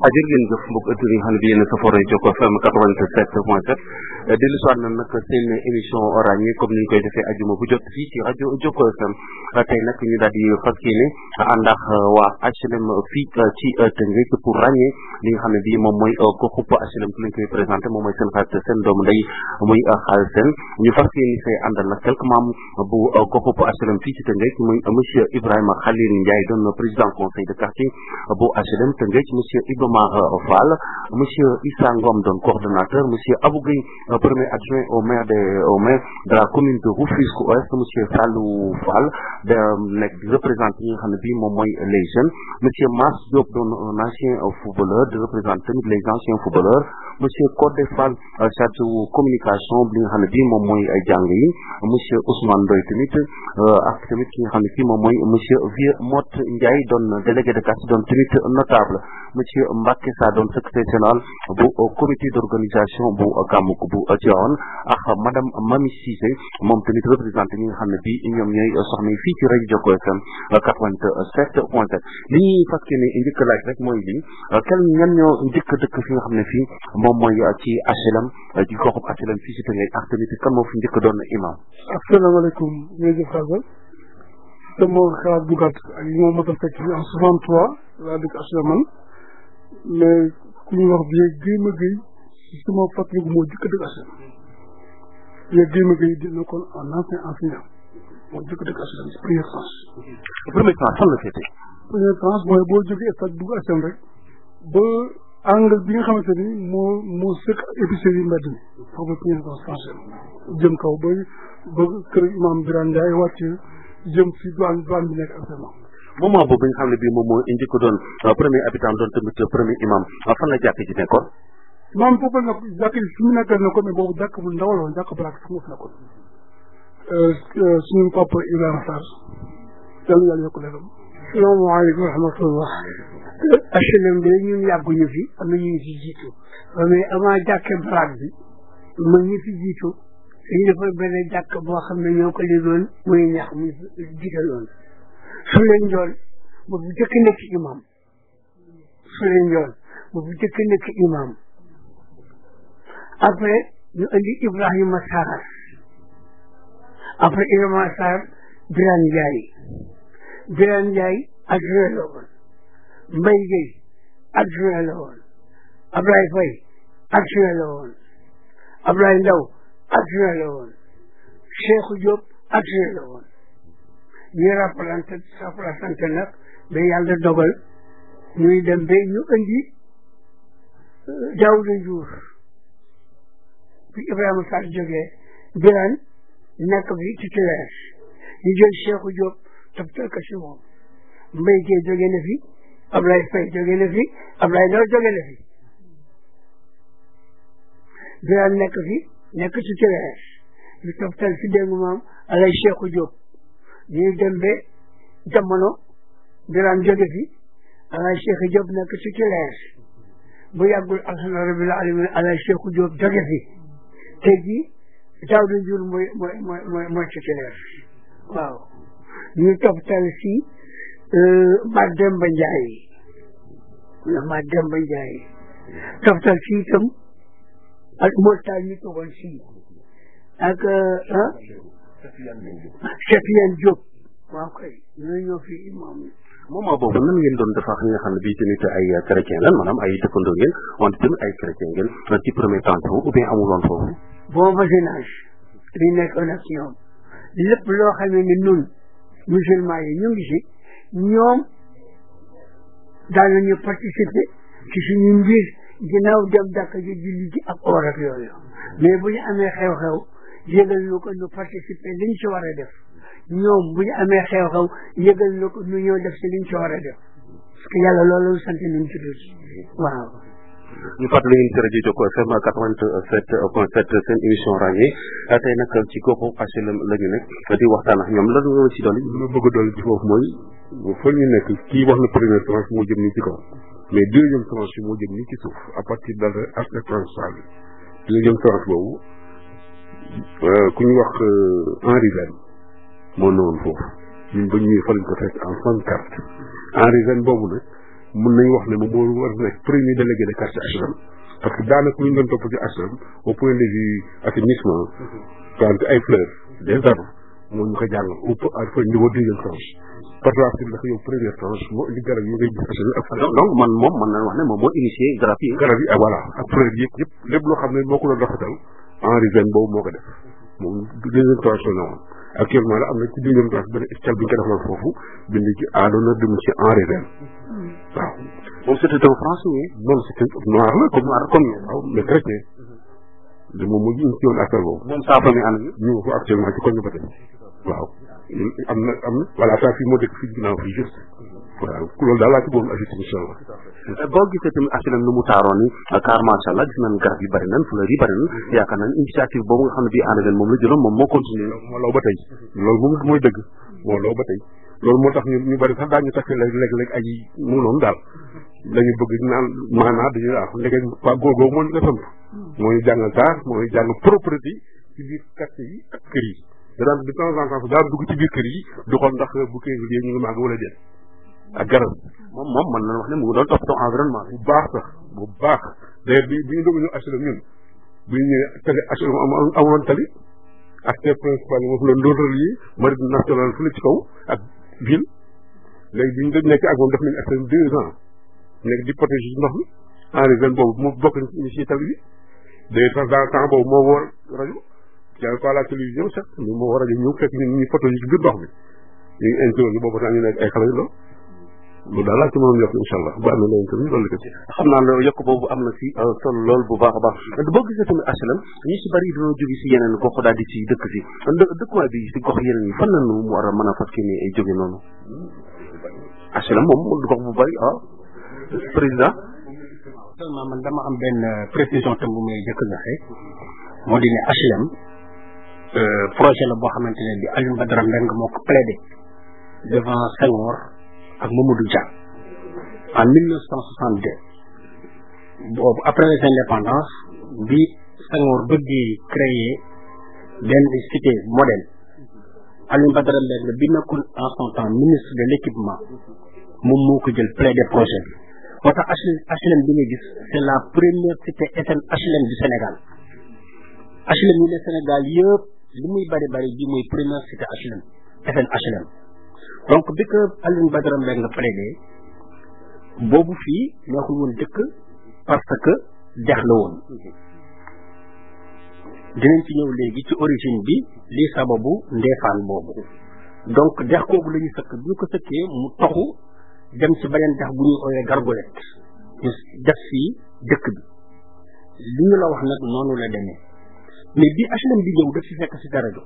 jërë ngeen jëf mbokk ëtt yi nga xam ne bi yéen a safoore Jokko FM 87 point 7 dellu soit na nag seen émission ràññee comme ni ñu koy defee ajuma bu jot fii ci rajo Jokko FM tey nag ñu daal di fas yéene ànd ak waa HLM fii ci Tëngéej pour ràññee li nga xam ne bii moom mooy goxub HLM ki lañ koy présenté moom mooy seen xarit seen doomu ndey muy xaal seen ñu fas yéene fee àndal nag quelques membres bu goxub HLM fii ci Tëngéej muy monsieur Ibrahima Khalil Ndiaye doon président conseil de quartier bu HLM Tëngéej monsieur Ibomar Fall monsieur Issa Ngom doon coordonnateur monsieur Abou Gueye premier adjoint au maire de au maire de la commune de Rufisque Ouest monsieur Fallou Fall de nekk di représenté ñi nga xam ne bii moom mooy les jeunes monsieur Mass Diop doon un ancien footballeur di représenter tamit les anciens footballeurs monsieur Codé Fall chargé communication bi nga xam ne bii moom mooy jàng yi monsieur Ousmane Ndoye tamit ak tamit ki nga xam ne kii moom mooy monsieur Vieux Mott Ndiaye doon délégué de quartier doon tamit notable monsieur Mbacke Sa doon secrétaire général bu comité d'organisation bu gàmmuk bu Tivaouane ak madame Mami Cissé moom tamit représenté ñi nga xam ne bii ñoom ñooy soxna yi fii ci rajo Jokko FM 87 point 7 li ñuy fas yéene njëkk laaj rek mooy lii kenn ñan ñoo njëkk dëkk fi nga xam ne fii moom mooy ci HLM ci goxub HLM fii si Tëngéej ak tamit kan moo fi njëkk doon imam asalaamaaleykum jërëjëf Fagal sama xalaat bu gàtt ak li ma mën a fekk en 63 laa dëkk HLM man mais ku ñu wax bi Guèye ma Guèye si sama fàttaliku moo jëkk dëkk HLM bi Guèye ma Guèye dina kon en ancien enseignant moo jëkk dëkk HLM si première tranche première tranche fan la féete première tranche mooy boo jógee stade dugg HLM rek ba angle bi nga xamante ni moo moo sëkk épicerie mbedd mi foofu première tranche tranché jëm kaw ba ba kër imam Birane Ndiaye wàcc jëm si douane douane bi nekk actuellement moment boobu nga xam ne bii moom moo njëkk doon premier habitant doon tamit premier imam fan la jàkk ji nekkoon imam foofu nag jàkk ji fi mu nekkoon na ko mais boobu jàkk bu ndaw la woon jàkk baraak fu mu fi nekkoon suñu papa Ibrahima Sarr yàlla yàlla yokk leeram salaamaaleykum wa rahmatullah HLM bi ñun yàgguñu fi am na ñu ngi fi jiitu mais avant jàkke baraak bi ma ñu fi jiitu dañu defar benn jàkk boo xam ne ñoo ko liggéeyoon muy ñax muy jiitaloon su leen njool ba bu jëkk nekk imam su leen njool ba bu jëkk nekk imam après ñu indi Ibrahima Sarr après Ibrahima Sarr Birane Ndiaye Birane Ndiaye adjoint la woon Mbaye Gueye adjoint la woon Ablaye Faye adjoint la woon Ablaye Ndaw adjoint la woon Cheikhou Diop adjoint la woon ñuy rappelante rappelante nag ba yàlla dogal ñuy dem ba ñu indi Daouda Diouf bi Ibrahima Sarr jógee Birane nekk bi titulaire ñu jël Cheikhou Diop toptal ko si moom Mbaye Gueye jógee na fi Ablaye Faye jógee na fi Ablaye Ndaw jógee na fi Birane nekk fi nekk titulaire ñu toptal si dégg maam alay Cheikhou Diop ñuy dem ba jamono Birane jóge fi alay Cheikhou Diop nekk titulaire bu yàggul alhamdulilah rabbil alamin alay Cheikhou Diop jóge fi tey jii Daouda Diouf mooy mooy mooy mooy mooy titulaire waaw ñu toptal si Mademba Ndiaye Mademba Ndiaye toptal si itam ak Moussa ñu toogoon si ak ah Cheikh Diop waaw kay ñooy ñoo fi imam moment boobu nan ngeen doon def ak ñi nga xam ne bii tamit ay chrétien lan maanaam ay dëkkandoo ngeen wante tamit ay chrétien ngeen ci premier temps ou bien amuloon foofu bon voisinage li nekkoon ak ñoom lépp loo xam ne nun musulman yi ñu ngi si ñoom daanañu participer ci suñu mbir ginnaaw dem jàkka ji julli ji ak oor ak yooyu mais bu ñu amee xew-xew yëgal nu ko nu participer liñ ci war a def ñoom bu ñu amee xew-xew yëgal nu ko nu ñëw def si liñ ci war a def parce que yàlla loolu sant nañ ci tuuti waaw ñu fàttali ngeen ci rajo Jokko FM 87 point 7 seen émission ràññee tey nag ci goxu HLM la ñu nekk di waxtaan ak ñoom lan nga ci dolli. li ma bëgg a dolli ci foofu mooy fa ñu nekk kii wax na première tranche moo jëm nii ci kaw mais deuxième tranche bi moo jëm nii ci suuf à partir de l'arc transversal bi deuxième tranche boobu ku ñu wax Henri Vene moo newoon foofu ñun ba ñuy fa lañ ko fekk en soixante quatre Henri Vene boobu nag mun nañu wax ne moom moo war a nekk premier délégué de quartier HLM parce que daanaka lu ñu doon topp ci HLM au point de vue assainissement plante ay fleurs des arbres moo ñu ko jàngal au au niveau deuxième tranche par la suite dafa yow première tranche moo indi garab yi ngay gis HLM ak donc man moom mën nañu wax ne moom moo initié garab yi garab yi ah voilà ak fleurs yëpp yëpp lépp loo xam ne moo ko doon rafetal Henri Vene boobu moo ko def moom deuxième tranche la woon actuellement la am na ci deuxième tranche benn escale bi ñu ko defal foofu bind ci à l'honneur de monsieur Henri Vene waaw moom c'était un français oui non c'est noir la comme noir comme waaw mais chrétien de moom moo ñu ci woon affaire boobu moom saa famille ànd bi ñu ngi ko actuellement ci koñ ba tey waaw am na am na voilà saa fii moo dëkk fii ginnaaw fii juste waaw loolu daal laa ci bëggoon ajouté incha allah boo gisee tamit HLM nu mu taaroon ni car macha allah gis nañ garab yi bëri nañ fleurs yi bëri nañ yaakaar nañ initiative boobu nga xam ne bii ànd leen moom la jëloon moom moo continuer moo law ba tey loolu moom mooy dëgg moo law ba tey loolu moo tax ñu ñu bëri sax daañu takk léeg léeg-léeg ay mu noonu daal dañu bëgg naan maanaa dañuy waaw ndeke waa góor googu moo ñu ko sant moo ñu jàngal taar moo ñu jàngal propreté ci biir quartier yi ak kër yi da daan de temps en temps daan dugg ci biir kër yi du xool ndax bu kër yi ñu ngi màgg wala déet ak garab moom moom mën nañu wax ne mu ngi doon toppatoo environnement bu baax sax bu baax d'ailleurs bi bi ñu doog a ñëw HLM ñun bu ñu ñëwee tali HLM amoon tali acteur principal yi moo fi doon doon relier marine nationale fële ci kaw ak ville léegi bi ñu doon nekk ak moom def nañu HLM deux ans nekk di protéger ndox mi Henri Vene boobu moo bokk ni ci tali bi d'ailleurs sax dans temps boobu moo war rajo j'avais pas la télévision sax mais moo war rajo ñëw fekk ñun ñu protéger ci biir ndox mi ñu ngi interview boobu sax ñu nekk ay xale yu ndaw loolu daal laa ci mënoon yokk incha allah bu amee leneen tamit loolu la ko ci xam naa ne yokk boobu am na si solo lool bu baax a baax boo gisee tamit HLM ñu si bëri dañoo jóge si yeneen gox daal di si dëkk si dëkkuwaay bi si gox yeneen yi fan la ñu mu war a mën a fas ni ay jóge noonu HLM moom gox bu bëri ah président seulement man dama am benn précision tam bu may jëkk joxe moo di ne HLM projet la boo xamante ne bi Alioune Badara Mbengue moo ko plaidé devant Senghor ak Mamadou Dia en 1962 boobu après les indépendances bi Senghor bëggee créer benn cité modèle Alioune Badara Mbengue bi nekkoon en son temps ministre de l'équipement moom moo ko jël plaidé projet bi moo tax HLM bi nga gis c'est la première cité FM HLM du Sénégal HLM yi le Sénégal yëpp li muy bari bari bi mooy première cité HLM FM HLM donc bi ko Alioune Badara Mbengue plaidé boobu fii neexul woon dëkk parce que dex la woon dinañ ci ñëw léegi ci origine bi lii sababu ndeefaan boobu donc dex kooku la ñu sëkk bi ñu ko sëkkee mu toxu dem ci beneen dex bu ñuy ooyee gargolet ñu def fii dëkk bi li ñu la wax nag noonu la demee mais bi HLM bi ñëw daf fi fekk Cité Radio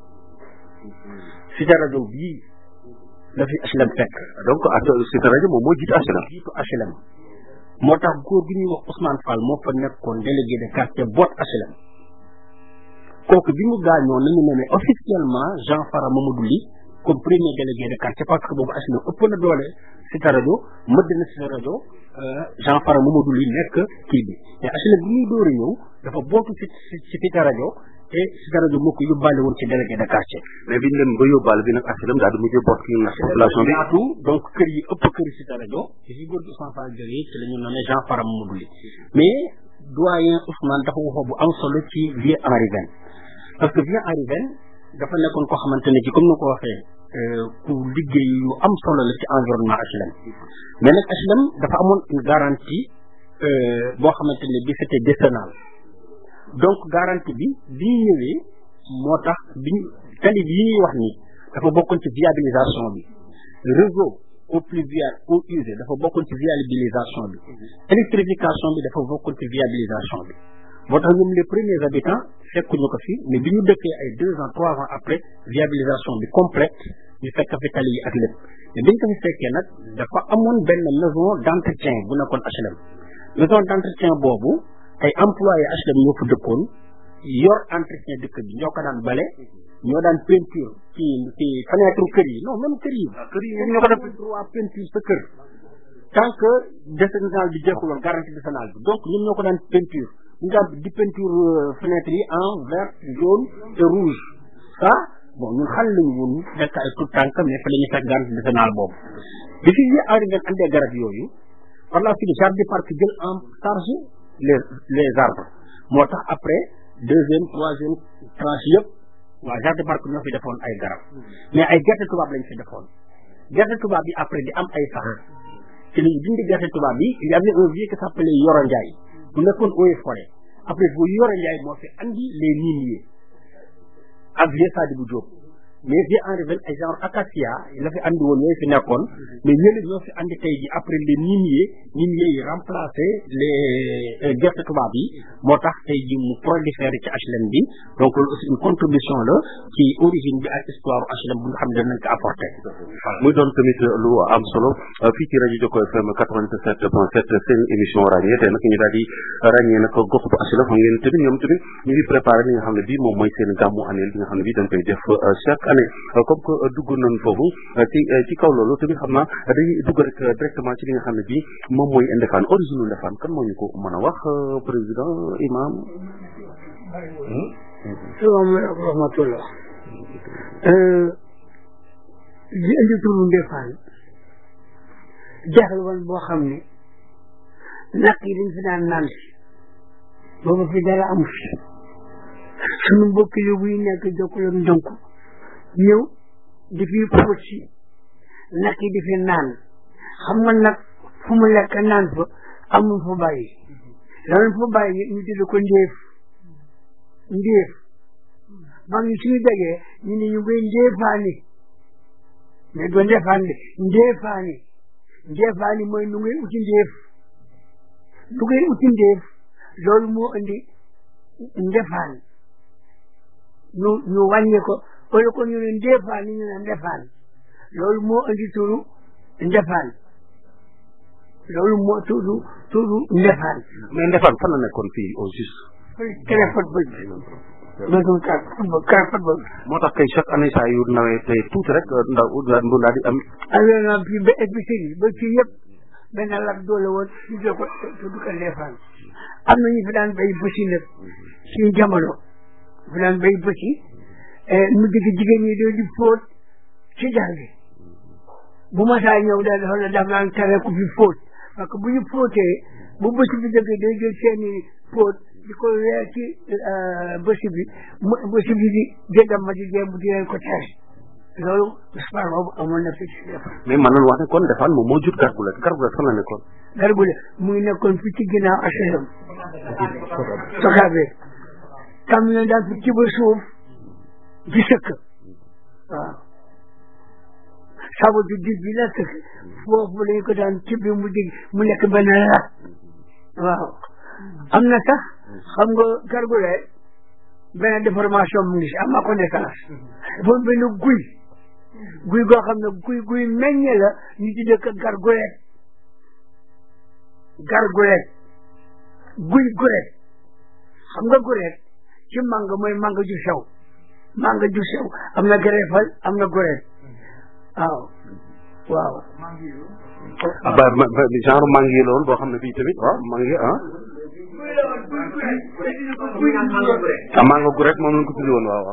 Cité Radio bii la fi HLM fekk donc Cité Radio moom moo jiitu HLM jiitu HLM moo tax góor gi ñuy wax Ousmane Fall moo fa nekkoon délégué de quartier boot HLM kooku bi mu gaañoo nañu nommé officiellement Jean Fara Mamadou Ly comme premier délégué de quartier parce que boobu HLM ëpp na doole Cité Radio mëdd na Cité Radio Jean Fara Mamadou Ly nekk kii bi mais HLM bi muy door a ñëw dafa bootu ci ci Cité Radio et Cité Radio moo ko yóbbaale woon ci délégué de quartier mais biñ dem ba yóbbaale bi nag HLM daal di mujjee bokk ci population bi yaatu donc kër yi ëpp kër yi Cité Radio ci si góor gi Ousmane Fall jógee ci la ñu nommé Jean Fara Mamadou Ly mais doyen Ousmane dafa waxoo bu am solo ci vieux Henri Vene parce que vieux Henri Vene dafa nekkoon koo xamante ne ci comme ni ko waxee ku liggéey yu am solo la ci environnement HLM mais nag HLM dafa amoon une garantie boo xamante ne bi c'était décennal donc garantie bi bi ñu ñëwee moo tax bi ñu tali bi ñuy wax ni dafa bokkoon ci viabilisation bi réseau eau pluviale eau usée dafa bokkoon ci viabilisation bi électrification bi dafa bokkoon ci viabilisation bi moo tax ñoom les premiers habitants fekkuñu ko fi mais bi ñu dëkkee ay deux ans trois ans après viabilisation bi complète ñu fekk fi tali yi ak lépp mais biñ ko fi fekkee nag dafa amoon benn maison d'entretien bu nekkoon HLM maison d'entretien boobu ay employé HLM ñoo fa dëkkoon yor entretien dëkk bi ñoo ko daan bale ñoo daan peinture ci ci fenêtre kër yi non même kër yi kër yi ñoo ko def droit peinture sa kër tant que décennal bi jeexuloon garantie décennale bi donc ñoom ñoo ko daan peinture ñu daan di peinture fenêtre yi en vert jaune et rouge ça bon ñun xal lañu woon nekk ay tout tànk mais fa la ñuy fekk garantie décennale boobu bi fi yi Henri Vene andee garab yooyu par la suite jardin parc jël en charge les les arbres moo tax après deuxième troisième tranche yëpp waa jardin parc ñoo fi defoon ay garab mais ay gerte tubaab lañ fi defoon gerte tubaab bi après di am ay sax ci lañu dindi gerte tubaab bi il y avait un vieux qui s'appelait Yoro Ndiaye bu nekkoon eaux et forêt après bu Yoro Ndiaye moo fi andi les nimiers ak vieux Sadibou Diop mais vieux Henri Vel ay genre acacia la fi andi woon yooyu fi nekkoon mais ñële ñoo fi andi tey ji après les nimiers nimiers yi remplacé les gerte tubaab yi moo tax tey ji mu proliféré ci HLM bi donc loolu aussi une contribution la ci origine bi ak histoire HLM bu nga xam ne danañ ko apporté muy doon tamit lu am solo fii ci rajo Jokko FM 87 point 7 seen émission ràññee tey nag ñu daal di ràññee nag gox bu HLM xam ngeen tamit ñoom tamit ñu ngi préparé li nga xam ne bii moom mooy seen gàmmu annuel bi nga xam ne bii dañ koy def chaque année comme que dugg nañ foofu ci ci kaw loolu tamit xam naa dañuy dugg rek directement ci li nga xam ne bii moom mooy Ndefane origine Ndefane kan moo ñu ko mën a wax président imam salaamaaleykum wa rahmatullah li indi turu Ndefane jaxal woon boo xam ne naq yi dañ fi daan naan si boobu fi dara amu fi sunu mbokk yóbbu yi nekk jokkaloon ndënk ñëw di fi fóot si naq yi di fi naan xam nga nag fu mu lekk naan fa amul fu bàyyi loolu fu bàyyi ñu tudd ko ndéef ndéef mag ñi suñu degee ñu ne ñu koy ndéefaani mais doo ndefaan de ndéefaani ndéefaani mooy nu ngay uti ndéef nu ngay uti ndéef loolu moo indi ndefaan ñu ñu wàññi ko wala ko ñu ne ndéefaani ñu ne ndefaan loolu moo indi turu ndefaan loolu moo turu turu ndefaan mais Ndefane fan la nekkoon fii au juste kene football bi loolu kar football kar football moo tax kay chaque année saa yu nawee tey tuuti rek ndaw mu daal di am alors na fii ba épicerie ba fii yëpp benn lak doole woon ñu jël ko tudd ko Ndefaan am na ñu fi daan bay bësi nag suñu jamono fi daan bay bësi mu digg jigéen ñi doo di fóot ci jàll bi bu ma saa ñëw daal dafa la daf daan tere ku fi fóot parce que bu ñu fóotee bu bësi bi jógee day jël seeni fóot di ko weer ci bësi bi mu bësi bi di jëndam ma di jéem di leen ko tere loolu spar boobu amoon na fi ci Ndefaan mais man nañu wax ne kon Ndefane moom moo jur Gargoulette Gargoulette fan la nekkoon Gargoulette mu ngi nekkoon fi ci ginnaaw HLM Sokaabe tam ne daan fi ci ba suuf di sëkk waaw sabatu dig bi la sëkk foofu lañu ko daan tibbi mu dig mu nekk benn lat waaw am na sax xam nga Gargoulette benn déformation mu ngi si am na ko naissance dafa benn guy guy goo xam ne guy guy meññe la ñu ci dëkk Gargoulette Gargoulette guy guret xam nga guret ci manga mooy manga ju sew manga ju sew am na greffal am na guret waaw waaw ba ba genre mangi yi loolu boo xam ne bii tamit waaw mangi ah ah mango gu rek moom lañ ko tuddi woon waaw waaw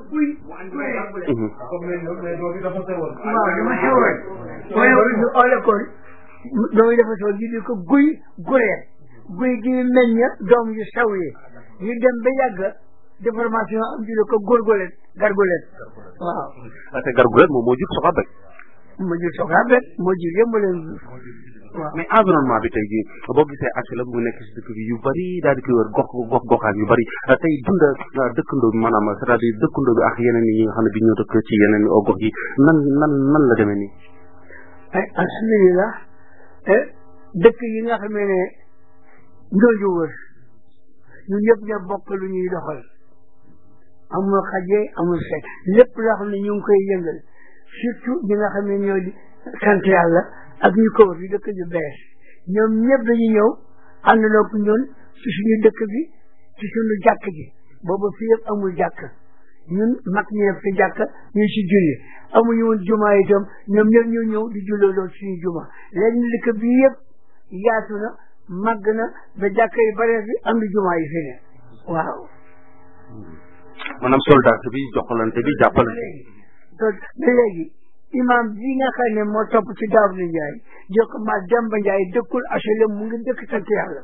waaw dama sewoon waaye ñu oole ko doomu dafa sew ñu di ko guy guret guy gi meññ doom yu sew yi ñu dem ba yàgg déformation am di ko góorgóorlet gargolet waaw te Gargoulette moom moo jur soxa bek moo jur soxna bet moo jur yëpp moo leen jur waaw mais environnement bi tey jii boo gisee HLM mu nekk si dëkk bi yu bari daal di koy wër gox gox goxaan yu bari tey dund dëkkandoo bi maanaam c'est-à-dire dëkkandoo bi ak yeneen yi nga xam ne bi ñoo dëkk ci yeneen gox yi nan nan nan la demee nii ay alhamdulilah dëkk yi nga xamee ne ñoo ñu wër ñun ñëpp ñoo bokk lu ñuy doxal amul xaje amul fekk lépp loo xam ne ñu ngi koy yëngal surtout ñi nga xam ne ñoo di sant yàlla ak ñu ko wër di dëkk yu bees ñoom ñëpp dañuy ñëw àndandoo ak ñun ci suñu dëkk bi ci suñu jàkk ji boobu fii yëpp amul jàkk ñun mag ñi def ci jàkk ñu ci julli amuñu woon juma itam ñoom ñëpp ñu ñëw di julloo loolu suñu juma léegi dëkk bi yëpp yaatu na màgg na ba jàkk yi bare fi am di juma yi fi ne waaw maanaam soldat bi joxalante bi jàppalante donc ba léegi imam bi nga xam ne moo topp ci Daawuda Njaay jox ko ma Demba Njaay dëkkul HLM mu ngi dëkk sant yàlla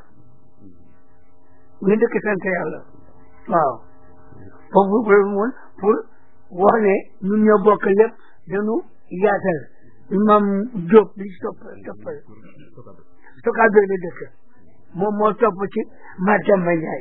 mu ngi dëkk sant yàlla waaw foofu loolu moom pour wax ne ñun ñoo bokk lépp dañu yaatal imam Diop bi topp toppal sokaa beeg la dëkk moom moo topp ci ma Demba Njaay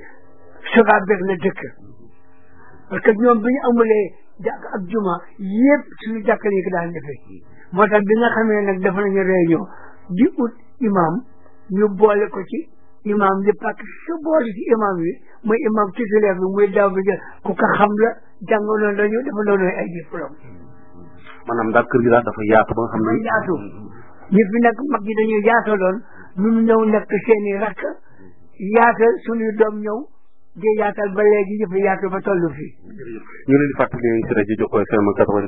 sokaa beeg la dëkk parce que ñoom bi ñu amulee jàkk ak juma yëpp suñu jàkk yi ko daan defee moo tax bi nga xamee nag dafa nañu réunion di ut imam ñu boole ko ci imam yi parce que su boole ci imam yi mooy imam titulaire bi muy daaw bi jël ku ko xam la jàngaloon lañu dafa doon ay diplôme maanaam daal kër gi daal dafa yaatu ba nga xam mooy ne yaatu ñi fi nag mag yi dañuy yaataloon ñun ñëw nekk seeni rakk yaatal suñuy doom ñëw di yaatal ba léegi yëpp yaatu ba toll fii ñu leen di fàttali ne ci rajo Jokko FM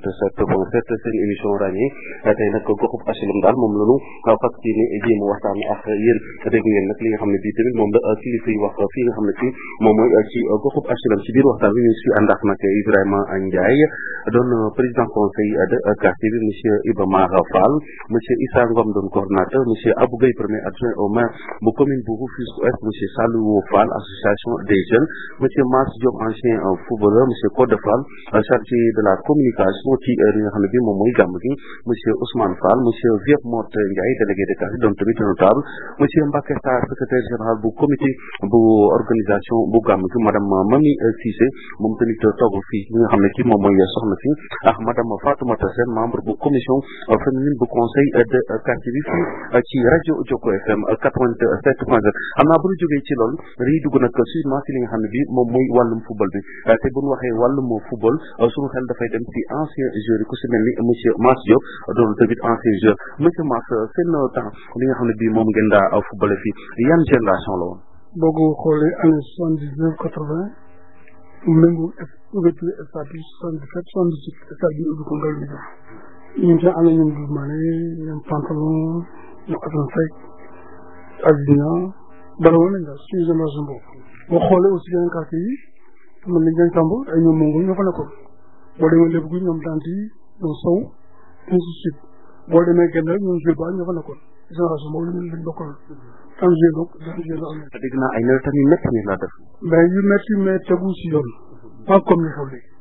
87.7 seen émission ràññee tey nag goxub HLM daal moom lañu fas yéene jéem a waxtaan ak yéen dégg ngeen nag li nga xam ne bii tamit moom la kilifa yi wax fii nga xam ne fii moom mooy ci goxub HLM ci biir waxtaan bi ñu ngi si ànd ak nag Ibrahima Ndiaye doon président conseil de quartier bi monsieur Iba Mar Fall monsieur Issa Ngom doon coordonnateur monsieur Abou Gueye premier adjoint au maire bu commune bu Rufisque Ouest monsieur Salou Fall association des jeunes monsieur Mass Diop ancien footballeur monsieur Code Fall chargé de la communication ci li nga xam ne bi moom mooy gàmm gi monsieur Ousmane Fall monsieur Vieux Mot Ndiaye délégué de quartier doon tamit notable monsieur Mbacké Sarr secrétaire général bu comité bu organisation bu gàmm gi madame Mami Cissé moom tamit toog fii li nga xam ne ki moom mooy soxna si ak madame Fatoumata Sène membre bu commission féminine bu conseil de quartier bi fii ci rajo Jokko FM 87 point 7 xam naa bu ñu jógee ci loolu dañuy dugg nag suivement ci li nga xam ne bi moom mooy wàllum football bi te bu ñu waxee wàllum football suñu xel dafay dem ci ancien joueur yi ku si mel ni monsieur Mass Diop doon tamit ancien joueur monsieur Mass seen temps li nga xam ne bii moom ngeen daa football fii yan génération la woon boo ko xoolee année soixante dix neuf quatre vingt méngoo ouverture stade bi soixante dix sept soixante dix huit stade bi ubbi ko ngal bi jox ñun seen am na ñoom Doudou Mané ñoom Pantalon ñoom Assane Seck Azina bari woon nañ daal suñu génération boobu boo xoolee aussi yeneen quartier yi man nañ dañ tàmb ay ñoom mongol ñoo fa nekkoon boo demee lépp gi ñoom dant yi ñoom sow ainsi de suite boo demee genn rek ñoom jeu ba ñoo fa nekkoon génération boobu lañ lañ bokkoon tam jeu donc dan jeu la am dégg naa ay nawetaan yu métti ngeen laa def mais yu métti mais tegu si yoon pas comme ni xew léegi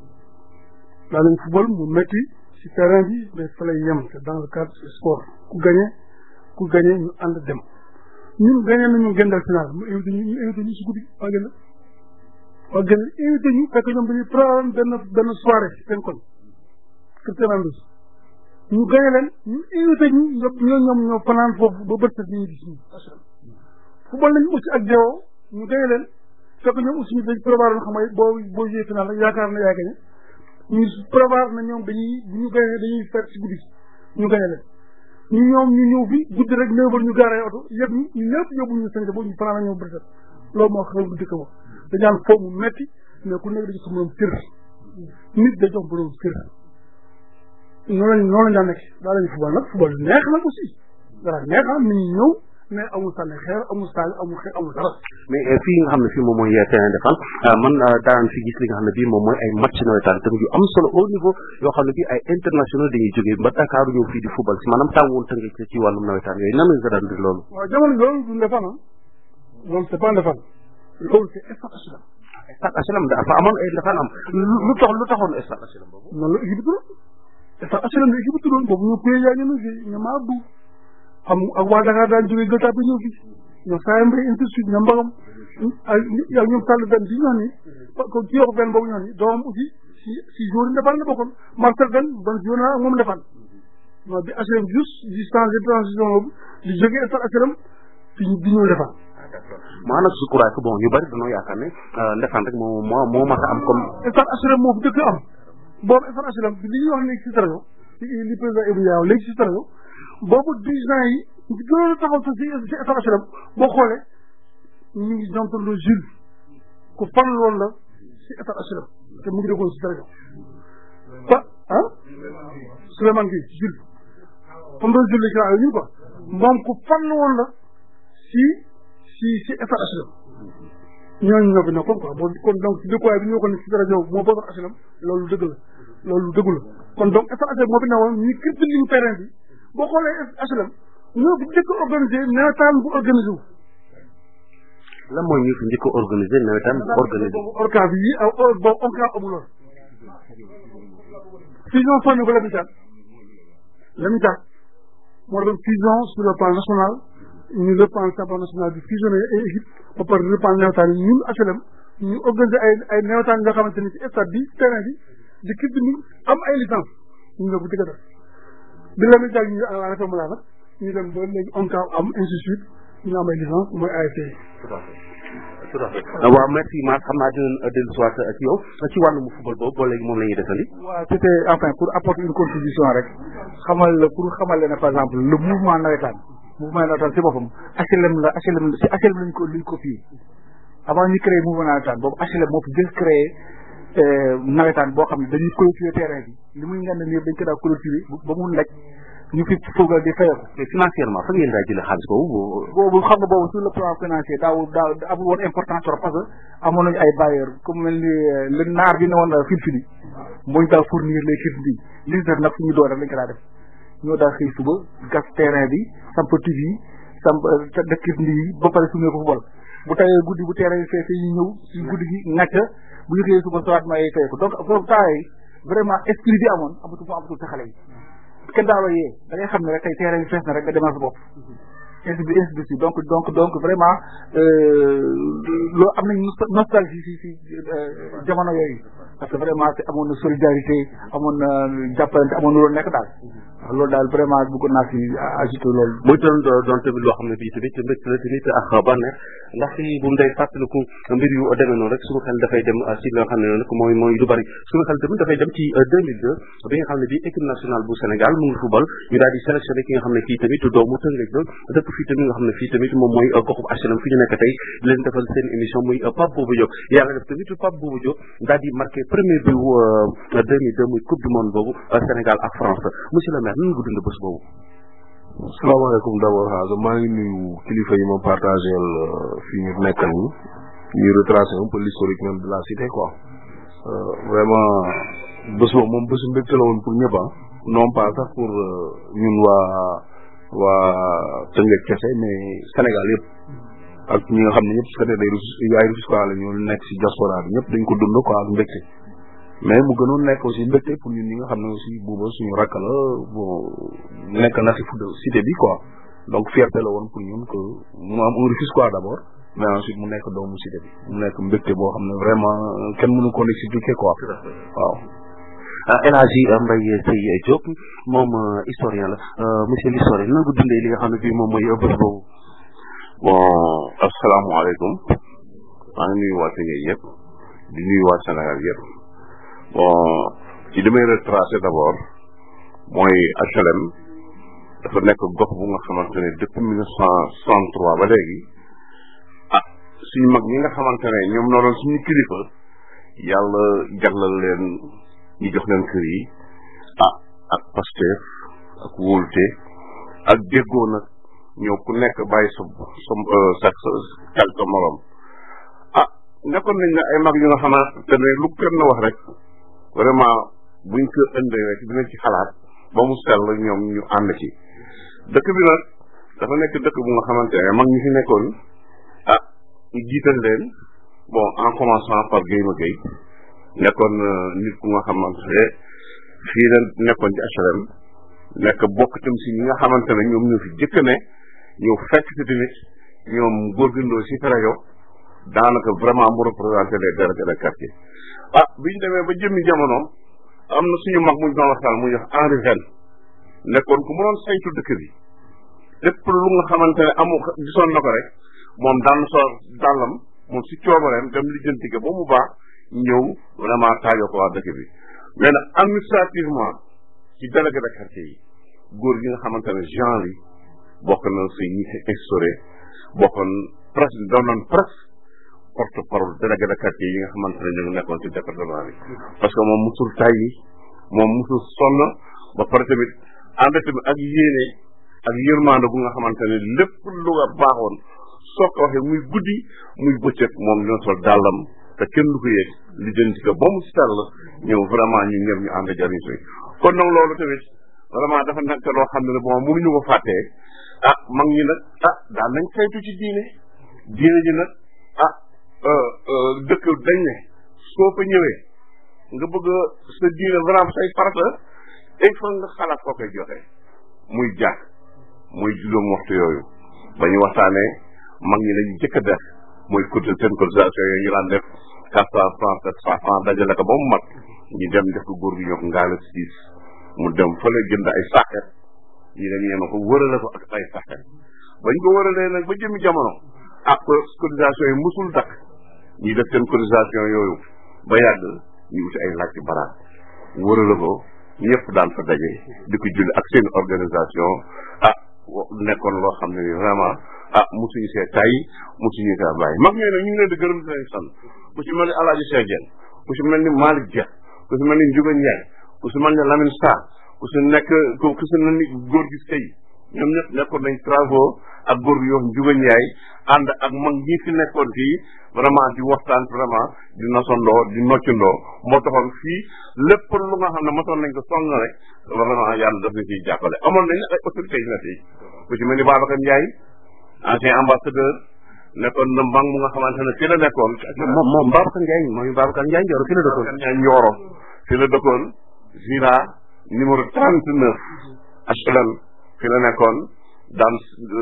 daa nañ football mu métti si terrain bi mais fa lay yem c'est dans le cadre du sport ku gagné ku gagné ñu ànd dem ñun gagné nañu gendal final mu invité ñu ñu invité ñu si guddi waa gënal waa gënal invité ñu fekk ñoom dañuy programme benn benn soirée seen koñ kër terrain bi ñu gagné leen ñu invité ñu ñëpp ñoo ñoom ñoo fanaan foofu ba bët set ñu gis ñu football nañu aussi ak Dewo ñu gagné leen fekk ñoom aussi ñu dañ prévoir xam nga boo boo joué final rek yaakaar na yaa gagné ñu prévoir na ñoom dañuy bu ñu gagné dañuy fer si guddi ñu gagné leen ñu ñoom ñu ñëw fi guddi rek neuf heures ñu gaaree oto yëpp ñu ñu ñëpp yóbbu ñu sënk ba ñu fanaan a ñëw bët set loolu moo xew bu dëkk ba dañaan foofu mu metti mais ku nekk dañu sa morom cër nit da jox borom cër noonu lañ noonu lañ daan nekk daa lañu football nag football neex nag aussi dara neex am nit ñi ñëw mais amul sànni xeer amul saaga amul xeer amul dara mais fii nga xam ne fii moom mooy terrain de fan man daan fi gis li nga xam ne bii moom mooy ay match nawetaan tamit yu am solo au niveau yoo xam ne bii ay international dañuy jógee ba Dakar ñëw fii di football si maanaam tàngoon tënge ci wàllum nawetaan yooyu nan nga daan di loolu waaw jamono loolu du ndefan ah loolu c'est pas ndefan loolu c'est stade HLM stade HLM dafa amoon ay dafaan am lu tax lu taxoon stade HLM boobu noonu la équipe turoon stade HLM la équipe turoon boobu ñoo pay yaa ñënu fi ñoom abdu am ak waa Dakar daan jógee Gueule Tapée ñëw fi ñoom saa mbay ainsi de suite ñoom mbagam ak ak ñoom sàll benn bi ñoo ni ko ci yokk benn boobu ñoo ni doomam aussi si si jour yi ndefan la bokkoon Marcel benn ban jour naa ak moom ndefan non bi HLM juste di changé transition boobu di jógee stade HLM di di ñëw ndefan maanaam je crois que bon ñu bari dañoo yaakaar ne ndefan rek moo moo moo mas a am comme stade HLM moo fi dëkk am boobu stade HLM li ñuy wax léegi si tarajo li président Ibou Ndiaye léegi si tarajo boobu dirigeant yi ñu gënoon a taxaw sa si si stade HLM boo xoolee ñu ngi jontaloo Jules ku fan loolu la si stade HLM te mu ngi dëkkoon si tarajo ba ah Souleymane Gueye Jules fan loolu Jules la ñu quoi moom ku fan woon la si si si stade HLM ñooñu ñoo fi nekkoon quoi boo kon donc si dëkkuwaay bi ñu waxoon ne si rajo moo bokkoon HLM loolu dëgg la loolu dëggu la kon donc instant HLM moo fi newoon ñu kirti ligne terrain bi boo xoolee HLM ñoo fi njëkk a organisé nawetaan bu organisé wu lan mooy ñu fi njëkk a organisé nawetaan bu organisé boobu orca bi yi aw boobu orca amuloon fusion famille ko la mi taat la mi taat moo doon fusion sur le plan national ñu le plan champion national bi fusionné ay équipe ba pare le plan nawetaan yi ñun HLM ñu organisé ay ay nawetaan nga xamante ni ci stade bi terrain bi di kii bi am ay licence ñu ne bu dëgg def bi la mi taat ñu arrêté mu laa nag ñu dem ba léegi on am ainsi de suite ñu am ay licence mooy ASC tout à fait waaw merci Mar xam naa dinañ dellu soit ci yow ci wàllum football boobu ba léegi moom la ñuy defandi. waaw c'était enfin pour apporter une contribution rek xamal la pour xamal leen ne par exemple le mouvement nawetaan mouvement nawetaan si boppam HLM la HLM si HLM lañ ko lañ ko fii avant ñu créé mouvement nawetaan boobu HLM moo fi jël créé nawetaan boo xam ne dañuy clôturer terrain bi li muy ngand nii dañ ko daa clôturer ba mu nekk ñu fi foogal di fayeku mais financièrement fa ngeen daa jëlee xaalis boobu. boobu xam nga boobu sur le plan financier daaw daaw amul woon importance trop parce que amoon nañu ay bailleurs comme mel ni le naar bi ne woon filfili mooñ daa fournir les kits bi li def nag suñu doon rek lañ ko daa def ñoo daa xëy suba gas terrain bi samp tig yi samp def kit ndi yi ba pare suñu ko football bu tawee guddi bu terrain yi feesee ñu ñëw ci guddi gi ŋàcc bu ñu xëyee suba soit ma ay fay ko donc foofu temps yi vraiment esprit bi amoon amatu fu amatul sa xale yi kenn daaw a yee da ngay xam ne rek tey terrain bi fees na rek nga demal sa bopp ainsi de ainsi de suite donc donc donc vraiment loolu am nañ nostalgie si si jamono yooyu parce que vraiment amoon na solidarité amoon na jàppalante amoon na loolu nekk daal waaw loolu daal vraiment bëggoon naa si ajouté loolu muy doon doon tamit loo xam ne bii tamit mbégte la tamit ak bànneex ndax si bu mu day fàttaliku mbir yu demee noonu rek suñu xel dafay dem si li nga xam ne nag mooy mooy lu bari suñu xel tamit dafay dem ci 2002 bi nga xam ne bii équipe nationale bu Sénégal mu ngi football ñu daal di sélectionné ki nga xam ne kii tamit doomu Tëngéej la dëkk fii tamit nga xam ne fii tamit moom mooy goxub HLM fi ñu nekk tey di leen defal seen émission muy Pape Bouba Diop yàlla def tamit Pape Bouba Diop daal di marqué premier but 2002 muy coupe du monde boobu Sénégal ak France monsieur le maire nan nga dund bés boobu salaamaaleykum d'abord xaaga maa ngi nuyu kilifa yi ma partagé fi ñu nekkal ñi ñuy retracé un peu l'historique même de la cité quoi vraiment bés boobu moom bésu mbégte la woon pour ñëpp non pas sax pour ñun waa waa Tëngéej kese mais Sénégal yëpp ak ñi nga xam ne ñëpp su fekkee day yaay Rufisque la ñu nekk si diaspora bi ñëpp dañ ko dund quoi ak mbégte mais mu gënoon nekk aussi mbégte pour ñun ñi nga xam ne aussi buuba suñu rakk la bon nekk na si foot cité bi quoi donc fierté la woon pour ñun que mu am un Rufisque quoi d'abord mais ensuite mu nekk doomu cité bi mu nekk mbégte boo xam ne vraiment kenn mënu ko expliquer quoi waaw El Hadji Mbaye Seye Diop moom historien la monsieur l'historien nan nga dundee li nga xam ne bii moom mooy bés boobu bon asalaamaaleykum maa ngi nuyu waa Tëngéej yëpp di nuyu waa Sénégal yëpp bon ci li may retracé d'abord mooy HLM dafa nekk gox bu nga xamante ne depuis mille neuf cent soixante trois ba léegi ah suñu mag ñi nga xamante ne ñoom noo doon suñu kilifa yàlla jaglal leen ñu jox leen kër yi ah ak Pastef ak wóolute ak déggoo nag ñoo ku nekk bàyyi sa sa sa sa sa morom ah nekkoon nañ ne ay mag yu nga xamante ne lu kenn wax rek vraiment buñ ko ëndee rek dinañ ci xalaat ba mu sell ñoom ñu ànd ci dëkk bi nag dafa nekk dëkk bu nga xamante ne mag ñi fi nekkoon ah ñu jiital leen bon en commençant par Guèye ma Guèye nekkoon nit ku nga xamante ne fii la nekkoon ci HLM nekk bokk tam si ñi nga xamante ne ñoom ñoo fi jëkk ne ñëw fekk si tamit ñoom góorgandoo si rajo daanaka vraiment mu représenté les délégués de quartier ah bi ñu demee ba jëmmi jamono am na suñu mag muñ doon waxtaan muy wax Henri Vene nekkoon ku mënoon saytu dëkk bi lépp lu nga xamante ne amu gisoon na ko rek moom daan so dàllam moom si coobareem dem lijjanti ko ba mu baax ñëw vraiment taajoo ko waa dëkk bi mais nag administrativement ci délégué de quartier yi góor gi nga xamante ne genre yi bokk na si ñi instauré bokkoon presque doon nañ presque porte parole délégué de quartier yi nga xamante ne ñu ngi nekkoon ci département bi parce que moom musul tàyyi moom musul sonn ba pare tamit ànd tamit ak yéene ak yërmande bu nga xamante ne lépp lu nga baaxoon soo ko waxee muy guddi muy bëccëg moom dina sol dàllam te kenn du ko yëg li jënd ko ba mu sell ñëw vraiment ñu ñëpp ñu ànd jariñ si kon nag loolu tamit vraiment dafa nekk loo xam ne bon mënuñu ko fàttee ah mag ñi nag ah daal nañ saytu ci diine diine ji nag ah dëkk dañ ne soo fa ñëwee nga bëgg sa diine vraiment say farata il faut nga xalaat koo koy joxe muy jàkk muy juróom waxtu yooyu ba ñu waxtaanee mag ñi lañu jëkk a def muy cotisation seen cotisation yooyu ñu daan def quatre cent franc sept cent franc dajale ko ba mu mat ñu dem def ko góor gi ñoo ngaala siis mu dem fële jënd ay sàkket ñi dem ñeema ko wërale ko ak ay sàkket bañ ko wëralee nag ba jëmi jamono ak cotisation yi musul dakk ñi def seen cotisation yooyu ba yàgg ñu wuti ay laaj ci baraat wërale ko ñëpp daan fa daje di ko julli ak seen organisation ah nekkoon loo xam ne vraiment ah musuñu see tay musuñu see bàyyi mag ñooy nag ñu ngi leen di gërëm di leen sant ku ci mel ni Alaaji Cheikh Dieng ku ci mel ni Malick Dia ku ci mel ni Ndiouga Ndiaye ku ci mel ni Lamine Sarr ku ci nekk ku ci mel ni góor gi sëy ñoom ñëpp nekkoon nañ travaux ak góor gi yoo Ndiouga Ndiaye ànd ak mag ñi fi nekkoon fii vraiment di waxtaan vraiment di nosandoo di noccandoo moo taxoon fii lépp lu nga xam ne mosoon nañ ko song rek vraiment yàlla daf ñu ciy jàppale amoon nañ ay autorités yu ne fii ku ci mel ni Babacar Ndiaye ancien ambassadeur nekkoon na mbang mu nga xamante ne fii la nekkoon moom moom Babacar Ndiaye mooy Babacar Ndiaye Ndioro fii la dëkkoon Ndiaye Ndioro fii la dëkkoon Zira numéro trente neuf HLM fii la nekkoon daan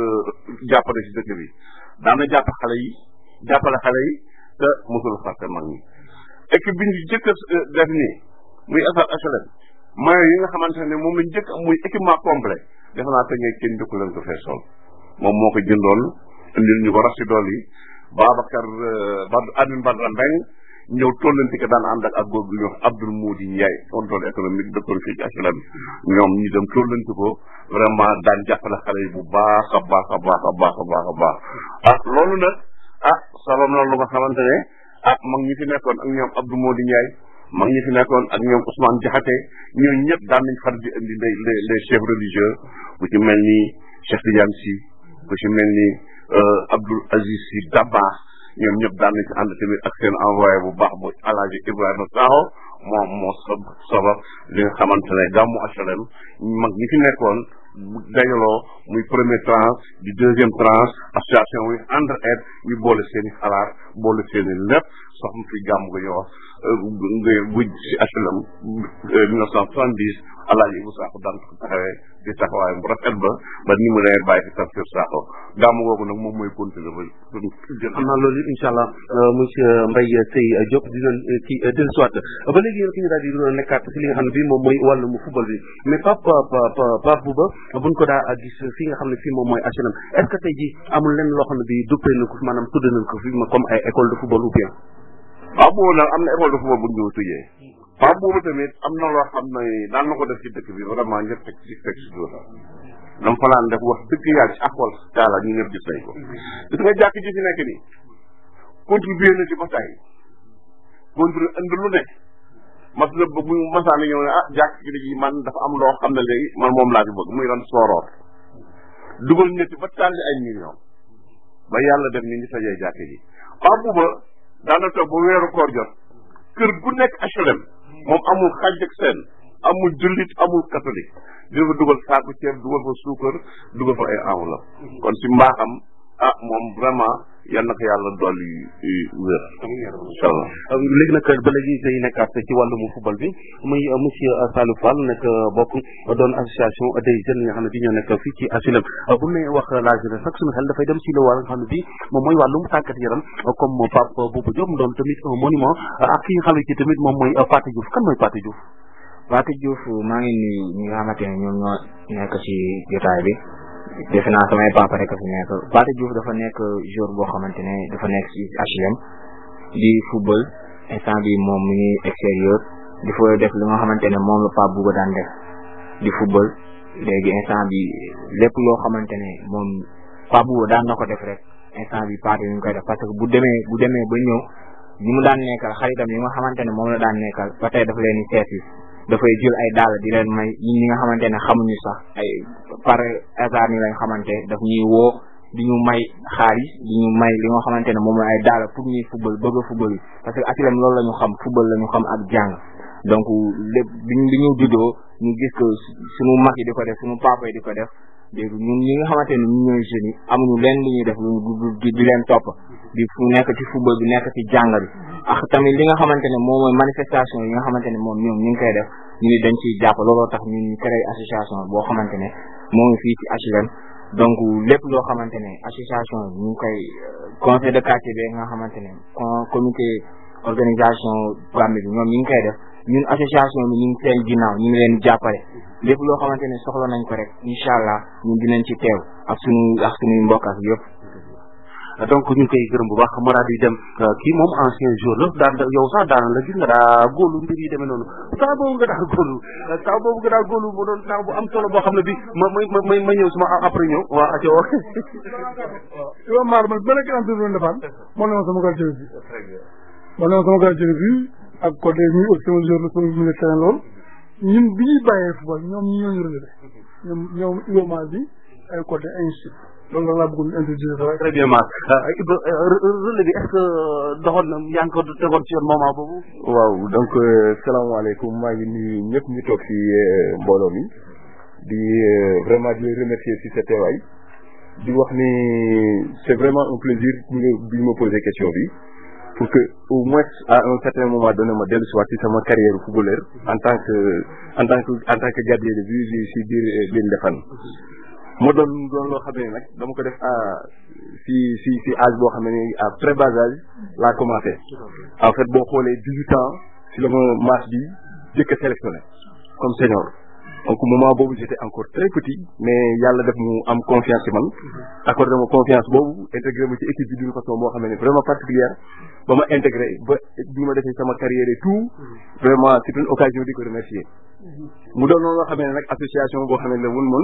jàppale si dëkk bi daan na jàpp xale yi jàppale xale yi te mosul fàtte mag ñi équipe bi ñu jëkk a def nii muy affaire HLM maillot yi nga xamante ne moom lañ jëkk muy équipement complet defe naa te ngay kenn jëkku leen ko fee sol moom moo ko jëndoon indil ñu ko rax si dool yi Babacar Bad Admin Badra Mbeng ñëw tollanti ko daan ànd ak ak góor gu ñuy wax Abdoul Moudi Ndiaye contrôle économique dëkkoon fii ci HLM ñoom ñu dem tollanti ko vraiment daan jàppale xale yi bu baax a baax a baax a baax a baax a baax ah loolu nag ah sabab na lu nga xamante ne ah mag ñi fi nekkoon ak ñoom Abdou Moudi Ndiaye mag ñi fi nekkoon ak ñoom Ousmane Diakhaté ñooñu ñëpp daan nañ far di indi les les les chefs religieux ku ci mel ni Cheikh Tidiane Sy ku ci mel ni Abdoul Aziz Sy Dabakh ñoom ñëpp daan nañ ci ànd tamit ak seen envoyé bu baax bu Alaaji Ibrahima Sakho moom moo sab sabab li nga xamante ne gàmmu HLM mag ñi fi nekkoon dajaloo muy premier tranche di deuxième tranche association muy ànd aide ñu boole seen i xalaat boole seen i lépp soxna fi gàmm ga ñu wax bu si HLM mille neuf cent soixante dix alaaji Ibu Sakho daan ko taxawee di taxawaay bu rafet ba ba ni mu nee bàyyi fi tafsir Sakho gàmm googu nag moom mooy continuer ba xam naa loolu yëpp incha allah monsieur Mbaye Seye Diop di doon ci dellu soit ba léegi yéen ki ñu daal di doon nekkaat si li nga xam ne bii moom mooy wàllum football bi mais Pape Pape Bouba buñ ko daa gis fi nga xam ne fii moom mooy HLM est ce que tey ji amul lenn loo xam ne bii duppee na ko fi maanaam tudd nañ ko fi comme ay école de football ou bien waaw boobu nag am na école de football bu ñu tujjee waaw boobu tamit am na loo xam ne daan na ko def ci dëkk bi vraiment ñëpp teg ci teg ci dóor dama fa laan def wax dëgg yàlla ci akol taala ñu ñëpp gis nañ ko gis nga jàkk ji fi nekk nii contribué na ci ba tey contribué indi lu ne mas la ba bu masaana ñëw ne ah jàkk ji man dafa am loo xam ne léegi man moom laa fi bëgg muy ran sooroor dugal ñetti ba tàlli ay millions ba yàlla def ni ñu sajee jàkk ji waaw booba daana toog ba weeru koor jot kër gu nekk HLM moom amul xàjj ak seen amul jullit amul catholique dina fa dugal saaku ceeb dugal fa suukar dugal fa ay enveloppe kon si mbaaxam ah moom vraiment yal na ko yàlla dolli wér incha allah léegi nag ba léegi day nekkaat ci wàllum football bi muy monsieur Salou Fall nekk bokk doon association des jeunes yi nga xam ne bi ñoo nekk fii ci HLM bu ne wax la jeunesse nag suñu xel dafay dem si la war nga xam ne bi moom mooy wàllum tàggat yaram comme Pape Bouba Diop mu doon tamit un monument ak ki nga xam ne ci tamit moom mooy Pathé Diouf kan mooy Pathé Diouf Pathé Diouf maa ngi nuyu ñi nga xamante ne ñoom ñoo nekk ci jotaay bi defe naa samay papa rek fi nekk Pathé Diouf dafa nekk joueur boo xamante ne dafa nekk ci HLM di football instant bi moom mu ngi extérieur di fa def li nga xamante ne moom la Pape Bouba daan def di football léegi instant bi lépp loo xamante ne moom Pape Bouba daan na ko def rek instant bi Pathé ñu ngi koy def parce que bu demee bu demee ba ñëw ñi mu daan nekkal xaritam yi nga xamante ne moom la daan nekkal ba tey dafa leen di seeti dafay jël ay daal di leen may ñi nga xamante ne xamuñu sax ay par hasard ni lañ xamante daf ñuy woo di ñu may xaalis di ñu may li nga xamante ne moom mooy ay daala pour ñuy football bëgg a football yi parce que HLM loolu la ñu xam football la ñu xam ak jàng donc lépp bi bi ñu juddoo ñu gis que suñu mag yi di ko def suñu papa yi di ko def dégg ñun ñi nga xamante ne ñu ñooy jeunes yi amuñu leen li ñuy def lu di di leen topp di fu nekk ci football bi nekk ci jàng bi ak tamit li nga xamante ne moom mooy manifestation yi nga xamante ne moom ñoom ñu ngi koy def ñu ni dañ ciy jàpp looloo tax ñun ñu créé association boo xamante ne moo ngi fii ci HLM donc lépp loo xamante ne association ñu ngi koy conseil de quartier bi nga xamante ne comité organisation Gambie bi ñoom ñu ngi koy def ñun association bi ñu ngi seen ginnaaw ñu ngi leen jàppale lépp loo xamante ne soxla nañ ko rek incha allah ñun dinañ ci teew ak suñu ak suñuy mbokk ak yëpp donc ñu ngi koy gërëm bu baax ma daal di dem kii moom ancien jour la daan yow sax daan la gis nga daa góolu mbir yi demee noonu saa boobu nga daa góolu saa boobu nga daa góolu mu doon saa bu am solo boo xam ne bi ma ma ma ma ñëw suma après ñëw waa aco Iba Mar man ba nekk entraîneur defaan moo ne ma sama quartier bi moo ne ma sama quartier bi ak côté mi aussi sama jour la sama milieu terrain lool ñun bi ñuy bàyyee football ñoom ñi ñooñu relevé ñoom ñoom Iba Mar bi ay côté ainsi loolu la laa bëggoon introduire très bien Mar Ibra relais bi est-ce que doxoon na yaa ngi ko tegoon ci yoon moment boobu waaw donc salaamaaleykum maa ngi nuyu ñëpp ñu toog ci mbooloo mi di vraiment di leen remercier ci sa teewaay di wax ni c'est vraiment un plaisir bi nga bi ma posé question bi pour que au moins à un certain moment donné ma dellu si waat ci sama carrière footballeur en tant que en tant que en tant que gardien de but si biir biir Ndefane moo doon doon loo xam ne nag dama ko def à si si si âge boo xam ne à très bas âge laa commencé en fait boo xoolee dix-huit ans si la ma match bi jëkk a sélectionné comme senior donc moment boobu j'étais encore très petit mais yàlla def mu am confiance ci man accordé ma confiance boobu intégré ma ci équipe bi d'une façon boo xam ne vraiment particulière ba ma intégré ba bi ma defee sama carrière et tout vraiment c'est une occasion di ko remercier mu doon loo xam ne nag association boo xam ne la wun moon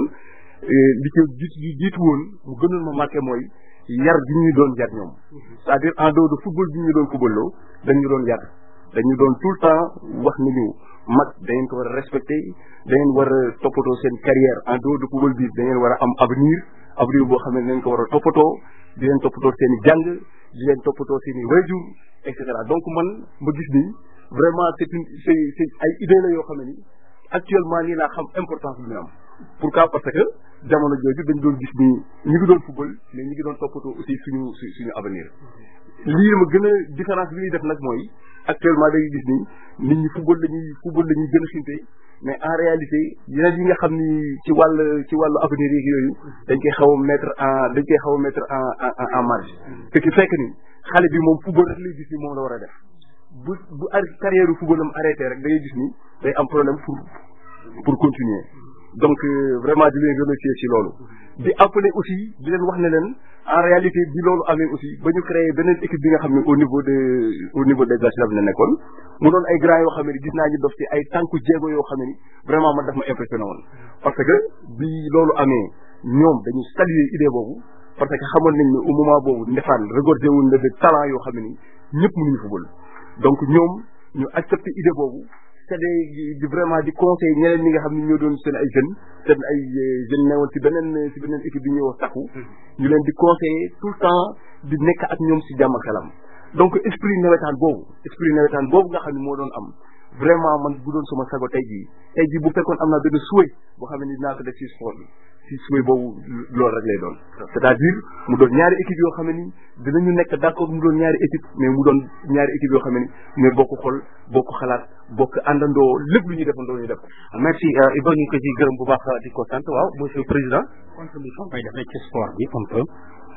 li ko jiitu jiitu woon mu gënoon ma marqué mooy yar bi ñu doon yar ñoom c'est-à-dire en dehors de football bi ñu doon footballoo dañu doon yar dañu doon tout le temps wax nañu mag da ngeen ko war a respecté da ngeen war a toppatoo seen carrière en dehors de football bi da ngeen war a am avenir avenir boo xam ne da ngeen ko war a toppatoo di leen toppatoo seen i jàng di leen toppatoo seen i wayjur et cetera donc man ma gis ni vraiment c'est une c'est c'est ay idée la yoo xam ne ni actuellement nii laa xam importance bi ñu am pourquoi parce que jamono jooju dañ doon gis ni ñu ngi doon football mais ñu ngi doon toppatoo aussi suñu suñu avenir lii ma gën a différence bi ñuy def nag mooy actuellement dañuy gis ni nit ñi football lañuy football lañuy gën a xinte mais en réalité yeneen yi nga xam ni ci wàll ci wàllu avenir yi yooyu dañ koy xaw a mettre en dañ koy xaw a mettre en en en marge ce qui fait que ni xale bi moom football rek lay gis ni moom la war a def bu bu carrière football am arrêté rek da ngay gis ni day am problème pour pour continuer donc vraiment di leen remercier ci loolu di appeler aussi di leen wax ne leen en réalité bi loolu amee aussi ba ñu créé beneen équipe bi nga xam ne au niveau de au niveau des HLM la nekkoon mu doon ay grands yoo xam ne gis naa ñu dof ci ay tànku jéego yoo xam ne vraiment man daf ma impressionné woon parce que bi loolu amee ñoom dañu saluer idée boobu parce que xamoon nañ ne au moment boobu Ndefane regorgé wuñ na de talent yoo xam ne ni ñëpp mënuñu football donc ñoom ñu accepté idée boobu c'est di vraiment di conseil ñeneen ñi nga xam ne ñoo doon seen ay jeunes seen ay jeunes newoon ci beneen ci beneen équipe bi ñuy wax takku ñu leen di conseiller tout le temps di nekk ak ñoom ci jàmm ak xelam donc esprit nawetaan boobu esprit nawetaan boobu nga xam ne moo doon am vraiment man bu doon sama sago tey jii tey jii bu fekkoon am naa benn souhait boo xam ne ni dinaa ko def ci sport bi ci souhait boobu loolu rek lay doon c'est-à-dire mu doon ñaari équipe yoo xam ne ni dinañu nekk d'accord mu doon ñaari équipe mais mu doon ñaari équipe yoo xam ne ni mais bokk xol bokk xalaat bokk àndandoo lépp lu ñuy defandoo ñu def ko merci Iba ñu ko ci gërëm bu baax di ko sant waaw monsieur le président contribution koy def rek ci sport bi un peu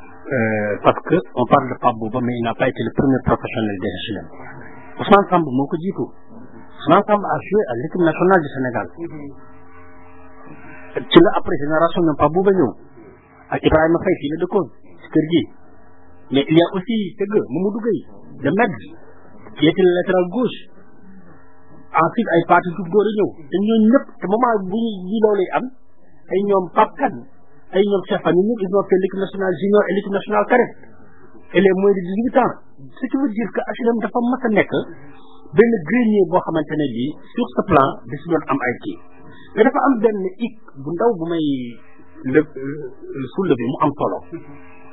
parce que on parle de Pape Bouba mais il n'a pas été le premier professionnel des HLM Ousmane Samb moo ko jiitu Ousmane Samb a joué à l'équipe nationale du Sénégal ci la après génération ñoom Pape Bouba ñëw ak Ibrahima Faye fii la dëkkoon ci kër gi mais il y a aussi tëgg Mamadou Gueye de Metz qui était le latéral gauche ensuite ay parti tout góor a ñëw te ñooñu ñëpp te moment bu ñu ji loolu am ay ñoom Pape Kane ay ñoom Cheikh Fane ñëpp ils ont fait l'équipe nationale junior et l'équipe nationale cadette et les moins de dix huit ans ce qui veut dire que HLM dafa mas a nekk benn grenier boo xamante ne bii sur ce plan da si doon am ay kii mais dafa am benn hic bu ndaw bu may lë soulever mu am solo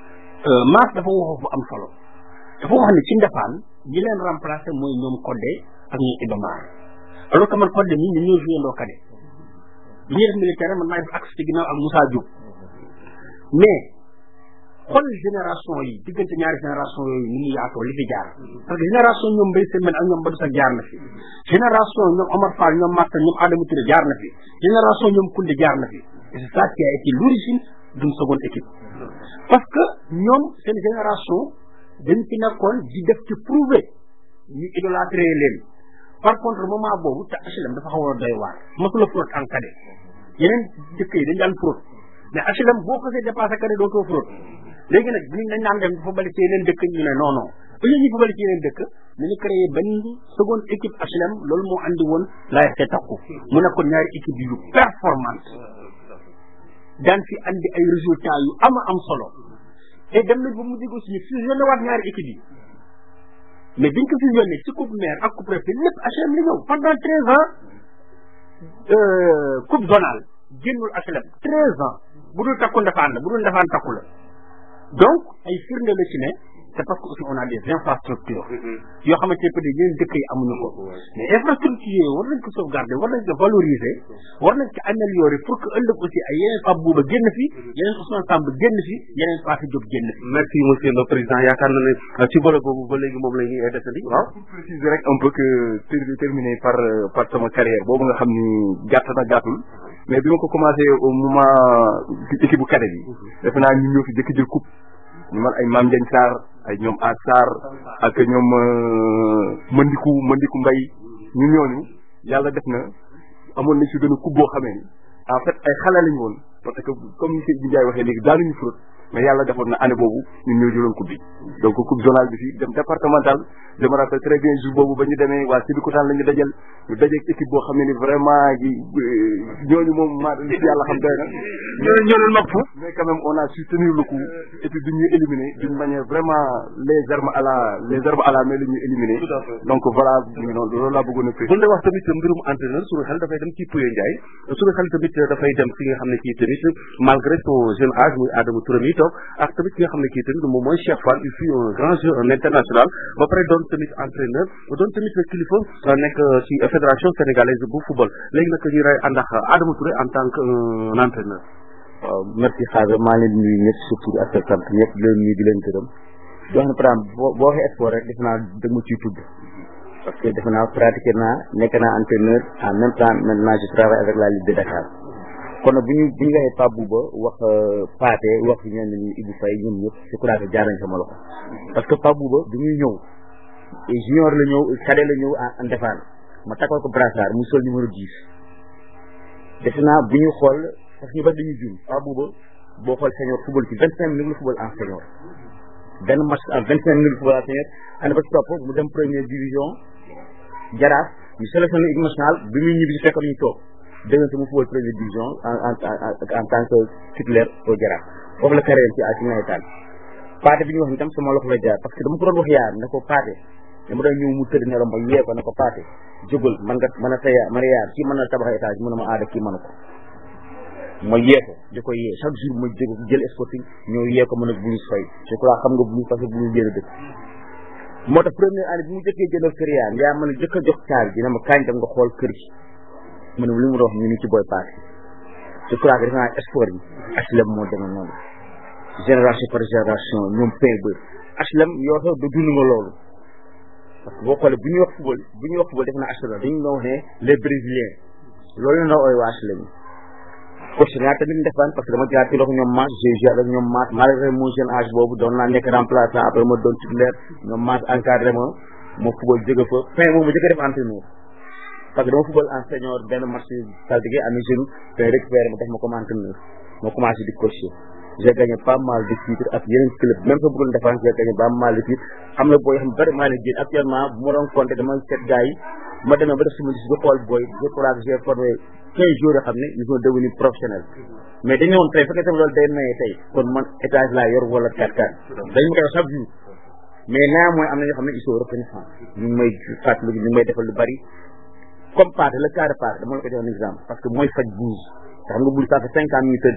Mass dafa waxoo fu am solo dafa wax ne ci ndefaan ñi leen remplacé mooy ñoom Codé ak ñoom Iba Mar alors que man Codé mii ñun ñoo joué ndoo kade bi ñuy def militaire man maa def axe ci ginnaaw ak Moussa Diop mais xool génération yi diggante ñaari génération yooyu ni mu yaatoo li fi jaar parce que génération ñoom Mbaye Sène ak ñoom Badou Sack jaar na fi génération ñoom Omar Fall ñoom Martin ñoom Adama Touré jaar na fi génération ñoom Koundé jaar na fi et c'est ça qui a été l'origine d'une seconde équipe parce que ñoom seen génération dañ fi nekkoon di def ci prouver ñu idolâtré leen par contre moment boobu te HLM dafa xaw a doy waar mosula fraude en cadet yeneen dëkk yi dañ daan fraude mais HLM boo ko see dépassé cadet dootoo fraude léegi nag ñu dañ naan dem dafa bali ci yeneen dëkk ñu ne non non au lieu ñu fa bali ci yeneen dëkk nañu créé benn seconde équipe HLM loolu moo andi woon l'AFC takku mu nekkoon ñaari équipe yu performante daan fi andi ay résultats yu ama am solo et dem nañ ba mu digg aussi ñu fusionné waat ñaari équipe yi mais biñ ko fusionné ci coupe maire ak coupe préfet lépp HLM li ñëw pendant treize ans coupe zonale génnul HLM treize ans bu dul takku ndefaan la bu dul ndefaan takku la donc ay firnde la ci ne c'est parce que aussi on a des infrastructures yoo xamante ne peut être yeneen dëkk yi amuñu ko mais infrastructure yooyu war nañ ko sauvegarder war nañ ko valoriser war nañ ko améliorer pour que ëllëg aussi ay yeneen Pape Bouba génn fi yeneen Ousmane Samb génn fi yeneen Fatou Diop génn fi merci monsieur le président yaakaar na ne ci volet boobu ba léegi moom la ñuy desandi waaw pour préciser rek un peu que ter- terminé par euh, par sama carrière boobu nga xam ni gàtt na gàttul mais bi ma ko commencé au moment équipe bu cadet bi defe naa ñu ñëw fi jëkk jël coupe ñu man ay Mame Diagne Sarr ay ñoom As Sarr ak ñoom Mandiku Mandiku Mbay ñu ñooñu yàlla def na amoon nañ si benn coupe boo xamee ni en fait ay xale lañu woon parce que comme ni Seydou Ndiaye waxee léegi daanuñu fraude mais yàlla defoon na année boobu ñun ñoo jëloon coupe bi donc coupe zonale bi fii dem départemental je me rappelle très bien jour boobu ba ñu demee waa Sébikotane la ñu dajal ñu dajeeg équipe boo xam ne ni vraiment ji ñooñu moom maa li ci yàlla xam doy na ñoo ñoo leen mag foofu mais quand même on a su tenir le coup et puis duñ ñu éliminer d'une manière vraiment les armes à la les armes à la main la ñu éliminer donc voilà ñu noonu loolu laa bëggoon a bu ñu wax tamit mbirum entraîneur suñu xel dafay dem ci Pouye Ndiaye suñu xel tamit dafay dem fi nga xam ne kii tamit malgré son jeune âge muy Adama Touré mi toog ak tamit ki nga xam ne kii tamit moom mooy Cheikh Fall il fut un grand jeu un international ba pare doon tamit entraîneur doon tamit kilifa nekk ci fédération sénégalaise bu football léegi nag ñu ray ànd ak Adama Touré en tant que un entraîneur waaw merci xaaga maa leen nuyu ñëpp surtout ak sa sant ñëpp di leen nuyu di leen gërëm di wax ne par exemple boo boo waxee sport rek defe naa da ma ciy tudd parce que defe naa pratiqué naa nekk naa entraîneur en même temps maintenant je travaille avec la Ligue de Dakar kon nag bu ñu bu ñu waxee Pape Bouba wax Pathé wax ñenn ñi Ibou Faye ñoom ñëpp je crois que jaar nañ sama loxo parce que Pape Bouba bi muy ñëw junior la ñëw cadet la ñëw en Ndefane ma takkal ko brassard mu sol numéro 10 defe naa bu ñu xool parce que ñu bari dañuy jum Pape Bouba boo xool senior football ci vingt cinq minutes la football en senior benn match en vingt cinq minutes football en senior ànd ba ci topp mu dem première division jaraaf ñu sélectionné équipe nationale bi muy ñibbi si fekk ñu toog dégg mu football première division en en en tant que titulaire au jaraaf foofu la carrière ci ci nawetaan Pathé bi ñu wax ni tam sama loxo la jaar parce que dama ko doon wax yaar ne ko Pathé dama doon ñëw mu tëdd ne la ma yee ko ne ko Pathé jógal man nga mën a sa yaar man a yaar kii mën na tabax étage mu ne ma aada kii mënu ko ma yee ko di ko yee chaque jour ma jóg jël sporting ñëw yee ko mën a buñu fay je crois xam nga buñu parce que buñu génn dëkk moo tax première année bi mu jëkkee jëndal kër yaa yaa mën a jëkk a jox caar bi ne ma kañ dem nga xool kër gi mu ne li mu doon wax ñu ni ci booy Pathé je crois que defe naa sport yi HLM moo demee noonu génération par génération ñoom pain bër HLM yoo xam da dund nga loolu parce que boo xoolee bu ñuy wax football bu ñuy wax football def naa HLM dañu doon wax ne les brésiliens loolu la ooy waa HLM coach naa tamit ndefaan parce que dama jaar ci loxo ñoom maas j'ai joué avec ñoom maas malgré mon jeune âge boobu doon naa nekk remplaçant après ma doon titulaire ñoom maas encadré ma ma football jóge fa fin moom ma jëkk def entraîneur parce que dama football en senior benn match saltige amee jeune te récupéré ma def ma comme entraîneur ma commencé di coacher j'ai gagné pas mal de titres ak yeneen club même sa bu doon défense j'ai gagné pas mal de titres am na booy xam bari maa leen génn actuellement bu ma doon compté dama seet gars yi ma demee ba def sama gis ba xool booy je crois que j'ai formé quinze jours yoo xam ne ils sont devenus professionnels mais dañu woon tey fekkee tamit loolu day maye tey kon man étage laa yor wala 4 4 dañ ma koy wax chaque jour mais naa mooy am na ñoo xam ne ils sont reconnaissants ñu ngi may fàttali ñu ngi may defal lu bari comme Pathé le cas de Pathé dama la ko jox un exemple parce que mooy faj bouse te xam nga bul ça fait cinq ans ñu tëdd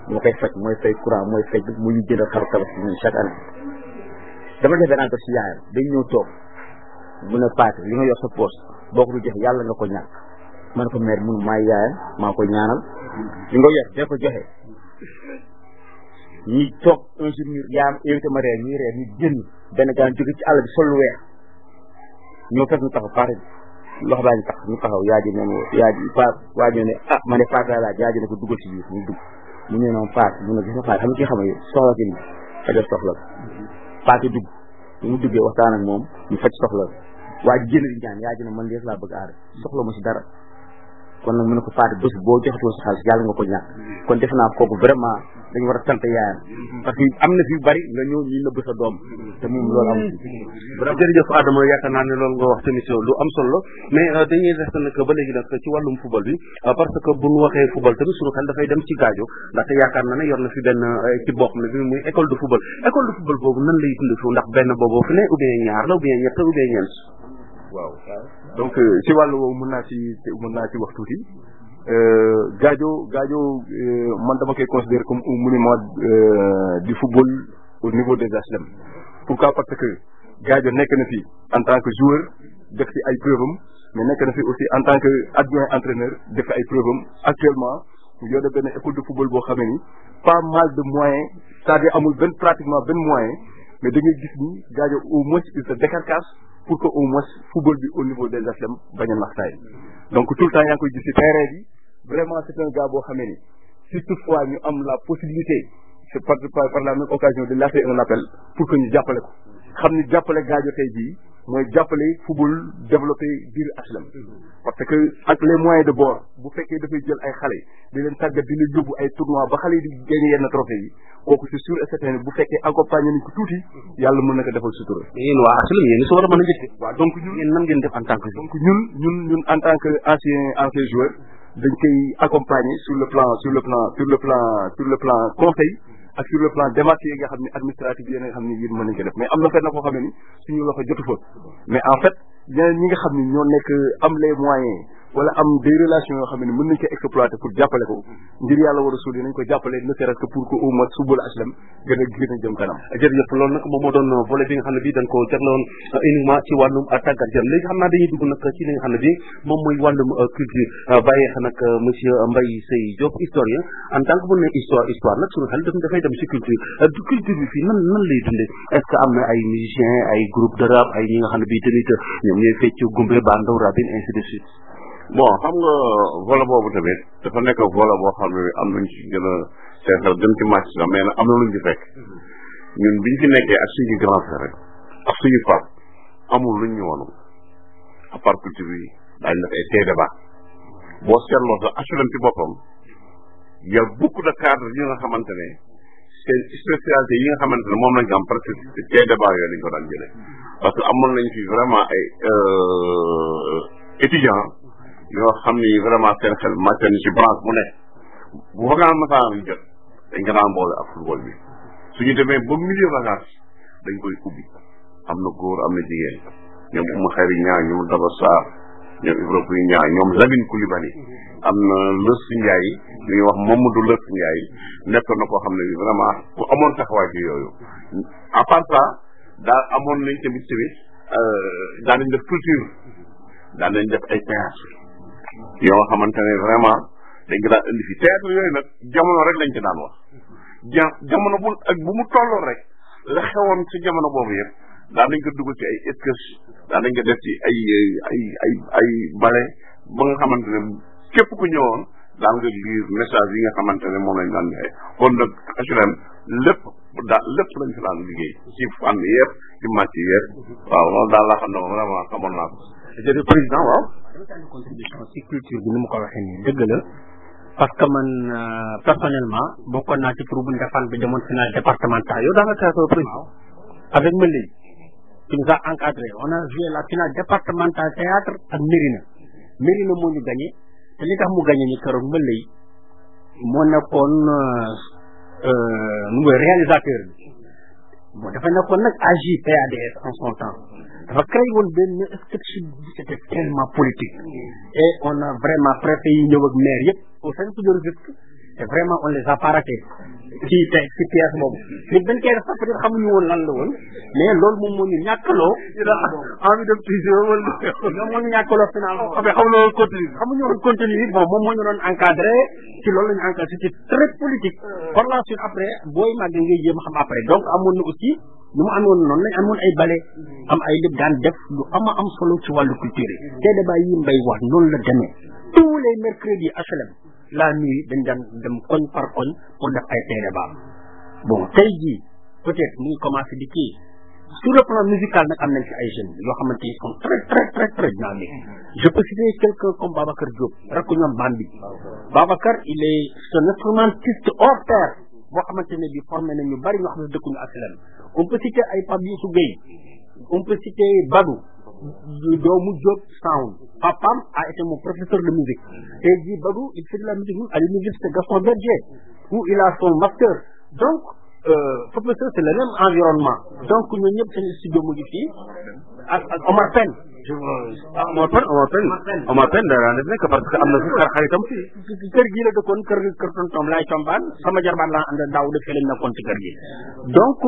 moo koy faj mooy fay courant mooy fay mu ñu jënd xar tabaski ñun chaque année dama def benn enquête si yaayam dañ ñëw toog mu ne paate li nga yor sa poos boo ko du joxe yàlla nga ko ñàkk ma ne ko mère mun maay yaayam maa koy ñaanal li nga yor dee ko joxe ñi toog un jour ñu yaayam invité ma reer ñuy reer ñu génn benn gaan jóge ci àll bi sol lu weex ñoo fekk ñu taxaw paate loxo baa ñu tax ñu taxaw yaa ji neen yaa ji pa waa ji ne ah ma ne paate laa laaj yaa ji ne ko dugal ci biir ñu dugg mu ñëw noonu paate mu ne gis nga paate xam nga ki xam ne soxla ki ni fajal soxla paate dugg bu mu duggee waxtaan ak moom ñu faj soxla waa ji génn di ñaan yaa ji ne man lees laa bëgg aar soxla ma si dara kon nag mu ne ko paate bés boo joxatoo sa xaalis yàlla nga ko ñàkk kon defe naa kooku vraiment dañu war a sant yaayam parce que am na fi bari nga ñëw ñu nëbb sa doom te moom loolu am jërëjëf Adama yaakaar naa ne loolu nga wax tamit lu am solo mais dañuy des nag ba léegi nag ci wàllum football bi parce que bu ñu waxee football tamit suñu xel dafay dem ci gaajo ndaxte yaakaar na ne yor na fi benn équipe boo xam ne bi muy école de football école de football boobu nan lay dund fi ndax benn boobu fi ne ou bien ñaar la ou bien ñett ou bien ñeent waaw donc ci wàllu woowu mën naa ci mën naa ci wax tuuti Gadio Gadio man dama koy considérer comme un monument du football au niveau des HLM pourquoi parce que Gadio nekk na fi en tant que joueur def fi ay preuve am mais nekk na fi aussi en tant que adjoint entraîneur def fi ay preuve am actuellement mu yore benn école de football boo xamee ni pas mal de moyens c'est-à-dire amul benn pratiquement benn moyen mais da ngay gis ni Gadio au moins il se décarcasse pour que au moins football bi au niveau des HLM bañ a naxtaay donc tout le temps yaa ngi koy gis ci terrain bi vraiment c'est un gars boo xamee ni si toutefois ñu am la possibilité c'est par par par la même occasion de lancer un appel pour que ñu jàppale ko xam ni jàppale Gadio tey jii mooy jàppale football développé biir HLM parce que ak les moyens de bord bu fekkee dafay jël ay xale di leen tàggat di leen yóbbu ay tournois ba xale yi di gagné yenn trophée yi kooku c'est sûr et certain bu fekkee accompagné nañ ko tuuti yàlla mën na ko defal sutura. yéen waa HLM yéen su war a mën a njëkk. waaw donc ñun yéen nan ngeen def en tant que donc ñun ñun ñun en tant que ancien ancien joueur dañ koy accompagner sur le plan sur le plan sur le plan sur le plan conseil ak sur le plan démarche yi nga xam ne administratif yi nga xam ne yéen mën nañ ko def mais am na fenn koo xam ne ni suñu loxo jotu fa mais en fait ñeneen ñi nga xam ne ñoo nekk am les moyens wala am des relations yoo xam ne mën nañ ko exploiter pour jàppale ko ngir yàlla war a suul nañ ko jàppale ne serait-ce que pour que au moins football HLM gën a gën a jëm kanam jërëjëf loolu nag moom moo doon volet bi nga xam ne bi dañ ko jagloon uniquement ci wàllum tàggat yaram léegi xam naa dañuy dugg nag ci li nga xam ne bi moom mooy wàllum culture bàyyee xa nag monsieur Mbaye Seye Diop historien en tant que bu ne histoire histoire nag suñu xel daf dafay dem ci culture du culture bi fii nan nan lay dundee est ce que am na ay musiciens ay groupe de rap ay ñi nga xam ne bi tamit ñoom ñooy fecc gumbe bandaw rabine ainsi de suite bon xam nga volet boobu tamit dafa nekk volet boo xam ne am nañ ci gën a seetal gën ci màcc sax mais nag am na luñ ci fekk ñun biñ fi nekkee ak suñu grand frère rek ak suñu pap amul luñ ñu woon à part culture bi daañu def ay tey débat boo seetloo sax HLM ci boppam y a beaucoup de cadres yi nga xamante ne seen spécialité yi nga xamante ne moom lañ ko am parce que tey débat yooyu lañ ko daan jëlee parce que amoon nañ fi vraiment ay étudiants yoo xam ni vraiment seen xel màcc na ci branche mu ne bu vacance masaan jot dañ ko daan boole ak football bi suñu demee ba milieu vacance dañ koy ubbi am na góor am na jigéen ñoom Oumou Khayri ñaa ñoom Daba Sarr ñoom Ibrahima Pouy ñaa ñoom Lamine Coulibaly am na Lës Ndiaye li ñuy wax Mamadou Lës Ndiaye nekk na koo xam ne bi vraiment ku amoon taxawaay ci yooyu à part ça daal amoon nañ tamit tamit daan nañ def culture daan nañ def ay théâtre yoo xamante ne vraiment dañ ko daan indi fi théâtre yooyu nag jamono rek lañ ci daan wax ja jamono bu ak bu mu tolloon rek la xewoon ci jamono boobu yëpp daan nañ ko dugal ci ay sketch daan nañ ko def ci ay ay ay ay bale ba nga xamante ne képp ku ñëwoon daan nga lire message yi nga xamante ne moom lañ daan joxe kon nag HLM lépp daal lépp lañ fi daan liggéey ci fànn yëpp ci màcc yëpp waaw loolu daal laa xam ne vraiment xamoon naa ko jërëjëf président waaw contribution ci culture bi ni mu ko waxee nii dëgg la parce que man personnellement bokkoon naa ci groupe bu Ndefane bi demoon final départemental yow daa nga théâtre président avec Mbale qui nous a encadré on a joué la finale départementale théâtre ak Mérina Mérina moo ñu gagné te li tax mu gagné ni keroog Mbale moo nekkoon nu muy réalisateur bi bon dafa nekkoon nag AJPADS en son temps dafa créé woon benn sketch bi c'était tellement politique et on a vraiment préfet yi ñëw ak maire yëpp au sein de Rufisque te vraiment on les a pas ratés ci te ci pièce boobu nit dañ koy def sax peut être xamuñu woon lan la woon mais loolu moom moo ñu ñàkkaloo envie dem toujours wala ñoom moo ñu ñàkkaloo finalement mais xam nga continue xamuñu woon contenu bi bon moom moo ñu doon encadré ci loolu la ñu encadré c'était très politique par la suite après booy màgg ngay jéem xam après donc amoon na aussi ñu mu amoon noonu lañ amoon ay bale am ay lépp daan def lu ama am solo ci wàllu culture yi te débat yi mbay wax noonu la demee tous les mercredis HLM la nuit dañ daan dem koñ par koñ pour def ay tey débat bon tey jii peut-être mu ngi commencé di kii sur le plan musical nag am nañ ci ay jeunes yoo xamante ils sont très très très très dynamiques je peux citer quelqu'un comme Babacar Diop rek ñoom Bambi Babacar il est un instrumentiste hors pair boo xamante ne bi formé na ñu bari ñoo xam ne dëkkuñu HLM on peut citer ay Pape Youssou Gueye on peut citer Badou doomu Diop Sound papam a été mon professeur de musique tey jii Badou il fait de la musique à l'université Gaston Berger où il a son master donc professeur c'est le même environnement donc ñun ñëpp seen studio mu ngi fii ak ak Omar Pène je Omar Pène Omar Pène Omar Pène dara def nekk parce que am na fi xar xaritam fii kër gii la dëkkoon kër kër tontom laay combaan sama jarbaan laa ànd daaw def lañ nekkoon ci kër gi donc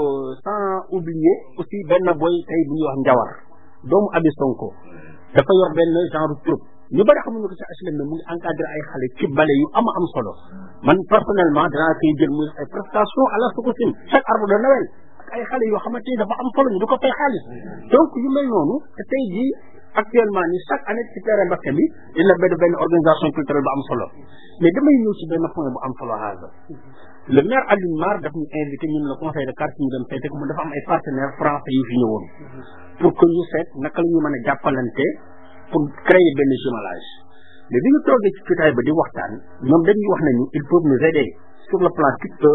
sans oublier aussi benn boy tey bu ñuy wax Njawar doomu Abi Sonko dafa yor benn genre troupe ñu bëri xamuñu ko ci HLM mais mu ngi encadré ay xale ci bale yu ama am solo man personnellement danaa koy jël muy ay prestation à la Sococim chaque arbre de Noël ak ay xale yoo xamante ni dafa am solo ñu di ko fay xaalis donc yu mel noonu te tey jii actuellement ni chaque année ci terrain basket bi dina benn benn organisation culturelle bu am solo mais damay ñëw ci benn point bu am solo haasa le maire Alioune Mar daf ñu invité ñun le conseil de quartier ñu dem seete ko mu dafa am ay partenaires français yu fi ñëwoon pour que ñu seet naka la ñu mën a jàppalante pour créer benn jumelage mais bi ñu toogee ci jotaay ba di waxtaan ñoom dañuy wax nañu ils peuvent nous aider sur le plan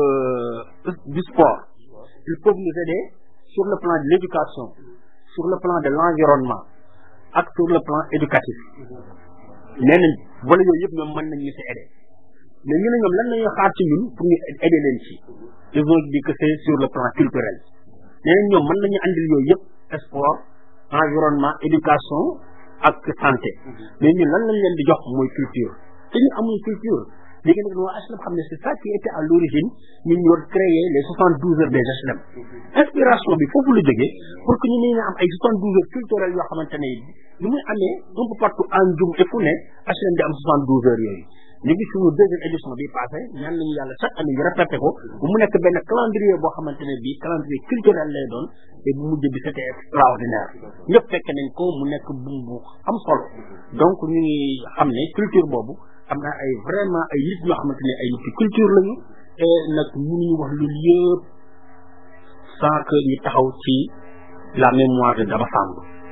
du sport ils peuvent nous aider sur le plan de l'éducation sur le plan de l'environnement ak sur le plan éducatif nee nañ wala yooyu yëpp ñoom mën nañ ñu si aider mais ñu ne ñoom lan lañuy xaar ci ñun pour ñu aider leen ci ils ont dit que c'est sur le plan culturel nee nañ ñoom mën nañu andil yooyu yëpp sport environnement éducation ak santé mais ñun lan lañ leen di jox mooy culture te ñu amuñ culture léegi nag waa HLM xam ne c'est ça qui était à l'origine ñun ñoo créé les soixante douze heures des HLM inspiration bi foofu la jógee pour que ñu ne am ay soixante douze heures culturelles yoo xamante ne lu muy amee un peu partout en Ndioum et fu ne HLM di am soixante douze heures yooyu ñu ngi suñu deuxième édition bi passé ñaan nañu yàlla chaque année ñu répété ko bu mu nekk benn calendrier boo xamante ne bii calendrier culturel lay doon te bu mujj bi c'était extraordinaire ñëpp fekk nañ ko mu nekk bu bu am solo donc ñu ngi xam ne culture boobu am na ay vraiment ay nit ñoo xamante ne ay nit ci culture lañu et nag mënuñu wax lu yëpp sans que ñu taxaw ci la mémoire de Daba Samb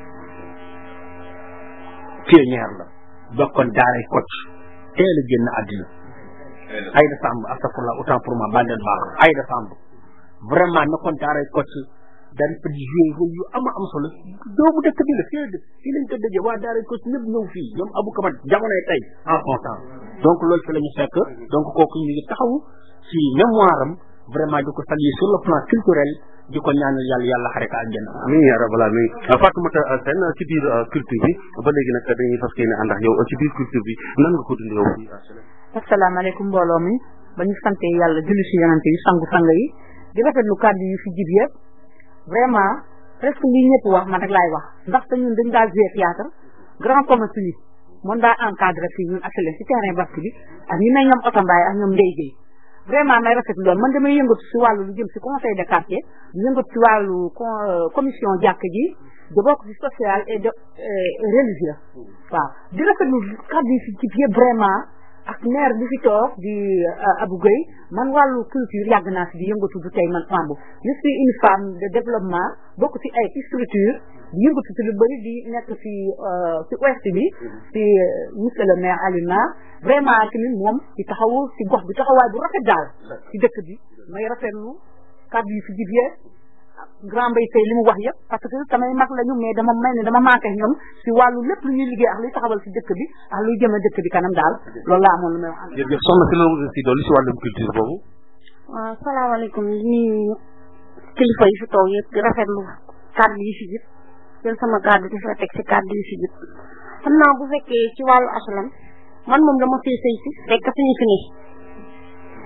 pionnière la bokkoon daaray Kocc teel a génn àddina Aïda Samb astafurlah autant pour moi bandel baax Aïda Samb vraiment nekkoon daaray Kocc daan fa di joué rôle yu ama am solo doomu dëkk bi la fii fii lañ ko dëjee waa daaray Kocc ñëpp ñëw fii ñoom Abou Kamat jamonoy tey en son temps donc loolu fi la ñu fekk donc kooku ñu ngi taxaw ci mémoire am vraiment di ko saluer sur le plan culturel di ko ñaanal yàlla yàlla xare ko àjjana amiin yaa rabbal aalamiin Fatoumata Sène ci biir culture bi ba léegi nag dañuy fas yéene ànd ak yow ci biir culture bi nan nga ko dundee yow fii asalaamaaleykum mbooloo mi ba ñu sante yàlla julli si yonante yi sangu sang yi di rafetlu kàddu yu fi jib yëpp vraiment presque li ñëpp wax man rek laay wax ndaxte ñun dañ daa jouer théâtre grand commerce yi moom daa encadré fii ñun HLM si terrain basket bi ak ñu mel ñoom Oto Mbaye ak ñoom Ndeye Gueye vraiment may rafetlu loolu man damay yëngatu si wàllu lu jëm si conseil de quartier di yëngatu si wàllu commission jàkk ji de bokk si social et de religieux waaw di rafetlu kàddu yi fi jib yëpp vraiment ak maire bi fi toog di Abou Gueye man wàllu culture yàgg naa si di yëngatu du tey man Samb je suis une femme de développement bokk ci ay structure di yëngatu ci lu bëri di nekk ci ci ouest bi ci monsieur le maire Alioune vraiment tamit moom ci taxawu ci gox bi taxawaay bu rafet daal ci dëkk bi may rafetlu kàddu yi fi jibee grand mbay tey li mu wax yëpp parce que samay mag lañu mais dama mel ni dama manqué ñoom si wàllu lépp lu ñuy liggéey ak luy taxawal si dëkk bi ak luy jëme dëkk bi kanam daal loolu laa amoon lu may wax. jërëjëf soxna si loolu si dolli si wàllum culture boobu. waaw salaamaaleykum di nuyu kilifa yi fi toog yëpp di rafetlu kàddu yi fi jib jël sama kàddu di fa teg si kàddu yi fi jib xam naa bu fekkee ci wàllu HLM man moom dama fee sëy si fekk suñu fi ne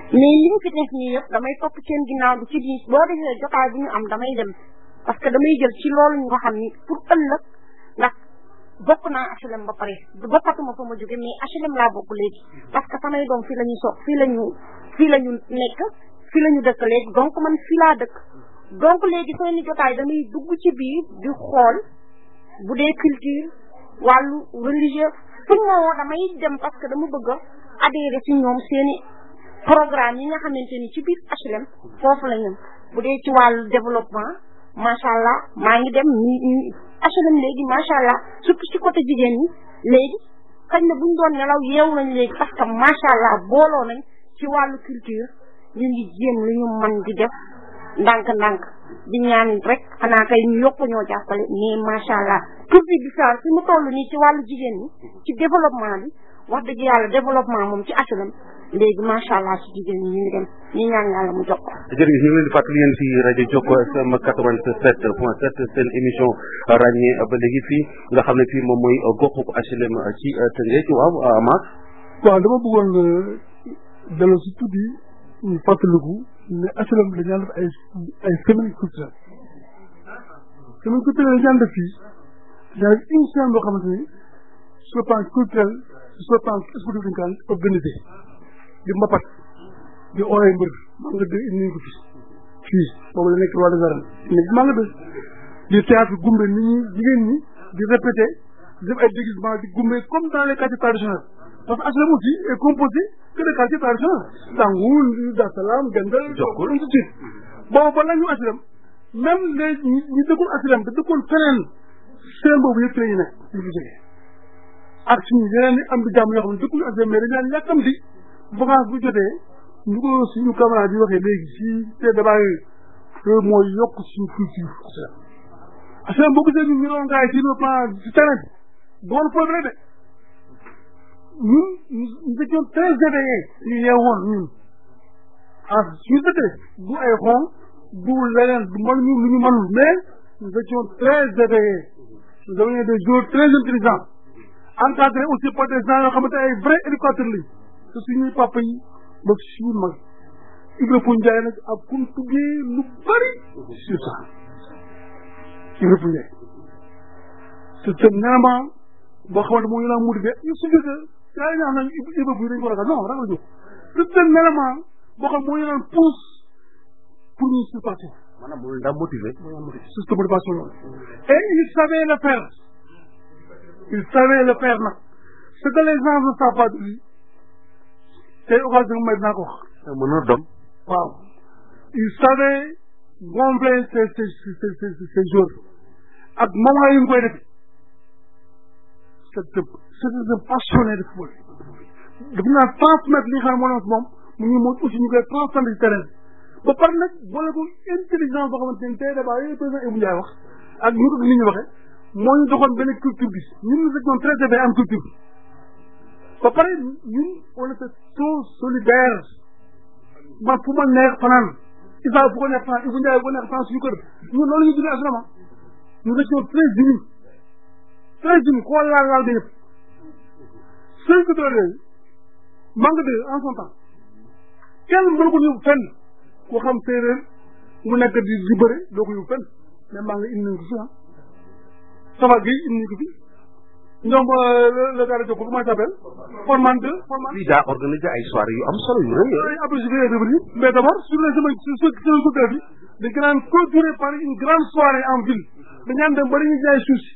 mais li ñu fi def nii yëpp damay topp seen ginnaaw bi ci biir boo defee jotaay bu ñu am damay dem parce que damay jël ci loolu ñu nga xam ni pour ëllëg ndax bokk naa HLM ba pare bokkatuma fa ma jóge mais HLM laa bokk léegi parce que samay doom fii la ñuy soog fii la ñu fii la ñu nekk fii la ñu dëkk léegi donc man fii laa dëkk donc léegi seeni jotaay damay dugg ci biir di xool bu dee culture wàllu religieux fuñ ma woo damay dem parce que dama bëgg a adhérer ci ñoom seeni programme yi nga xamante ni ci biir HLM foofu la ñëm bu dee ci wàllu développement macha allah maa ngi dem ñi HLM léegi macha allah surtout ci côté jigéen ñi léegi xëy na buñ doon nelaw yeewu nañ léegi parce que macha allah booloo nañ ci wàllu culture ñu ngi jéem lu ñu mën di def ndànk-ndànk di ñaan rek xanaa kay ñu yokk ñoo jàppale mais macha allah culture bi saa fi mu toll nii ci wàllu jigéen ñi ci développement bi wax dëgg yàlla développement moom ci HLM léegi macha allah ci jigéen ñi ñu ngi dem ñu ñaan yàlla mu jox ko. jërëjëf ñu ngi leen di fàttali yéen fii rajo Jokko FM 87 point 7 seen émission ràññee ba léegi fii nga xam ne fii moom mooy goxu HLM ci Tëngéej waaw Amath. waaw dama bëggoon delloo si tuuti ñu fàttaliku ne HLM dañu daan def ay ay semaine culturelle semaine culturelle dañu daan def fii dañu def une semaine boo xamante ni sur le plan culturel sur le plan sportif dañu ko daan organisé di mbapat di ooyee mbër maa nga dégg indi ko fi fii boobu la nekk roi des arènes nekk maa nga dégg di théâtre gumbe nit ñi jigéen ñi di répété di def ay déguisement di gumbe comme dans les quartiers traditionnels parce que HLM aussi est composé que de quartiers traditionnels Sangoul Dar Salam Gendal Jokkul ainsi de suite boobu ba la ñu HLM même les ñi ñi dëkkul HLM te dëkkoon feneen seen boobu yëpp la ñu nekk ñu fi jógee ak suñu yeneen i am di jàmm yoo xam ne dëkkuñu HLM mais dañu naan yàkkam di vacance bu jotee ñu ko suñu camarade yi waxee léegi si te débat yooyu loolu mooy yokk suñu culture HLM HLM boo gisee ñun ñu doon gaay ci le plan ci terrain bi doon problème de ñun nous étions très éveillés ñu yeewoon ñun ah suñu dëkkee du ay xon du leneen du mën ñu lu ñu mënul mais nous étions très éveillés nous avions des joueurs très intelligents encadrés aussi par des gens yoo xamante ay vrais éducateurs lañ te suñuy papa yi ba suñu mag Ibra Pou Ndiaye nag ak kum tuggee lu bari sur ça Ibra Pou Ndiaye c'est un élément boo xamante moo ñu laa motivé ñu suñu que yaa ngi naan Ibra Pou dañ ko ragal non ragal jóg c'est un élément boo xam moo ñu naan pousse pour ñu surpasser maanaam mooy ndax motivé c'est cette motivation là et il savait le faire il savait le faire nag ce que les gens ne savent pas de lui tey occasion may dinaa ko wax mën na doom waaw il savait gonfler ses ses ses ses ses jours ak moment yi mu koy def c'est c'est un passionné de football daf naa transmettre li nga xam ne moo nekk moom mu ngi moom aussi ñu koy transmettre ci terrain ba pare nag boole ko intelligence boo xamante ne tey débat yooyu président Ibou Ndiaye wax ak ñu ko nit ñi waxee moo ñu doxoon benn culture bi ñun nous étions très éveillés am culture bi ba pare ñun on était trop solidaire man fu ma neex fanaan Isa fu ko neex fanaan Ibou Ndiaye fu ko neex fanaan suñu kër ñun loolu ñu dundee assurement nous étions très unis très unis koo laal laal ba yëpp seen culture yooyu manque de en son temps kenn mënu ko yóbbu fenn koo xam séeréer mu nekk di di bëre doo ko yóbbu fenn mais maa ngi indi nañ ko fi ah Safa Gueye indi nañ ko fi ñoom le gars de Jokko comment il s'appelle Forman 2 Forman fii daa organisé ay soirée yu am solo yu rëy ay après je vais revenir mais d'abord sur les semaines sur sur sur culture bi dañ ko naan clôturer par une grande soirée en ville dañaan dem ba dañuy jaay suuf si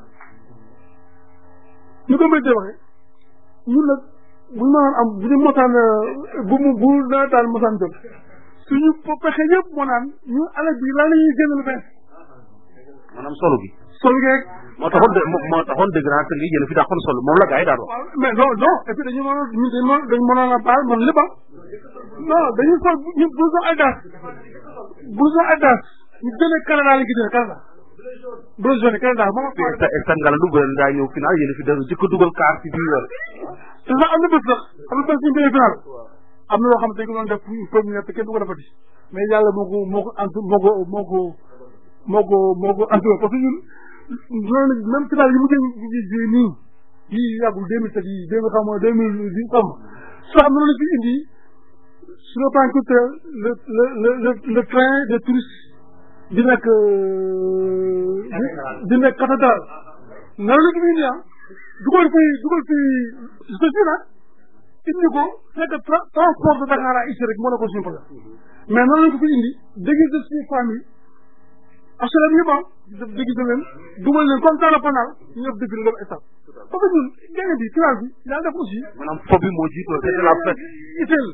ñu ko méttee waxee ñun nag bu ñu mënoon am bu ñu mosaan bu mu bu nawetaan mosaan jot suñu pexe yëpp moo naan ñu alal bi lan la ñuy génn lu bees maanaam solo gi sol geeg moo taxoon de moo taxoon dëgg naa te ngi yéen fi dàqoon solo moom la gars yi daan wax mais non non et puis dañu mënoon ñu dañ mën dañ mënoon a baal man lépp non dañu sol ñu blouson Adidas blouson Adidas ñu jëlee Canada la gi jëlee Canada blouson jaune Canada moom stade Ngalandou bu leen daa ñëw final yéen fi da jëkk dugal kaar ci biir te sax am na bés sax am na bés ñu demee final am na loo xam ne dañ ko doon def première te kenn du ko defati mais yàlla moo ko moo ko antu moo ko moo ko moo ko moo ko antu parce que ñun loolu même final yi mu jëm ji nii yii yàggul deux mille sept yi deux mille xam deux mille dix xam sax am na lu fi indi sur le plan culturel le le le le le train de touristes di nekk di nekk cathédrale nan la ñu indi ah dugal fi dugal fi ceci nag indi ko fekk transport de Dakar à ici rek moo nekkoon suñu problème mais nan la ko fi indi déguisé suñu famille HLM yëpp ah def déguisé leen dugal leen comme ça la panal ñëpp dëgg la dem état parce que ñun gagné bi classe bi yàlla def aussi maanaam fo bi moo jiitu c'est la fête itel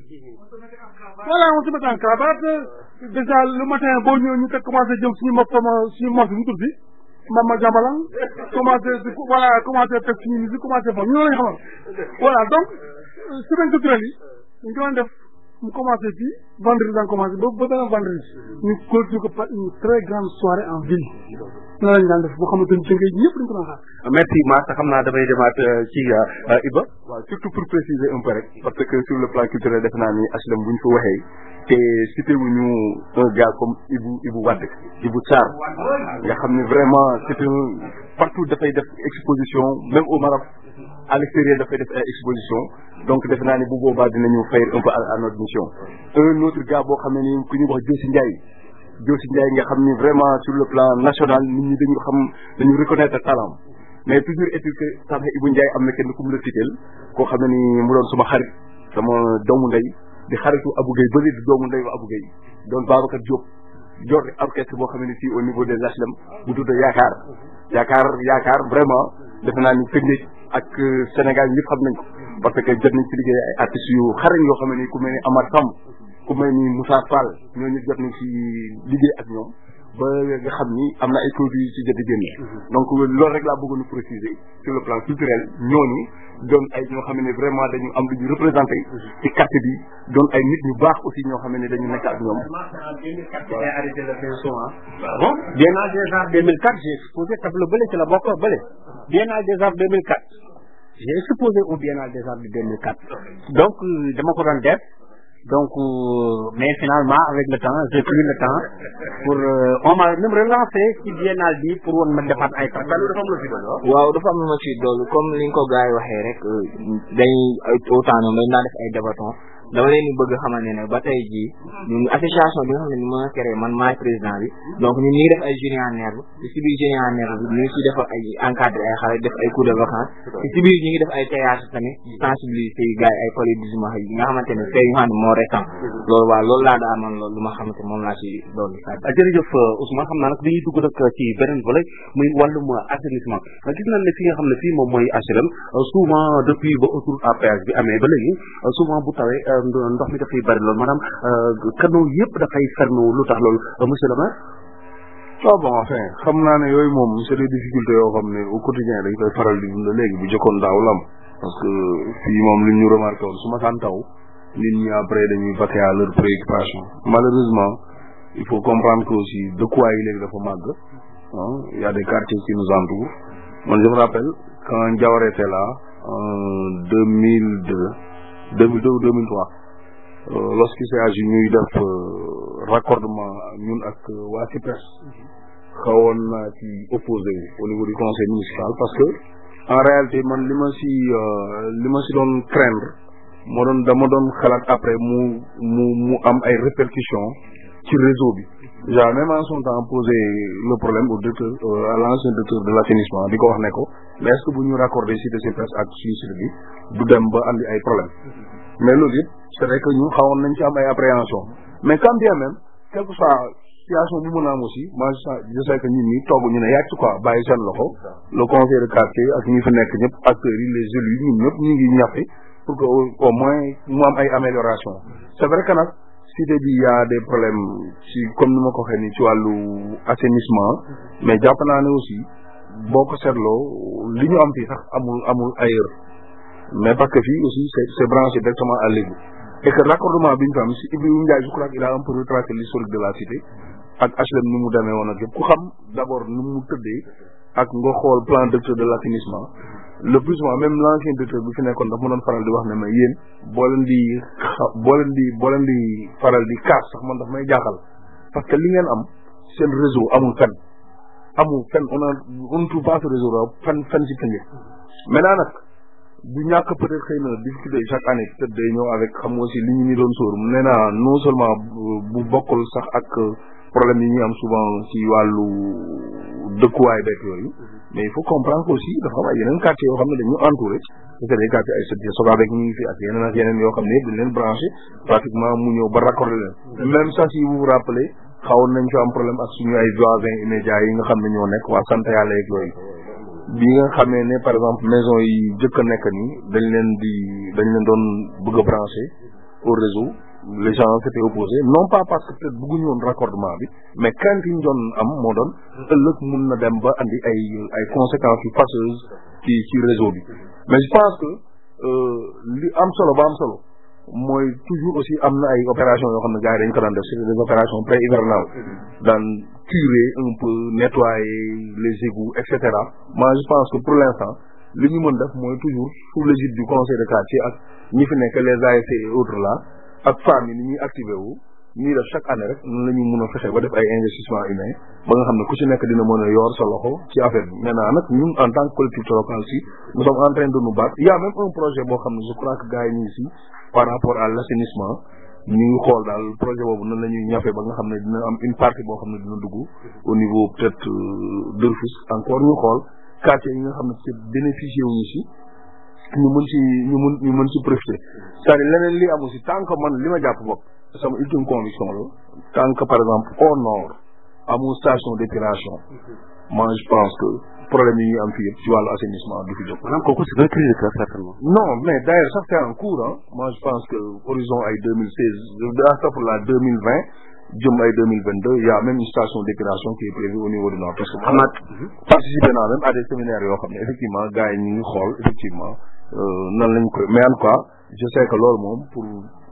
voilà on se met en cravate déjà le matin boo ñëwee ñu teg commencé jëm suñu mos sama suñu mos bi mu tudd Mama Jambalang commencé di voilà commencé teg suñu musique commencé fa ñu lañ xamal voilà donc semaine culturelle yi ñu ko doon def mu commencé fii vendredi daan commencé ba ba beneen vendredi ñu clôture ko par une très grande soirée en ville na lañ daan def boo xamante ni tënkee ñëpp dañ ko doon xaar merci Massa xam naa damay demaat ci Iba waaw surtout pour préciser un peu rek parce que sur le plan culturel def naa ni HLM bu ñu fa waxee te cité wu ñu un gars comme Ibou Ibou Wade Ibou Sarr nga xam ne vraiment c'est un partout dafay def exposition même au Maroc à l'extérieur dafay def ay exposition donc def naa ni bu boobaa dinañu fay un peu à notre mission un autre gars boo xam ne ni ku ñu wax Jossi Ndiaye Jossi Ndiaye nga xam ni vraiment sur le plan national nit ñi dañu xam dañu reconnaître talent mais toujours est-il que sax Ibou Ndiaye am na kenn ku mu la titel koo xam ne ni mu doon suma xarit sama doomu ndey di xaritu Abou Gueye bëri di doomu ndey wa Abou Gueye doon Babacar Diop jor orchestre boo xam ne fii au niveau des HLM bu tudd yaakaar yaakaar yaakaar vraiment defe naa ni Tëngéej ak Sénégal ñëpp xam nañ ko parce que jot nañ ci liggéey ay artistes yu xarañ yoo xam ne ku mel ni Amar Samb ku mel ni Moussa Fall ñooñu jot nañ ci liggéey ak ñoom ba nga xam ni am na ay produits yu ci jot a génne donc loolu rek laa bëggoon a préciser sur le plan culturel ñooñu doon ay ñoo xam ne vraiment dañu am lu ñu représenté ci quartier bi doon ay nit ñu baax aussi ñoo xam ne dañu nekk ak ñoom. arrêté le pinceau bon Biennale des Arts 2004 j'ai exposé tableau bële ci la bokk bële Biennale des Arts 2004 j'ai exposé au Biennale des Arts de 2004 donc dama ko doon def donc mais finalement avec le temps j'ai pris le temps pour on m'a même relancé ci biennale bi pour woon ma defaat ay dafa am la fi doon waaw dafa am lu ma ci doolu comme li nga ko gars yi waxee rek dañuy autant ñoom dañ naa def ay débaton dama leen di bëgg xamal ne ne ba tey jii ñun association bi nga xam ne ni mën a créé man maay président bi donc ñun ñu ngi def ay jeunes en herbe te si biir jeunes en herbe bi ñu ngi si def ay encadré ay xale def ay cours de vacances te si biir ñu ngi def ay théâtre tamit sensibiliser yi gars yi ay paludisme yi nga xamante ne fee yu xam ne moo récent loolu waaw loolu laa daa amoon loolu lu ma xamante moom laa ci doon jërëjëf Ousmane xam naa nag dañuy dugg nag ci beneen volet muy wàllum assainissement gis nañ ne fi nga xam ne fii moom mooy HLM souvent depuis ba autoroute à péage bi amee ba léegi souvent bu tawee ndox mi dafay bari loolu maanaam canaux yëpp dafay fermé lu tax loolu monsieur le maire waaw bon enfin xam naa ne yooyu moom c'est des difficultés yoo xam ne au quotidien dañ koy faral di dund léegi bu jëkkoon daaw lam parce que fii moom li ñu remarqué woon su ma saan taw nit ñi après dañuy vaquer à leur préoccupation malheureusement il faut comprendre que aussi dëkkuwaay yi léegi dafa màgg ah il y a des quartiers qui nous entourent man je me rappelle quand Diawara était là en deux mille deux deux mille deux ou deux mille trois lorsqu'il s'est agi ñuy def raccordement ñun ak waa CIPES xawoon naa ci opposé au niveau du conseil municipal parce que en réalité man li ma si li ma si doon craindre moo doon dama doon xalaat après mu mu mu am ay répercussions ci réseau bi déjà même en son temps posé le problème au directeur à l'ancien directeur de l'assainissement di ko wax ne ko mais est-ce que bu ñu raccordé cité CIPES ak suñu site bi du dem ba andi ay problème mais loolu yëpp c'est vrai que ñun xawoon nañ ci am ay appréhension mais quand bien même quelle que soit situation bu mën a am aussi moi je sais que ñun ñi togg ñu ne yàcc quoi bàyyi seen loxo le conseil de quartier ak ñi fi nekk ñëpp acteurs yi les élus ñun ñëpp ñu ngi ñafe pour que au moins mu am ay amélioration c'est vrai que nag cité bi y a des problèmes ci comme ni ma ko waxee ni ci wàllu assainissement mais jàpp naa ne aussi boo ko seetloo li ñu am fii sax amul amul ailleurs mais parce que fii aussi c'est c'est branché directement à l'égout et que raccordement bi ñu fa am si Ibrahima Ndiaye je crois qu'il a un peu retracé l'historique de la cité ak HLM ni mu demee woon ak yëpp ku xam d'abord ni mu tëddee ak nga xool plan directeur de l'assainissement le plus souvent même l'ancien directeur bi fi nekkoon daf ma doon faral di wax ne ma yéen boo leen di xa boo leen di boo leen di faral di kaas sax man daf may jaaxal parce que li ngeen am seen réseau amul fenn amul fenn on a on ne trouve pas ce réseau là fenn fenn si tënge maintenant nag du ñàkk peut être xëy na difficulté chaque année peut être day ñëw avec xam nga aussi li ñu ni doon sóor nee naa non seulement bu bokkul sax ak problème yi ñuy am souvent ci wàllu dëkkuwaay beeg yooyu mais il faut comprendre que aussi dafa am ay yeneen quartier yoo xam ne dañu entouré c'est des quartiers ay sëdd soga beeg ñu ngi fi ak yeneen ak yeneen yoo xam ne dañ leen branché pratiquement mu ñëw ba raccordé leen même ça si vous vous rappelez xawoon nañ fi am problème ak suñu ay voisins immédiats yi nga xam ne ñoo nekk waa sant yàlla yeeg yooyu bi nga xamee ne par exemple maison yi jëkk a nekk nii dañ leen di dañ leen doon bëgg a branché au réseau les gens s'étaient opposés non pas parce que peut-être bëgguñu woon raccordement bi mais crainte yi ñu doon am moo doon ëllëg mun na dem ba andi ay ay conséquences yu fâcheuses ci ci réseau bi mais je pense que li am solo ba am solo mooy toujours aussi am na ay opération yoo xam ne gars yi dañ ko daan def c'est des opérations pré hivernales daan curer un peu nettoyer les égouts et cetera moi je pense que pour l'instant li ñu mën def mooy toujours sous l'égide du conseil de quartier ak ñi fi nekk les ASC et autres là ak femmes yi ni ñuy activé wu ñuy def chaque année rek noonu la ñu mën a fexe ba def ay investissement humain ba nga xam ne ku ci nekk dina mën a yor sa loxo ci affaire bi maintenant nag ñun en tant que collectivité locale si nous sommes en train de nous battre il y a même un projet boo xam ne je crois que gars yi ñu ngi si par rapport à l'assainissement ñu ngi xool daal projet boobu nan la ñuy ñafe ba nga xam ne dina am une partie boo xam ne dina dugg au niveau peut-être de Rufisque encore ñu xool quartier yi nga xam ne ci bénéficié wuñu si ñu mën ci ñu mën ñu mën ci profiter c'est-à-dire leneen li amu si tant que man li ma jàpp bopp sama ultime conviction la tant que par exemple au nord amul station d'épuration moi je pense que problème yi ñu am fii yëpp ci wàllu assainissement du fi jóg. maanaam kooku c'est un cri de cœur certainement. non mais d'ailleurs ça c'est en cours hein moi je pense que horizon ay deux mille seize astafurlah deux mille vingt jëm ay deux mille vingt deux il y a même une station d'épuration qui est prévue au niveau du nord parce que xam naa participer naa même à des séminaires yoo xam ne effectivement gars yi ñu ngi xool effectivement nan lañ koy mais en tout cas je sais que loolu moom pour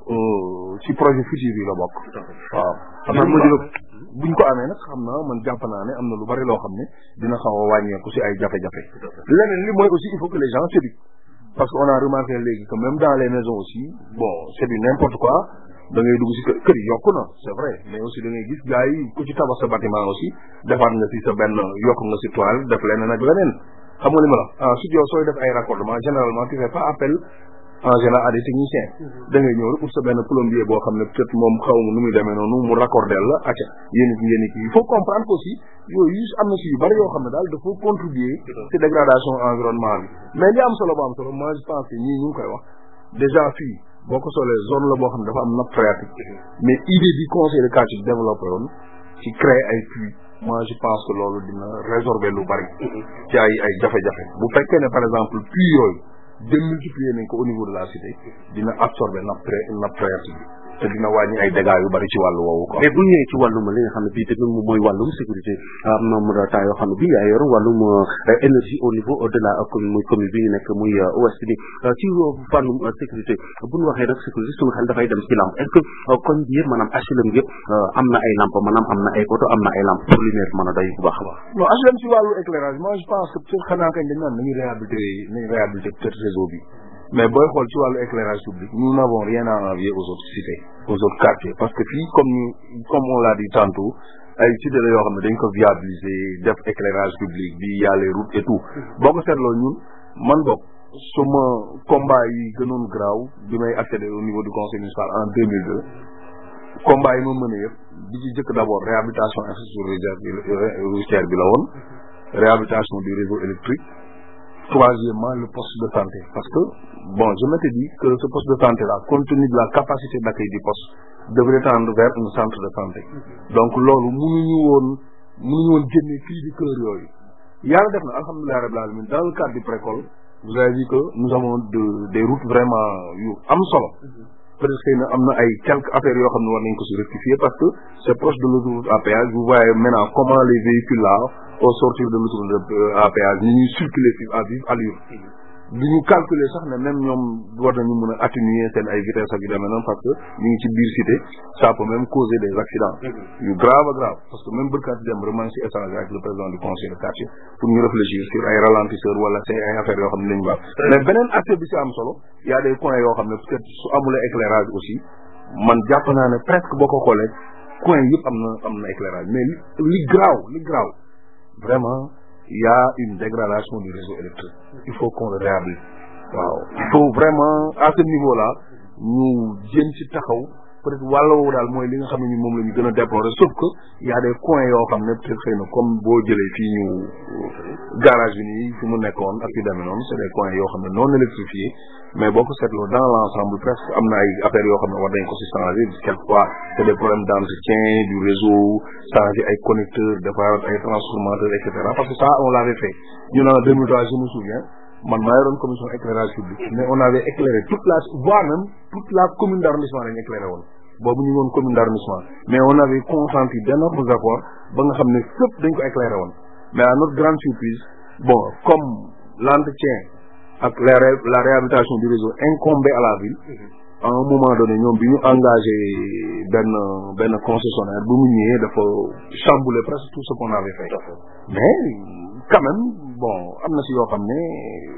ci projet futur yi la bokk waaw xam naa ma jóg buñ ko amee nag xam naa man jàpp naa ne am na lu bari loo xam ne dina xaw a wàññeeku si ay jafe-jafe leneen li mooy aussi il faut que les gens s'éduquent parce que on a remarqué léegi que même dans les maisons aussi bon c'est du n'importe quoi da ngay dugg si kër kër yi yokku na c'est vrai mais aussi da ngay gis gars yi ku ci tabax sa bâtiment aussi defaat nga si sa benn yokk nga si toile def leneen ak leneen xam nga li ma la ensuite yow sooy def ay raccordement généralement tu fais pas appel en général à des techniciens da ngay ñëw rek pour sa benn plombier boo xam ne peut-être moom xaw ma nu muy demee noonu mu raccordel la acca yéen it yéen it il faut comprendre que aussi yooyu am na si yu bari yoo xam ne daal dafa contribuer ci dégradation environnement bi mais li am solo ba am solo moi je pense que ñii ñu ngi koy wax déjà fii boo ko solee zone la boo xam ne dafa am nappe phréatique mais idée bi conseil de quartier développé woon ci créer ay puits moi je pense que loolu dina résorber lu bari ci ay ay jafe-jafe bu fekkee ne par exemple puits yooyu démultiplier nañ ko au niveau de la cité dina absorber nappe nappe phréatique bi te dina wàññi ay dégâts yu bari ci wàllu woowu quoi. mais bu ñëwee ci wàllum li nga xam ne bii tamit moom mooy wàllum sécurité am na mu temps yoo xam ne bii yaa yor wàllum énergie au niveau de la commune muy commune bi nekk muy ouest bi ci wàllum sécurité bu ñu waxee nag sécurité suñu xel dafay dem ci lamp est-ce que koñ bi yëpp maanaam HLM yëpp am na ay lamp maanaam am na ay poto am na ay lamp pour lumière mën a doy bu baax a baax. non HLM ci wàllu éclairage moi je pense que peut-être xanaa kañ dañ naan nañu réhabiliter nañu réhabiliter peut-être réseau bi. mais booy xool ci wàllu éclairage public nous n'avons rien à envier aux autres cités aux autres quartiers parce que fii comme ñu comme on l'a dit tantôt ay cités la yoo xam ne dañ ko viabiliser def éclairage public bi y a les routes et tout boo ko seetloo ñun man bokk suma combat yi gënoon graaw bi may accéder au niveau du conseil municipal en deux mille deux combat yi ma mëne yëpp bi ci jëkk d'abord réhabilitation infrastructure routière bi la woon réhabilitation du réseau électrique troisièmement le poste de santé parce que bon je m'étais dit que ce poste de santé là compte tenu de la capacité d'accueil du poste devrait tendre vers un centre de santé donc loolu mënuñu woon mënuñu woon génne fii di kër yooyu yàlla def na alhamdulilah rabbil alamin dans le cadre du précole vous avez vu que nous avons de des routes vraiment yu am solo peut-être xëy na am na ay quelques affaires yoo xam ne war nañ ko si rectifier parce que c'est proche de l'autoroute à péage vous voyez maintenant comment les véhicules là au sortir de l'autoroute à péage ni ñuy circuler fi à vive allure du ñu calculer sax ne même ñoom war nañu mën a atténuer seen ay vitesse ak yu demee noonu parce que ñu ngi ci biir cité ça peut même causer des accidents yu grave grave parce que même bërkaati dem vraiment si échanger avec le président du conseil de quartier pour ñu réfléchir sur ay ralentisseurs wala c'est ay affaires yoo xam ne lañu baax mais beneen aspect bi si am solo y a des points yoo xam ne peut-être su amulee éclairage aussi man jàpp naa ne presque boo ko xoolee coin yëpp am na am na éclairage mais li graaw li graaw vraiment il y a une dégradation du réseau électrique il faut qu'on le réhabilite waaw il faut vraiment à ce niveau là ñu jéem ci taxaw peut être wàll woowu daal mooy li nga xam ne ñun moom la ñu gën a déplorer sauf que y a des coins yoo xam ne peut être xëy na comme boo jëlee fii ñu garage bi nii fi mu nekkoon ak yu demee noonu c' est des coins yoo xam ne non électrifiés mais boo ko seetloo dans l' ensemble presque am na ay affaires yoo xam ne war nañ ko si changer quelquefois c' est des problèmes d' entretien du réseau changer ay connecteurs defar ay transformateurs et cetera parce que ça on l' avait fait ñun en 2003 je me souviens man maa yoroon commission éclairage public mais on avait éclairé toute la voire même toute la commune d' arrondissement lañ éclairé woon boobu ñu ngi woon commune d' arrondissement mais on avait consenti d' énormes efforts ba nga xam ne fépp dañ ko éclairé woon mais à notre grande surprise bon comme l' entretien ak la ré- la réhabilitation du réseau incombé à la ville à un moment donné ñoom bi ñu engagé benn benn concessionnaire bu mu ñëwee dafa chambouler presque tout ce qu'on avait fait mais quand même bon am na si yoo xam ne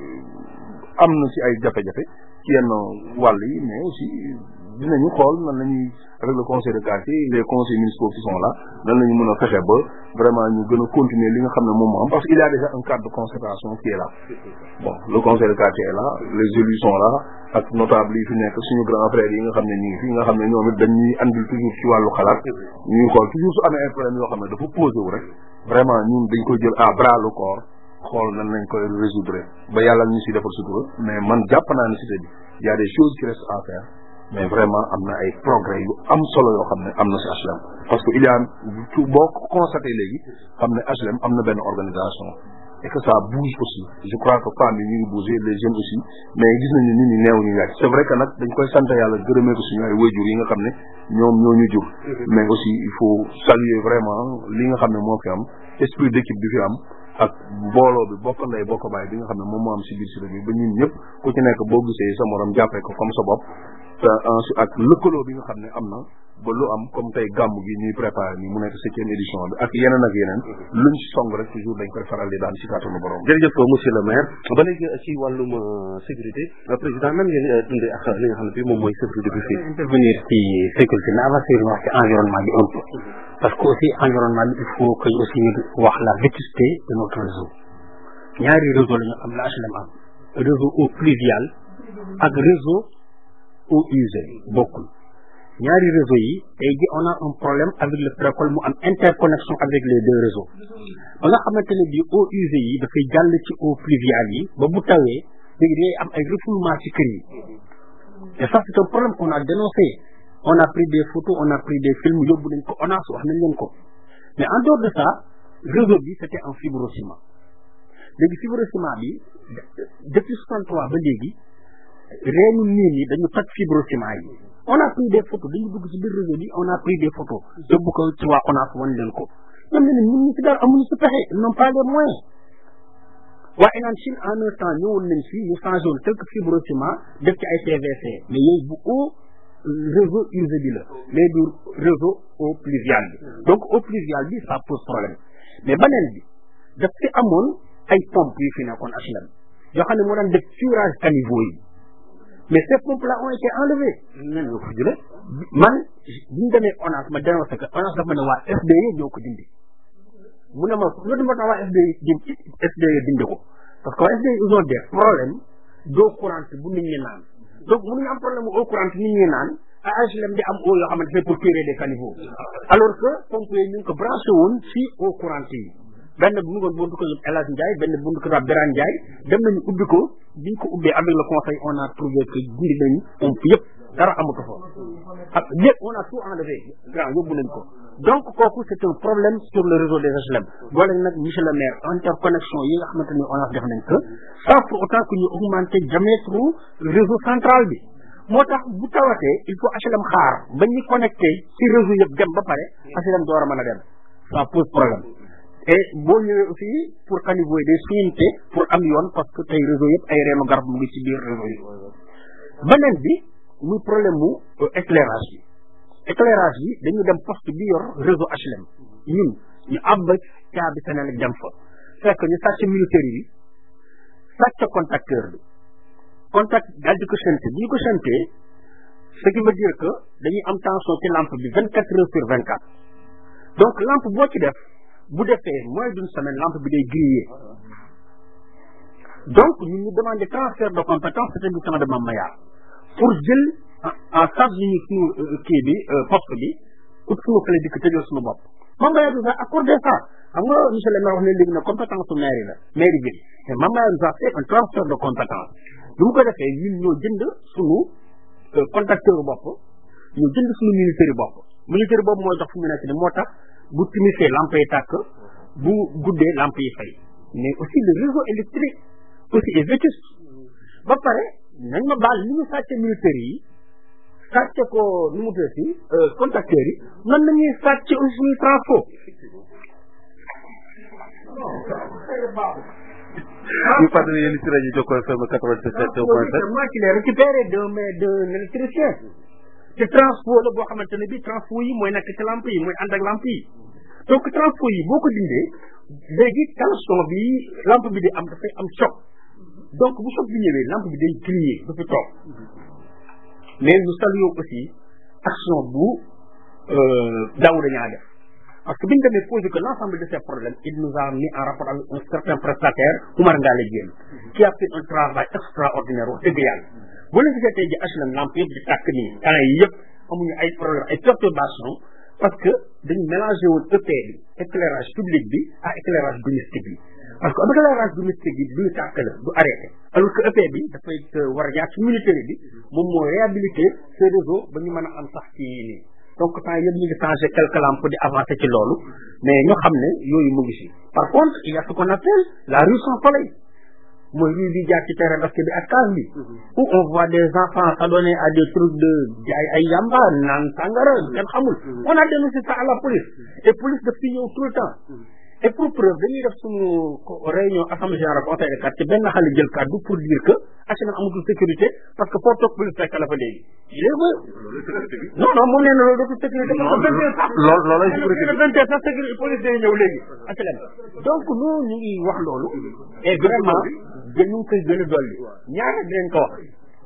am na si ay jafe-jafe ci yenn wàll yi mais aussi dinañu xool nan la ñuy avec le conseil de quartier les conseils municipaux qui sont là nan la ñu mën a fexe ba vraiment ñu gën a continuer li nga xam ne moom moo am parce que il y a déjà un cadre de concertation qui est là bon le conseil de quartier est là les élus sont là ak notable yi fi nekk suñu grand frère yi nga xam ne ñu ngi fi nga xam ne ñoom it dañuy andil toujours ci wàllu xalaat ñuy xool toujours su amee ay problème yoo xam ne dafa posé wu rek vraiment ñun dañ koy jël à bras le corps xool nan lañ koy résoudre ba yàlla ñu si defal sutura mais man jàpp naa ne cité bi y a des choses qui restent à faire mais vraiment am na ay progrès yu am solo yoo xam ne am na si HLM parce que il y a tout boo ko constaté léegi xam ne HLM am na benn organisation et que ça bouge aussi je crois que femmes yi ñu ngi bouger les jeunes aussi mais gis nañu nit ñi neew ñu yàgg c' est vrai que nag dañ koy sant yàlla gërëmee ko suñu ay wayjur yi nga xam ne ñoom ñoo ñu jur mais aussi il faut saluer vraiment li nga xam ne moo fi am esprit d' équipe bi fi am ak mbooloo bi bokk ndey bokk baay bi nga xam ne moom moo am si biir si bi ba ñun ñëpp ku ci nekk boo gisee sa morom jàppee ko comme sa bopp te ensuite ak lëkkaloo bi nga xam ne am na ba lu am comme tey gàmm gi ñuy préparé nii mu nekk septième édition bi ak yeneen ak yeneen luñ si song rek toujours dañ koy faral di daan si kàttanu borom jërëjëf monsieur le maire ba léegi ci wàllum sécurité président nan ngeen dundee ak li nga xam ne bi moom mooy sécurité bi fii intervenir ci sécurité mais avant ça wax ci environnement bi un peu parce que aussi environnement bi il faut que aussi ñu wax la vétusté de notre réseau ñaari réseau la ñu am la HLM am réseau eau pluvial ak réseau eau usée bokkul ñaari réseau yi tey ji on a un problème avec le précole mu am interconnexion avec les deux réseaux ba nga xamante ne bi eau usée yi dafay jàll ci eau pluviale yi ba bu tawee léegi day am ay refoulement ci kër yi et ça c'est un problème qu'on a dénoncé on a pris des photos on a pris des films yóbbu nañ ko ONAS wax nañ leen ko mais en dehors de ça réseau bi c'était en fibrociment léegi fibrociment bi depuis 63 ba léegi reenu niin yi dañu toj fibrociment yi on a pris des photos dañu dugg ci biir réseau bi on a pris des photos yóbbu ko ci waa ONAS wan leen ko ñoom ne ñun ñu ci dara amuñu si pexe ils n'ont pas les moyens waa Enan Chine en un temps ñëwoon nañ fii ñu changé woon quelques fibrociment def ci ay PVC mais yooyu bu eau réseau usé bi la mais du réseau eau pluviale bi donc eau pluviale bi ça pose problème mais beneen bi daf fi amoon ay pompes yu fi nekkoon HLM yoo xam ne moo daan def curage caniveau yi mais ces pompes là ont été enlevées nan ñoo ko jëlee man bi ñu demee ONAS ma dénoncé que ONAS dafa ne waa FDE ñoo ko dindi mu ne ma loolu moo tax waa FDE dindi FDE dindi ko parce que waa FDE ils ont des problèmes d'eau courante bu nit ñi naan donc mënuñu am problème mu eau courante nit ñi naan à HLM di am eau yoo xamante ne pour curer des caniveaux alors que pompe yi ñu ngi ko branché woon ci eau courante yi benn bu mu ngoon buntu ko El Hadj Ndiaye benn buntu ko Birane Ndiaye dem nañu ubbi ko biñ ko ubbee avec le conseil on a trouvé que dindi nañu pompe yëpp dara amatu fa ak lépp on a tout enlevé grand yóbbu nañ ko donc kooku c' est un problème sur le réseau des HLM boole nag monsieur le maire interconnexion yi nga xamante ni on a def nañ ko sans pour autant que ñu augmenter diamètre réseau central bi moo tax bu tawatee il faut HLM xaar ba ñu connecté ci réseau yëpp dem ba pare HLM door a mën a dem ça pose problème et boo ñëwee aussi pour caniveau yi day suñinte pour am yoon parce que tey réseau yëpp ay reenu garab mu ngi ci biir réseau yi beneen bi muy problème mu éclairage bi éclairage bi dañu dem poste bi yor réseau HLM ñun ñu àbb caabi Senelec dem fa fekk ñu sàcc militaire yi sàcc contacteur bi contact daal di ko chanté bi ñu ko chanté ce qui veut dire que dañuy am tension ci lampe bi vingt quatre heures sur vingt quatre donc lampe boo ci def bu defee moins d'une semaine lampe bi day grillé donc ñun ñu demandé transfert de compétence établissement de Mamaya pour jël en charge ñu suñu kii bi poste bi ut suñu clé di ko tëjal suñu bopp Mamaya nous a accordé ça xam nga monsieur le maire wax ne léegi na compétence su mairie la mairie bi mais Mamaya nous a fait un transfert de compétence bi mu ko defee ñun ñoo jënd suñu contacteur bopp ñu jënd suñu militaire bopp militaire boobu mooy dox fu mu nekk ni moo tax bu timisee lampe yi tàkk bu guddee lampe yi fay mais aussi le réseau électrique aussi est vétuste ba pare nañ ma baal li ñu sàcce militaire yi sàcce ko nu mu tuddati contacteurs yi nan nañuy sàcce aussi transport ñu fàttali yéen ci rajo Jokko FM 87 point 7 moi qui l'ai récupéré de mais de l'électricien te transport la boo xamante ne bi transport yi mooy nekk ci lampe yi mooy ànd ak lampe yi donc transport yi boo ko dindee léegi tension bi lampe bi di am dafay am choc donc bu choc bi ñëwee lampe bi day griller du fi toog mais nous saluons aussi action bu Daouda ñaa def parce que bi ñu demee posé que l'ensemble de ces problèmes il nous a mis en rapport avec un certain prestataire Oumar Ngale Diène qui a fait un travail extraordinaire wax dëgg yàlla bu leen gisee tey ji HLM lampe yëpp di tàkk nii temps yi yëpp amuñu ay problème ay perturbation parce que dañu mélangé woon EP bi éclairage public bi à éclairage domestique bi parce que éclairage domestique bi duñu tàkk la du arrêté alors que EP bi dafay war a jaar ci militaire bi moom moo réhabilité ce réseau ba ñu mën a am sax ci nii donc temps yëpp ñu ngi changé quelques lampes di avancer ci loolu mais ñu xam ne yooyu mu ngi si par contre il y a ce qu'on appelle la rue sans soleil mooy rue bi jaar ci terrain basket bi ak case bi où on voit des enfants s'adonner à des trucs de jaay ay yamba naan sangara kenn xamul on a dénoncé ça à la police et police daf fi ñëw tout le temps et pour preuve dañuy def suñu réunion assemblée générale conseil de quartier benn xale jël kàddu pour dire que HLM amatul sécurité parce que foo toog police fekk la fa léegi léegi non non moom nee na loolu dootul sécurité loolu loolu lay sécurité vingt heures sax sécurité police day ñëw léegi HLM donc nous ñu ngi wax loolu et vraiment dañu ngi koy gën a dolli ñaara dinañ ko wax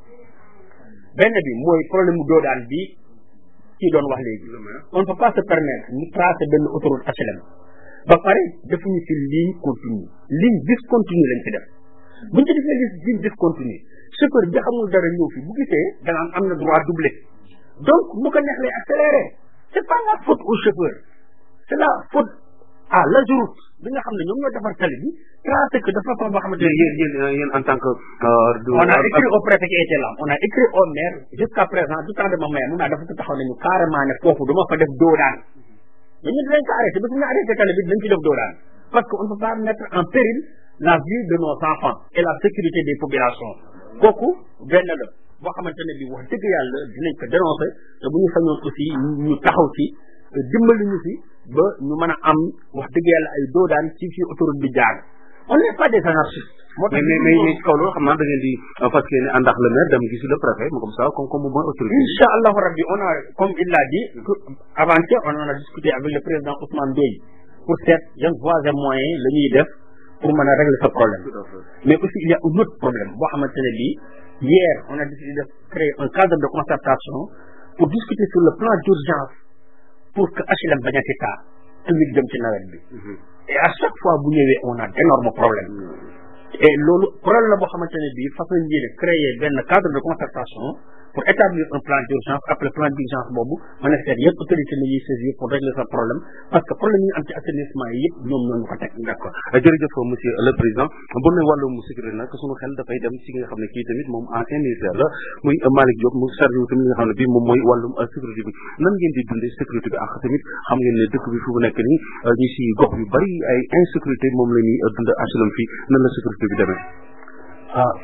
benn bi mooy problème mu doodaan bi kii doon wax léegi on ne peut pas se permettre ñu tracer benn autoroute HLM ba pare defuñu ci ligne continue ligne discontinue lañ ci def buñ ci defee ligne discontinue chauffeur bi xamul dara ñëw fi bu gisee danaan am na droit doublé donc bu ko neex lay accéléré c'est pas la faute au chauffeur c'est la faute à l'autoroute bi nga xam ne ñoom ñoo defar tali bi tracé que de façon boo xamante ne yéen yéen yéen en tant que on a écrit au préfet qui était là on a écrit au maire jusqu'à présent du temps de ma maire mun naa dafa taxaw nañu carrément ne foofu duma fa def doodaan dañu dinañ ko arrêté ba suñu arrêté tali bi dinañ ci def doodaan parce que on ne peut pas mettre en péril la vie de nos enfants et la sécurité des populations kooku benn la boo xamante ne bi wax dëgg yàlla dinañ ko dénoncer te bu ñu sañoon aussi ñu taxaw ci dimbali ñu fi ba ñu mën a am wax dëgg yàlla ay doodaan ci fi autoroute bi jaar on n'est pas des anarchistes moo tax mais mais mais ci kaw loolu xam naa da ngeen di fas yéene ànd ak le maire dem gisi le préfet mu comme ça comme comme mooy autorité incha allahu rabbi on a comme il l'a dit avant-hier on en a discuté avec le président Ousmane Doye pour seet yan voies et moyens la ñuy def pour mën a régler ce problème mais aussi il y a un autre problème boo xamante ne bii hier on a décidé de créer un cadre de concertation pour discuter sur le plan d'urgence pour que HLM bañ a ci taa tamit jëm ci nawet bi et à chaque fois bu ñëwee on a d'énormes problèmes et loolu problème la boo xamante ne bii façon yéene créer benn cadre de concertation pour établir un plan d'urgence après plan d'urgence boobu mën a seet yëpp autorité la ñuy saisir pour régler ce problème parce que problème yi ñu am ci assainissement yi yëpp ñoom ñoo ñu ko teg d'accord jërëjëf monsieur le président bu ne wàllum sécurité nag sunu xel dafay dem ci nga xam ne kii tamit moom ancien ministère la muy Malick Diop mu chargé wu tamit li nga xam ne bii moom mooy wàllum sécurité bi nan ngeen di dundee sécurité bi ak tamit xam ngeen ne dëkk bi fu mu nekk nii ñi si gox yu bari ay insécurité moom la ñuy dund HLM fii nan la sécurité bi demee ah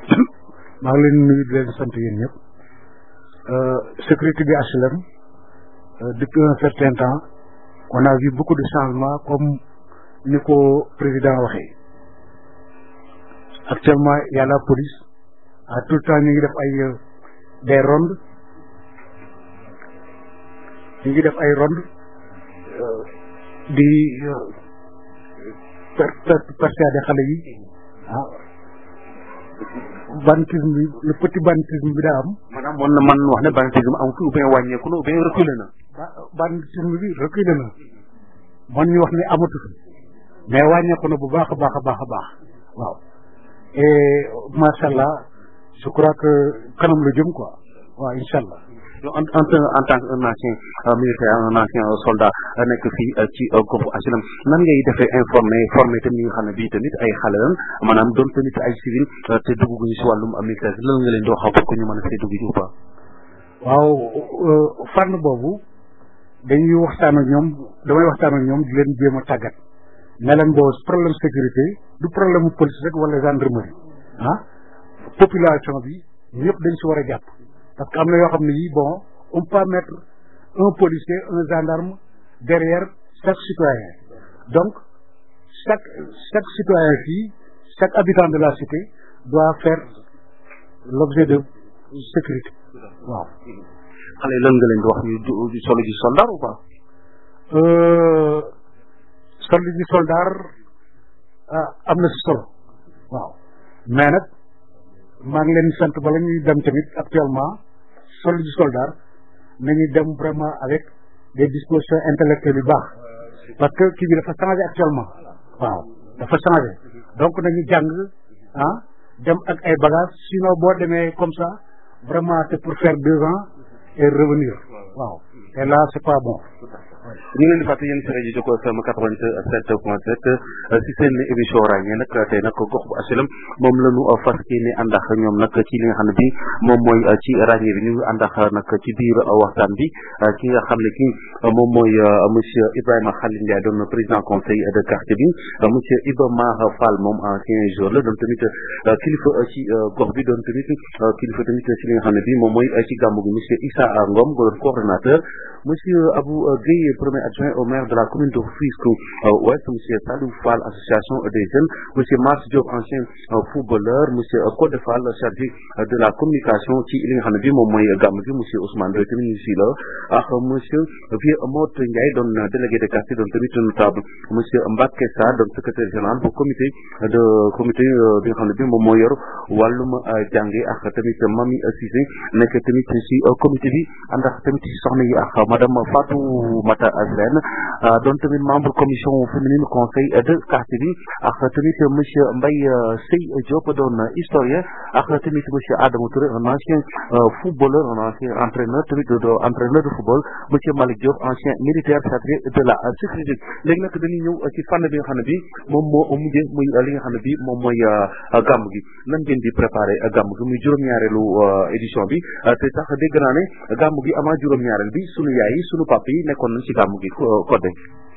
maa ngi leen nuyu di leen sant yéen ñëpp sécurité bi HLM depuis un certain temps on a vu beaucoup de changements comme ni ko président waxee actuellement il y a la police à tout le temps ñu ngi def ay des rondes ñu ngi def ay rondes di per per persuader xale yi ah banditisme bi le petit banditisme bi daa am. maanaam mën na man wax ne banditisme am fi ou bien wàññeeku na ou bien reculé na. banditisme bi reculé na mën ñu wax ne amatu fi mais wàññeeku na bu baax a baax a baax a baax waaw et macha allah je crois que kanam la jëm quoi waaw incha allah. yow en en en tant que un ancien militaire un ancien soldat nekk fii ci goxu HLM nan ngay defee informé formé tamit ñi nga xam ne bii tamit ay xale lan maanaam doon tamit ay civil te dugguñu si wàllum militaire lan nga leen di wax pour que ñu mën a see dugg ji ou pas. waaw fànn boobu dañuy waxtaan ak ñoom damay waxtaan ak ñoom di leen jéem a tàggat ne leen boo problème sécurité du problème mu police rek wala gendarmerie ah population bi ñëpp dañ si war a jàpp parce que am na yoo xam ne yi bon on peut pas mettre un policier un gendarme derrière chaque citoyen donc chaque chaque citoyen fii chaque habitant de la cité doit faire l'objet de sécurité waaw xale yi lan nga leen di wax ñu du solo ji soldat ou pas solo ji soldat ah am na si solo waaw mais nag maa ngi leen sant bala ñuy dem tamit actuellement solo ji soldat nañuy dem vraiment avec des dispositions intellectuelles yu baax parce que kii bi dafa changé actuellement waaw dafa changé donc nañu jàng ah dem ak ay bagages sinon boo demee comme ça vraiment c'est pour faire deux ans et revenir waaw et là c'est pas bon ñu ngi leen di fàttali yéen si rajo Joko FM 87 point 7 si seen émission ràññee nag tey nag gox bu HLM moom la ñu fas yéene ànd ak ñoom nag ci li nga xam ne bi moom mooy ci ràññee bi ñu ngi ànd ak nag ci biir waxtaan bi ki nga xam ne ki moom mooy monsieur Ibrahima Khalil Ndiaye doon président conseil de quartier bi monsieur Iba Mar Fall moom ancien joueur la doon tamit kilifa ci gox bi doon tamit kilifa tamit ci li nga xam ne bi moom mooy ci gàmmu gi monsieur Issa Ngom doon coordonnateur monsieur Abou Guèye premier adjoint au maire de la commune de Rufisque Ouest monsieur Salou Fall association des jeunes monsieur Mars Diop ancien footballeur monsieur Codé Fall chargé de la communication ci li nga xam ne bi moom mooy gàmm gi monsieur Ousmane Doy tamit ñu si la ak monsieur Vieux Mot Ndiaye doon délégué de quartier doon tamit notable monsieur Mbacké Sarr doon secrétaire général bu comité de comité bi nga xam ne bi moom moo yor wàllum jànge ak tamit Mami Cissé nekk tamit si comité bi ànd ak tamit si soxna yi ak madame Fatou Mata Sène doon tamit membre commission féminine conseil de quartier bi ak tamit monsieur Mbaye Sey Diop doon historien ak tamit monsieur Adama Touré un ancien footballeur un ancien entraîneur tamit de entraîneur de football monsieur Malick Diop ancien militaire chargé de la sécurité léegi nag dañuy ñëw ci fànn bi nga xam ne bi moom moo mujjee muy li nga xam ne bi moom mooy gàmm gi nan ngeen di préparé gàmm gi muy juróom-ñaareelu édition bi te sax dégg naa ne gàmm gi avant juróom-ñaareel bi sunu yaay yi sunu papa yi nekkoon nañ ci gàmm gi Codé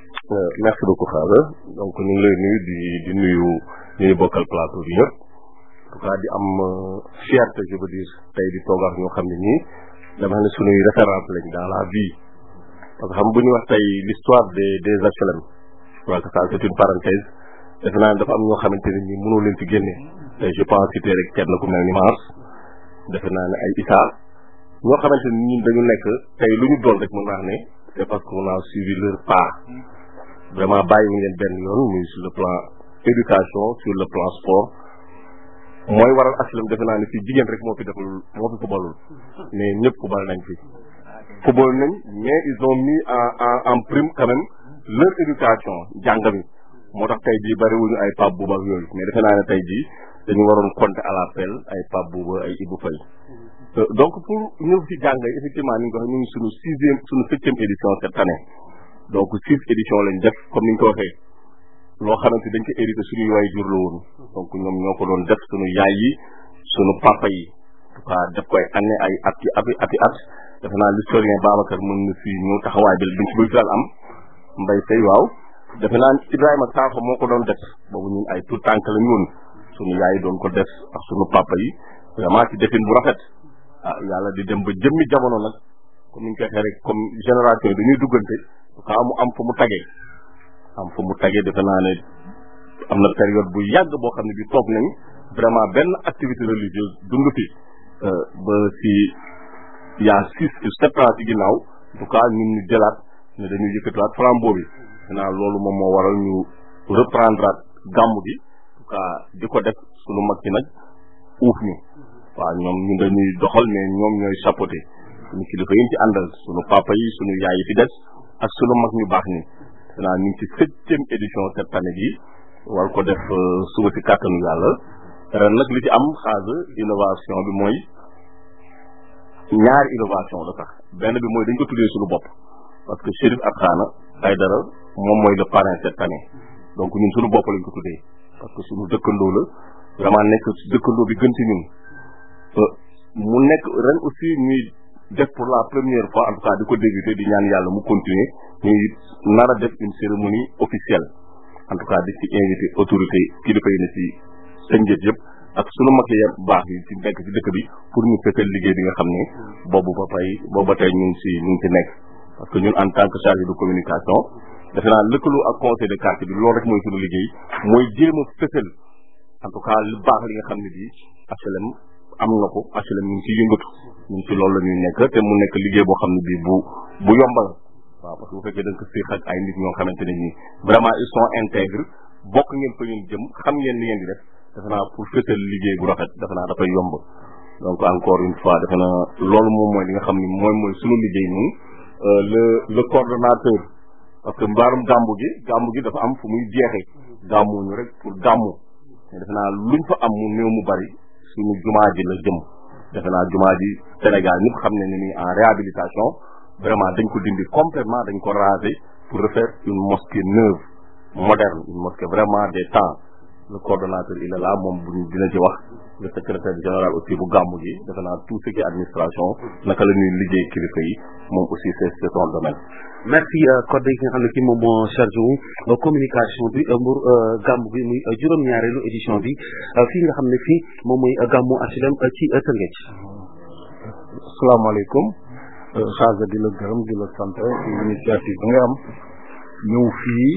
merci beaucoup Xaaba donc ñu ngi lay nuyu di di nuyu ñu ñu bokkal plateau bi yëpp en tout cas di am fierté je veux dire tey di toog ak ñoo xam ne ñii dama ne sunuy référence lañ dans la vie parce que xam bu ñu wax tey l'histoire des des HLM je crois que ça c'est une parenthèse defe naa ne dafa am ñoo xamante ne ñi mënoo leen ci génne tey je pense citer rek kenn ku mel ni Mars defe naa ne ay Issa ñoo xamante ni ñun dañu nekk tey lu ñu doon rek mën naa ne c'est parce qu'on a suivi leur pas vraiment bàyyi ñu leen benn yoon muy sur le plan éducation sur le plan sport mooy waral HLM defe naa ne fii jigéen rek moo fi deful moo fi footballul mais ñëpp football nañ fi football nañ mais ils ont mis en en en prime quand même leur éducation jàng mi moo tax tey jii bariwuñu ay Pape Bouba ak yooyu mais defe naa ne tey jii dañu waroon compter à l'appel ay Pape Bouba ay Ibou Faye donc pour ñëw ci jàng effectivement ni nga ko waxee ñu ngi suñu sixième suñu septième édition cette année donc six éditions lañ def comme ni ñu ko waxee loo xamante dañ ko hérité suñuy waay jur la woon donc ñoom ñoo ko doon def suñu yaay yi suñu papa yi en tout cas def koy année ay at yi ati ati at defe naa l'historien Babacar mën na fi ñëw taxawaay bi biñ ci bëgg daal am mbay tey waaw defe naa Ibrahima Sakho moo ko doon def boobu ñun ay tout tànk la ñun suñu yaay doon ko def ak suñu papa yi vraiment ci defin bu rafet ah yàlla di dem ba jëmmi jamono nag comme ni ñu koy waxee rek comme génération yi dañuy duggante ka mu am fu mu tagee am fu mu tagee defe naa ne am na période bu yàgg boo xam ne bi toog nañ vraiment benn activité religieuse dund fi ba si il y a six ou sept ans ci ginnaaw en tout cas ñun ñu jëlaat ne dañuy yëkkatiwaat flambeau bi maintenant loolu moom moo waral ñu reprendre gàmmu gi en tout cas di ko def sunu mag ci nag uuf ñu waaw ñoom ñu dañuy doxal mais ñoom ñooy chapeauté suñu kilifa yi ñu ci àndal sunu papa yi sunu yaay yi fi des ak sunu mag ñu baax ñi maintenant ñu ngi ci septième édition cette année bi war ko def suba ci kàttanu yàlla ren nag li ci am xaasa innovation bi mooy ñaari innovation la sax benn bi mooy dañ ko tuddee suñu bopp parce que Chérif Abkhana Aïdara moom mooy le parrain cette année donc ñun suñu bopp lañ ko tuddee parce que suñu dëkkandoo la vraiment nekk dëkkandoo bi gën ci ñun mu nekk ren aussi ñuy def pour la première fois en tout cas di ko débuter di ñaan yàlla mu continuer ñuy nar a def une cérémonie officielle en tout cas di ci invité autorité kilifa yi ne ci sënjët yëpp ak sunu mag yi baax yi ci nekk ci dëkk bi pour ñu fekkal liggéey bi nga xam ne boobu ba tey boobu ba tey ñu ngi ci ñu ngi ci nekk parce que ñun en tant que chargé de communication defe naa lëkkaloo ak conseil de quartier bi loolu rek mooy sunu liggéey mooy jéem a fësal en tout cas lu baax li nga xam ne bii HLM am na ko HLM ñu ngi ciy yëngatu ñun ci loolu la ñuy nekk te mu nekk liggéey boo xam ne bii bu bu yombal waaw parce que bu fekkee da nga ko séq ak ay nit ñoo xamante ne nii vraiment ils sont intègres bokk ngeen fa ngeen jëm xam ngeen li ngeen di def defe naa pour fësal liggéey bu rafet defe naa dafay yomb donc encore une fois defe naa loolu moom mooy li nga xam ne mooy mooy sunu liggéey ñun le le coordonnateur parce que mbaarum gàmbu gi gàmbu gi dafa am fu muy jeexee gàmmuñu rek pour gàmmu mais defe naa luñ fa am mu néew mu bari suñu jumaa ji la jëm defe naa jumaa ji Sénégal ñëpp xam ne ni en réhabilitation vraiment dañ ko dindi complètement dañ ko raser pour refaire une mosquée neuve moderne une mosquée vraiment des temps le coordonnateur il est là moom bu dina ci wax le secrétaire général aussi bu gàmmu gi defe naa tout ce qui est administration naka la ñuy liggéey kilifa yi moom aussi c'est c'est son domaine merci Codé ki nga xam ne kii moom moo chargé wu communication bi mbur gàmmu gi muy juróom-ñaareelu édition bi fii nga xam ne fii moom mooy gàmmu HLM ci Tëngéej asalaamaaleykum xaaga di la gërëm di la sant ci initiative bi nga am ñëw fii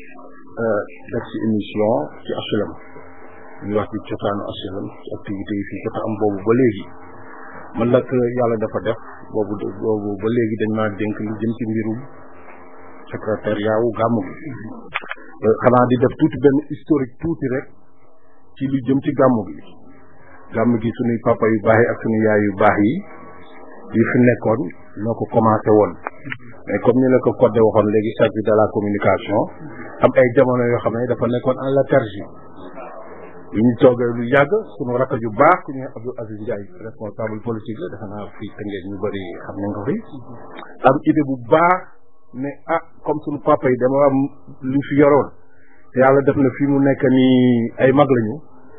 def ci émission ci HLM ñu wax ci cosaanu HLM ci activité yi fii jot a am boobu ba léegi man nag yàlla dafa def boobu boobu ba léegi dañ maa dénk lu jëm ci mbirum secrétariat wu gàmmu gi xanaa di def tuuti benn historique tuuti rek ci lu jëm ci gàmmu gi gàmmu gi suñuy papa yu baax yi ak suñu yaay yu baax yi yi fi nekkoon ñoo ko commencé woon mais comme ni la ko codé waxoon léegi chargé de la communication am ay jamono yoo xam ne dafa nekkoon en léthargie yu ñu toogee lu yàgg suñu rakk ju baax ku ñuy Abdou Aziz Ndiaye responsable politique la defe naa fii tëngee ñu bëri xam nañ ko fi am idée bu baax ne ah comme suñu papa yi dama am lu fi yoroon te yàlla def na fi mu nekk nii ay mag lañu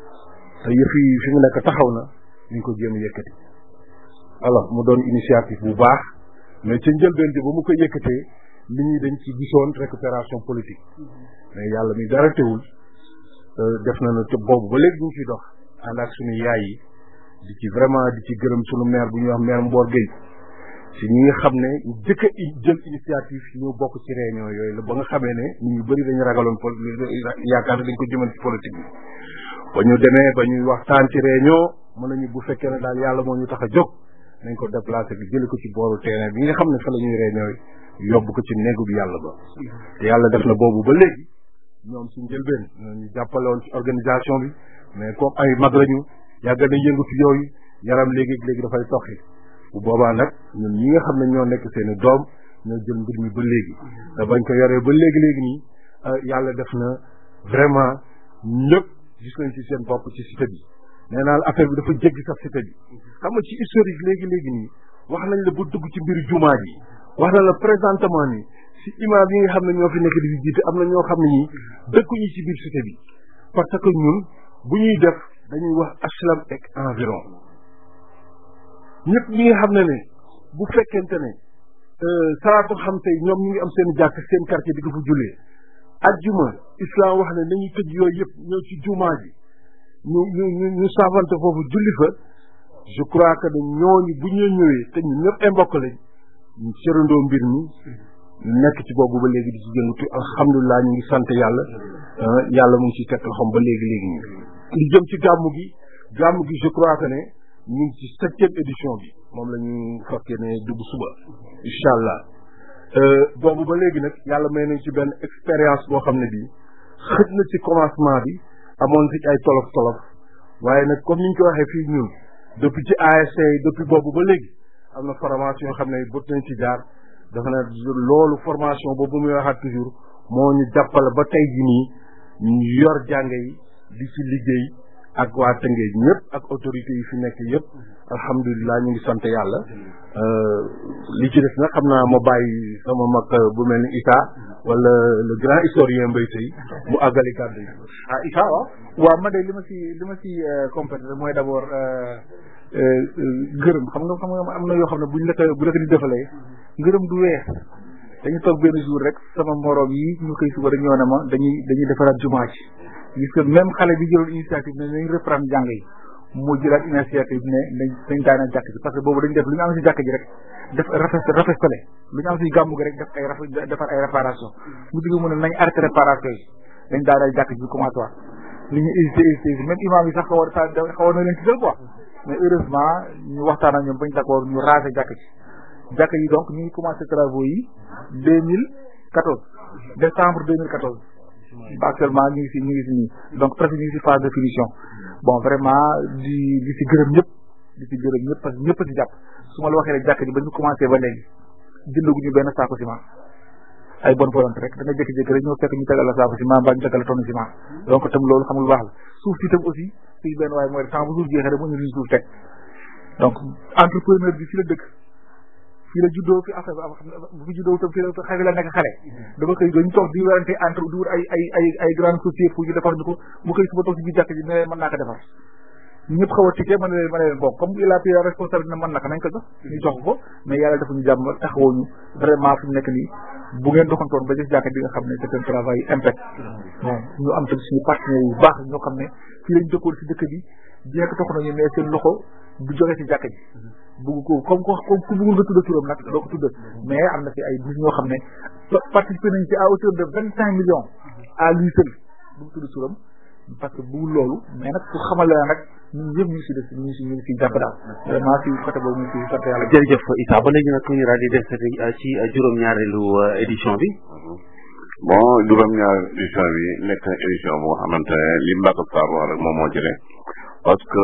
te yëf yi fi mu nekk taxaw na ñu ko jéem a yëkkati alors mu doon initiative bu baax mais ca njëlbeen bi ba mu ko yëkkatee nit ñi dañ ci gisoon récupération politique mais yàlla mi dara teewul def na na te boobu ba léegi ñu ngi ciy dox ànd ak suñu yaay yi di ci vraiment di ci gërëm suñu maire bu ñuy wax maire Mbor Gueye si ñi nga xam ne ñu jëkk a jël initiative ñu bokk ci réunion yooyu la ba nga xamee ne nit ñu bëri dañu ragaloon pol yaakaar ne dañ ko jëmal ci politique bi ba ñu demee ba ñuy waxtaan ci réunion mën nañu bu fekkee ne daal yàlla moo ñu tax a jóg nañ ko déplacé bi jële ko ci booru terrain bi nga xam ne fa la ñuy réunion yi yóbbu ko ci néegu bi yàlla ba te yàlla def na boobu ba léegi ñoom si njëlbeen ñu jàppale woon ci organisation bi mais comme ay mag lañu yàgg na yëngu ci yooyu yaram léegi léegi dafay toxi bu boobaa nag ñun ñi nga xam ne ñoo nekk seeni doom ñoo jël mbir mi ba léegi te bañ ko yoree ba léegi léegi nii yàlla def na vraiment ñëpp gis nañ ci seen bopp ci cité bi nee naa affaire bi dafa jéggi sax cité bi xam nga ci historique léegi léegi nii wax nañ la ba dugg ci mbiru jumaa ji wax na la présentement nii si imam yi nga xam ne ñoo fi nekk di fi jiite am na ñoo xam ne ñii dëkkuñu ci biir cité bi parce que ñun bu ñuy def dañuy wax HLM ak environ ñëpp ñi nga xam ne ne bu fekkente ne salaatu xam tey ñoom ñu ngi am seen jàkk seen quartier di ko fa jullee ajjuma islam wax ne nañuy tëj yooyu yëpp ñëw ci jumaa ji ñu ñu ñu ñu savante foofu julli fa je crois que ne ñooñu bu ñu ñëwee te ñun ñëpp ay mbokk lañ ñu sërandoo mbir mi ñu nekk ci boobu ba léegi di ci jëngatu alhamdulilah ñu ngi sant yàlla yàlla mu ngi ci teg loxoom ba léegi léegi ñu li jëm ci gàmmu gi gàmmu gi je crois que ne ñu ngi ci septième édition bi moom la ñu fekkee ne dugg suba incha allah boobu ba léegi nag yàlla may nañ ci benn expérience boo xam ne bii xëj na ci commencement bi amoon ci ay tolof tolof waaye nag comme ni ñu ko waxee fii ñun depuis ci ASC depuis boobu ba léegi am na formation yoo xam ne bët nañ ci jaar dafa ne loolu formation boobu muy waxaat toujours moo ñu jàppale ba tey ji nii ñu yor jànge yi di ci liggéey ak waa Tëngéej ñëpp ak autorités yi fi nekk yëpp alhamdulilah ñu ngi sant yàlla li ci des nag xam naa ma bàyyi sama mag bu mel ni Issa wala le grand historien Mbaye Seye mu àggali kàddu yi ah Issa waaw waaw ma de li ma si li ma si complété mooy d' abord gërëm xam nga xam nga am na yoo xam ne buñ la ko bu la ko di defalee ngërëm du weex dañu toog benn jour rek sama morom yi ñu koy suba rek ñoo ne ma dañuy dañuy defaraat jumaa ji gis que même xale bi jëloon initiative ne nañ reprendre jàng yi moo jëlaat initiative ne nañ dañ daana jàkk ji parce que boobu dañ def lu ñu am si jàkk ji rek def rafet rafetale lu ñu am si gàmmu gi rek def ay raf defar ay réparation mu digg mu ne nañ arrêté réparation yi dañ daana jàkk ji commencé waat li ñu hésité hésité même imam yi sax xawoon xawoon na leen ci quoi mais heureusement ñu waxtaan ak ñoom bañ d'accord ñu raser jàkk ji jàkk yi donc ñu ngi commencé travaux yi deux mille quatorze décembre deux mille quatorze actuellement ñu ngi si ñu ngi si nii donc presque ñu ngi si phase de finition bon vraiment di di si gërëm ñëpp di si gërëm ñëpp parce que ñëpp a si jàpp su ma la waxee rek jàkk ji ba ñu commencé ba léegi jëndaguñu benn saako ciment ay bonne volonté rek da nga jékki-jékki rek ñoo fekk ñu tegal la saako ciment mbaa ñu tegal la tonne ciment donc tam loolu xam nga lu baax la suuf si tam aussi fii benn waaye mooy temps bu suuf jeexee rek mu ñu suuf teg donc entrepreneur bi fi la dëkk fii la juddoo fi affaire bu fi juddoo tam fii la xale la nekk xale dama koy dañu toog di werante entre di wut ay ay ay ay grande société pour ñu defar ñu ko mu koy suba toog si biir jàkk ji ne mën naa ko defar ñëpp xaw a tikkee ma ne leen ma ne leen bon comme il a pris la responsabilité ne mën na ko nañ ko jox ñu jox ko mais yàlla dafa ñu jàmm taxawoo ñu vraiment fi mu nekk nii bu ngeen doxantoon ba gis jàkk di nga xam ne c'est un travail impact bon ñu am tamit suñu partenaires yu baax ñoo xam ne fii lañ dëkkoon si dëkk bi bien que tox nañu mais seen loxo du jóge si jàkk ji bugg ko comme ko comme ku bëggul nga tudd turam nag doo ko tudd mais am na fi ay nit ñoo xam ne participé nañ ci à hauteur de vingt cinq millions à lui seul bu mu tudd turam parce que bëggul loolu mais nag pour xamal la nag ñun ñëpp ñu ngi si def ñu ngi si ñu ngi si jàpp daal vraiment si côté boobu ñu ngi si sant yàlla jërëjëf Issa ba léegi nag ñu daal di def ci juróom-ñaareelu édition bi bon juróom-ñaar édition bi nekk na édition boo xamante ne li Mbacke Sarr wax rek moom moo ci ne parce que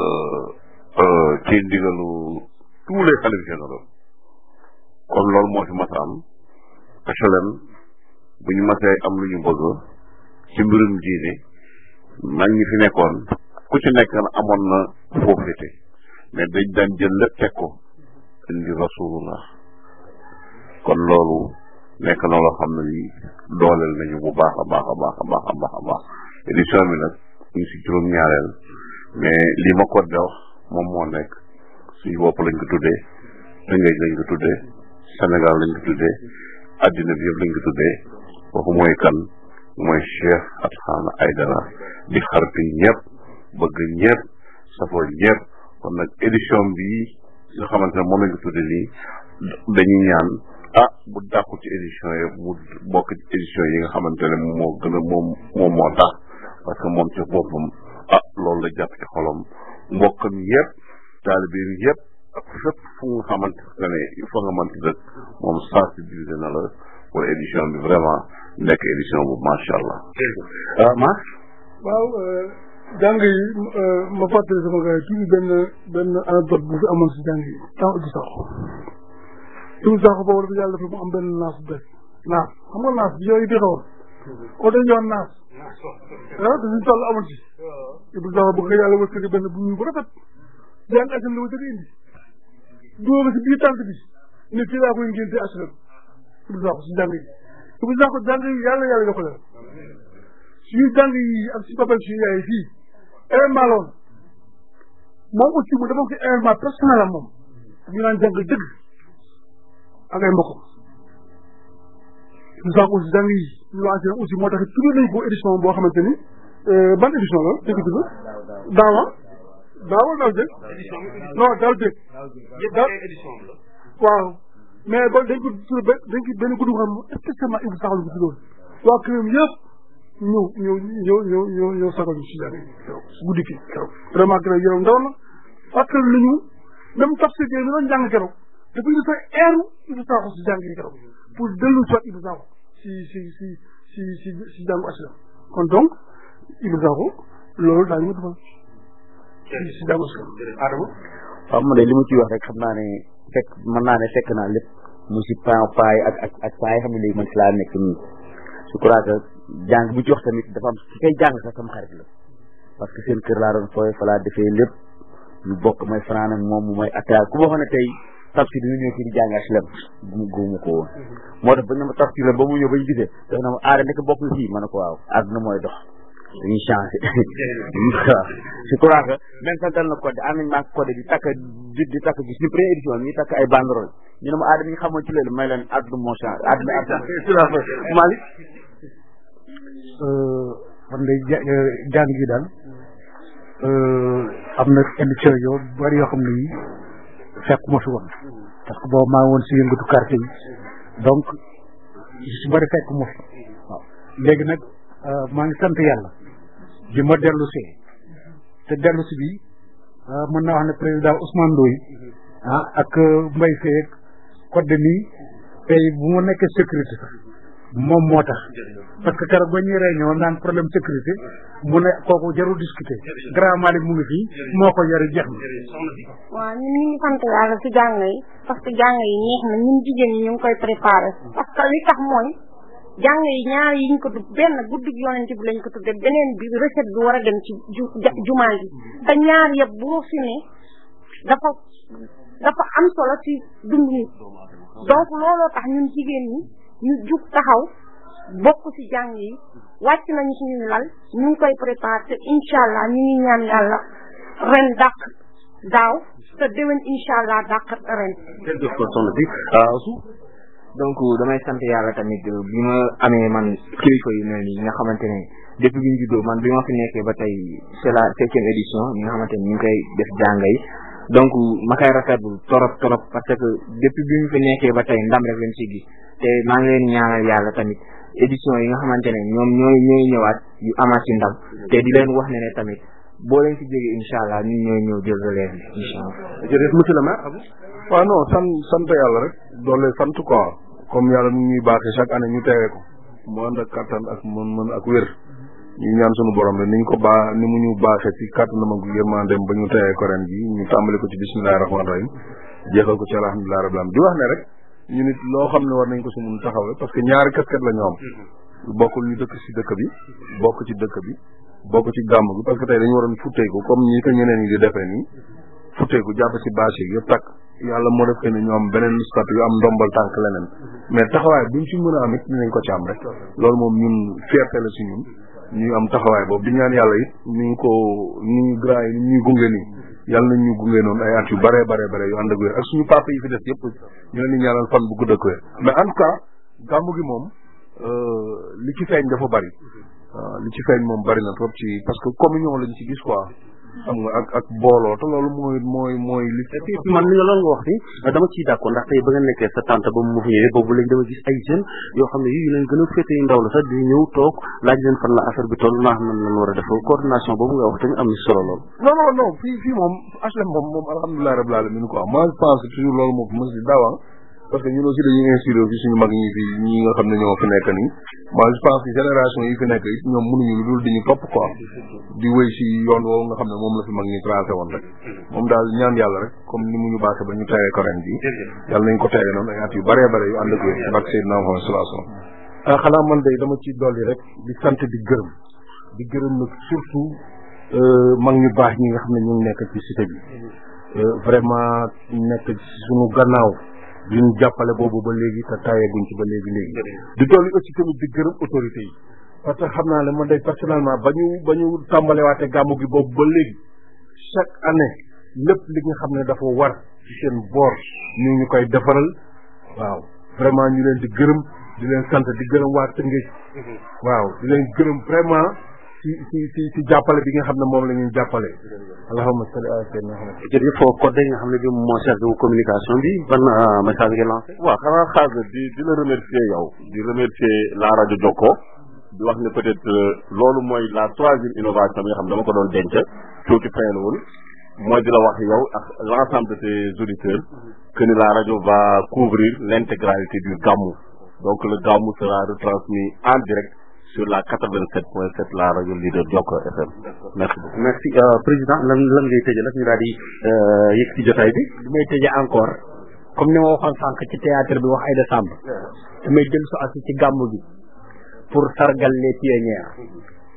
ci ndigalu tous les xalif généraux comme loolu moo fi mas a am HLM bu ñu masee am lu ñu bëgg ci mbirum diine mag ñi fi nekkoon ku ci nekk amoon na foofite mais dañ daan jël lépp teg ko indi rasulullah kon loolu nekk na loo xam ne lii dooleel nañu bu baax a baax a baax a baax a baax a baax édition bi nag ñu ngi si juróom-ñaareel mais li ma ko de wax moom moo nekk suñu bopp lañ ko tuddee Tëngéej lañ ko tuddee Sénégal lañ ko tuddee addina bi yëpp lañ ko tuddee kooku mooy kan mooy Cheikh Atkhana Aidara di xarpi ñëpp bëgg ñëpp safoo ñëpp kon nag édition bi nga xamante ne moom lañ ko tuddee nii dañuy ñaan ah bu dàqu ci édition yi mu bokk ci édition yi nga xamante ne moo gën a moom moom moo tax parce que moom ci boppam ah loolu la jàpp ci xolam mbokkam yëpp taalibeem yëpp ak fépp fu nga xamante ne fa nga mënti dëkk moom sensibilisé na la pour édition bi vraiment nekk édition bu macha allah. Mas. waaw jàng yi ma fàttali sama gars yi tuuti benn benn anecdote bu fi amoon si jàng yi temps Ibou Sakho Ibou Sakho boobu dafa yàlla dafa mu am benn naas bu bees naas xam nga naas bi yooyu di xawoon ko dañ yoon naas ah te suñu toll amul ci Ibou Sakho bëgg nga yàlla wërsëg benn bu ñu bu rafet jàng asam la ma jëkk indi dóor si biir tànt bi ne fii laa koy ngénte aslam Ibou Sakho si jàng yi Ibou Sakho jàng yi yàlla yàlla yokk la suñu jàng yi ak si papel suñu yaay fii événement la woon moom aussi mu dafa ko événement personnel am moom ñu naan jàng dëgg ak ay mbokkam Ibou Sakho aussi jàng yi ñu lancé aussi moo tax tuddee nañ ko édition boo xamante ni ban édition la dëgg dëgg daawa daawa daaw jëg non daaw jëg daaw waaw mais ba dañ ko tur dañ ko benn guddi xam spécialement Ibou Sakho la ko tuddoon waa këram yëpp ñëw ñëw ñëw ñëw ñëw ñëw sagal ñu si jàng si guddi ki keroog vraiment keroog yaram ndaw na parce que lu ñu même tafsir bi ñu doon jàng keroog dafa ñu fa eeru Ibou Sakho si jàng yi keroog pour dellu soit Ibou Sakho si si si si si si jàngu aslam kon donc Ibou Sakho loolu daañu ma defal si si jàngu aslam Adama waaw man de li ma ciy wax rek xam naa ne fekk mën naa ne fekk naa lépp mu si pan paay ak ak ak paay xam ne léegi man si laa nekk nii je crois que jàng bu ci wax tamit dafa am ki koy jàng sax sama xarit la parce que seen kër laa doon fooy fa laa defee lépp ñu bokk may fanaan ak moom mu may attaque ku ma waxoon ne tey tafsir dina ñëw fii di jàng HLM gumu gumu ko woon moo tax bañ ne ma tafsir la ba mu ñëw bañ gisee daf na ma aada nekk bokk fii ma ne ko waaw àdduna mooy dox dañuy changé waaw je crois que même santal na code am nañ maa code di takk di di takk gis ñu première édition ñuy takk ay banderole ñu ne ma aada mi ñu xamoon ci loolu may leen àdduna moo changé àdduna àdduna Malick man day jàng yi daal am na émission yoo bari yoo xam ne yi fekkuma fi woon parce que boobu maa ngi woon si yëngatu quartier yi donc su bari fekkuma fi waaw léegi nag maa ngi sant yàlla bi ma dellu see te dellu si bi mën naa wax ne président Ousmane Ndoye ah ak Mbaye Seye code de nii tey bu ma nekkee sécurité sax moom moo tax parce que keroog ba ñuy réunion naan problème sécurité mu ne kooku jarul discuter grand Malick mu ngi fii moo ko yore jeex na waaw ñun ñu ngi sant yàlla si jàng yi parce que jàng yi neex na ñun jigéen ñi ñu ngi koy préparé parce que li tax mooy jàng yi ñaar yi ñu ko tudd benn guddig yonent bi lañ ko tudde beneen bi recette bi war a dem ci ju jumaa ji te ñaar yëpp boo fi ne dafa dafa am solo ci dund nit donc looloo tax ñun jigéen ñi ñu jug taxaw bokk ci jàng yi wàcc nañu suñu lal ñu ngi koy préparé te incha allah ñu ngi ñaan yàlla ren dàq daaw te déwén incha allah dàq ren. jërëjëf soxna si su donc damay sant yàlla tamit bi ma amee man kilifa yu mel nii nga xamante ne depuis bi ñu juddoo man bi ma fi nekkee ba tey c'est la septième édition ñi nga xamante ne ñu ngi koy def jànga yi donc ma koy rafetlu torop torop parce que depuis bi ñu fi nekkee ba tey ndam rek lañ ci gis te maa ngi leen ñaanal yàlla tamit édition yi nga xamante ne ñoom ñooy ñooy ñëwaat yu amaat ci ndam te di leen wax ne ne tamit boo leen fi jógee incha allah ñun ñooy ñëw jël relève bi incha allah. jërëjëf monsieur le maire. waaw non sant sant yàlla rek doole sant quoi comme yàlla nu ñuy baaxee chaque année ñu teewee ko mu ànd ak kattan ak mën-mën ak wér ñu ñaan sunu borom rek ni ñu ko baa ni mu ñu baaxee ci kattanam ak yërmandem ba ñu teewee ko ren ji ñu tàmbali ko ci bismillahi rahmaani rahim jeexal ko ci alhamdulilah rabbil alamin di wax ne rek ñu nit loo xam ne war nañ ko si mun taxawee parce que ñaari casquette la ñu am bokkul ñu dëkk si dëkk bi bokk ci dëkk bi bokk ci gàmm gi parce que tey dañu waroon futteeku comme ñi ko ñeneen ñi di defee nii futteeku jàpp ci bâche yi yëpp takk yàlla moo def que ne ñu am beneen statut yu am ndombal tànk leneen mais taxawaay buñ ci mën a am it dinañ ko ci am rek loolu moom ñun fierté la si ñun ñu am taxawaay boobu di ñaan yàlla it ni ñu ko ni ñu grand yi ni ñuy gunge nii yàlla nañ ñu gunge noonu ay at yu bare bare bare yu ànd ak wér ak suñu papa yi fi des yëpp ñu leen di ñaanal fan bu gudd ak wér mais en tout cas gàmmu gi moom li ci feeñ dafa bari waaw li ci feeñ moom bari na trop ci parce que communion lañ ci gis quoi xam nga ak ak booloo te loolu mooy mooy mooy li man li nga loolu nga wax ni dama ciy d'accord ndax tey ba nga nekkee sa tante ba mu fi ñëwee boobu léegi dama gis ay jeunes yoo xam ne yi yu leen gën a féete ndaw la sax di ñëw toog laaj leen fan la affaire bi toll naa xam ne lan war a def coordination boobu nga wax tamit am na solo lool non non non fii fii moom HLM moom moom alhamdulilah rabbil alamin quoi moi je pense toujours loolu moom mos di dawa parce que ñun aussi dañuy inspiré fi suñu mag ñi fi ñi nga xam ne ñoo fi nekk nii moi je pense que génération yi fi nekk it ñoom mënuñu lu dul di ñu topp quoi di wéy si yoon woowu nga xam ne moom la fi mag ñi tracé woon rek moom daal ñaan yàlla rek comme ni mu ñu baaxee ba ñu teewee ko ren bi yàlla nañ ko teewee noonu ay at yu bëree bëri yu ànd ak wér barke Seydina Muhammad sallallahu alayhi wasallam ah xanaa man day dama ci dolli rek di sant di gërëm di gërëm nag surtout mag ñu baax ñi nga xam ne ñu ngi nekk ci cité bi vraiment nekk ci suñu gannaaw di ñu jàppale boobu ba léegi te taayeeguñ ci ba léegi léegi di dolli aussi tamit di gërëm autorité yi parce que xam naa ne man day personnellement ba ñu ba ñu tàmbalewaate gàmmu gi boobu ba léegi chaque année lépp li nga xam ne dafa war ci seen boor ñu ñu koy defaral waaw vraiment ñu leen di gërëm di leen sant di gërëm waa Tëngéej waaw di leen gërëm vraiment ci ci ci ci jàppale bi nga xam ne moom la ñuy jàppale allahumma salli ala sayyidina Muhammad jërëjëf foo code nga xam ne bi moo chargé wu communication bi ban message nga lancé waaw xanaa xaar di di la remercier yow di remercier la rajo Jokko di wax ne peut-être loolu mooy la troisième innovation bi nga xam ne dama ko doon denc tuuti fayal woon mooy di la wax yow ak l'ensemble de tes auditeurs que ni la radio va couvrir l'intégralité du Gamou donc le Gamou sera retransmis en direct sur la 87.7 la radio leader Jokko FM merci beaucoup merci président lan lan ngay tëjee nag ñu daal di yëg ci jotaay bi li may tëjee encore comme ni ma waxoon sànq ci théâtre bi wax Aïda Samb damay jël su asi ci gàmmu gi pour sargal les pionnières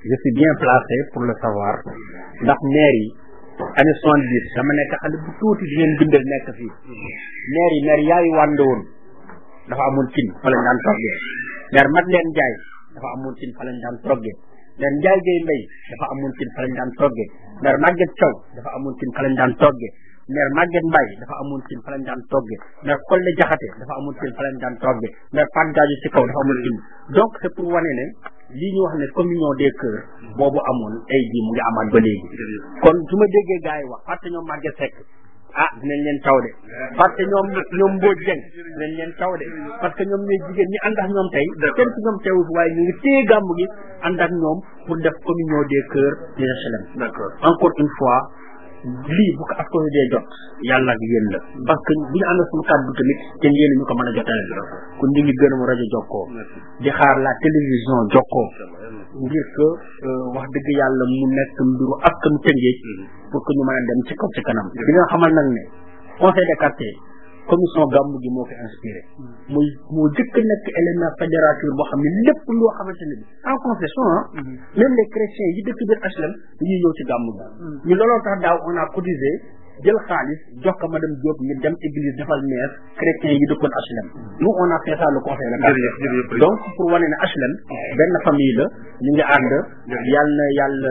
je suis bien placé pour le savoir ndax maire yi année soixante dix dama nekk xale bu tuuti di leen bindal nekk fii maire yi maire yaayu wànd woon dafa amoon cin fa lañ daan toggee maire mat leen jaay dafa amoon cin fa lañ daan toggee maire njaay gay mbay dafa amoon cin fa lañ daan toggee maire màgget caw dafa amoon cin fa lañ daan toggee maire Maguette Mbaye dafa amoon cin fa lañ daan togge maire Kolle Jaxate dafa amoon cin fa lañ daan togge maire Pat Gadio ci kaw dafa amoon cin donc c'est pour wane ne lii ñu wax ne communion des cœurs boobu amoon tey jii mu ngi amaat ba léegi kon su ma déggee gars yi wax parce que ñoom Maguette Seck ah dinañ leen taw de parce que ñoom ñoom Mbodj Dieng dinañ leen taw de parce que ñoom ñooy jigéen ñi ànd ak ñoom tey kenn ci ñoom teewul waaye ñu ngi téye gàmm gi ànd ak ñoom pour def communion des cœurs des HLM d'accord encore une fois lii bu ko askan wi dee jot yàlla ak yéen la parce que bu ñu ànd suñu kàddu tamit te yéen ñu ko mën a jotale kon ñu ngi gërëm rajo Jokkoo di xaar la télévision Jokkoo ngir que wax dëgg yàlla mu nekk mbiru askanu Tëngéej pour que ñu mën a dem ci kaw ci kanam di nga xamal nag ne conseil des quartiers commission gàmmu gi moo ko inspiré muy moo jëkk nekk élément fédérateur boo xam ne lépp loo xamante ne bi en concession ah même les chrétiens yi dëkk biir HLM dañuy ñëw ci gàmmu gi ñu looloo tax daaw on a cotisé jël xaalis jox ko madame Diop ñu dem église defal maire chrétiens yi dëkkoon HLM nous on a fait ça le conseil de quartier donc pour wane ne HLM benn famille la ñu ngi ànd yàlla na yàlla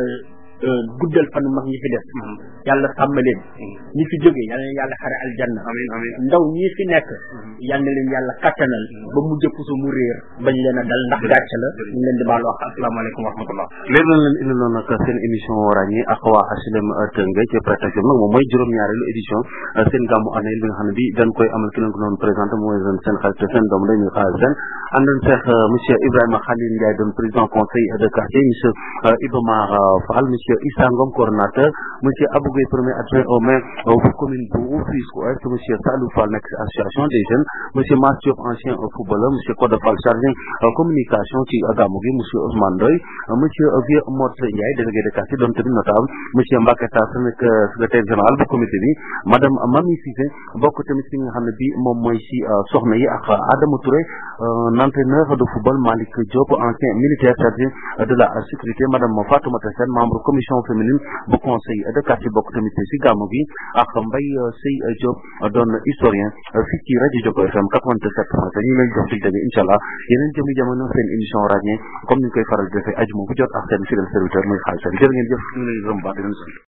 guddal fanu mag ñi fi def yàlla sàmm leen ñi fi jóge yàlla na yàlla xare aljanna ndaw ñi fi nekk yàlla na leen yàlla kattanal ba mu jëpp su mu réer bañ leen a dal ndax gàcc la ñu leen di baal wax asalaamaaleykum wa rahmatullah léegi lañ leen indiloon nag seen émission ràññi ak waa HLM Tëngéej ci prétexte nag moom mooy juróom-ñaareelu édition seen gàmmu année bi nga xam ne bi dañ koy amal ki leen ko doon présenté mooy seen xarit seen doom dañuy xaalis seen àndoon seex monsieur Ibrahima Khalil Ndiaye doon président conseil de quartier monsieur Ibamar Fall monsieur Issa Ngom coordonnateur monsieur Abou Gueye premier adjoint au maire bu commune bu Rufisque Ouest monsieur Salou Fall nekk association des jeunes monsieur Mass Diop ancien footballeur monsieur Codé Fall chargé communication ci gàmmu gi monsieur Ousmane Ndoye monsieur Vieux Morse Ndiaye délégué de quartier doon tamit notable monsieur Mbacke Tass nekk secrétaire général bu comité bi madame Mami Cissé bokk tamit fi nga xam ne bi moom mooy si soxna yi ak Adama Touré entraîneur de football Malick Diop ancien militaire chargé de la sécurité madame Fatoumata Sène membre commission féminine bu conseil de quartier bokk tamit si gàmmu gi ak Mbaye Sey Diop doon historien fii ci rajo Jokkoo FM 87 point ñu ngi leen jox dig daje incha allah yeneen jëmi jamono seen émission ràññee comme ni ñu koy faral di defee ajuma bu jot ak seen fidèle serviteur muy xaalis jërë ngeen jëf ñu ngi leen gërëm baax di leen sant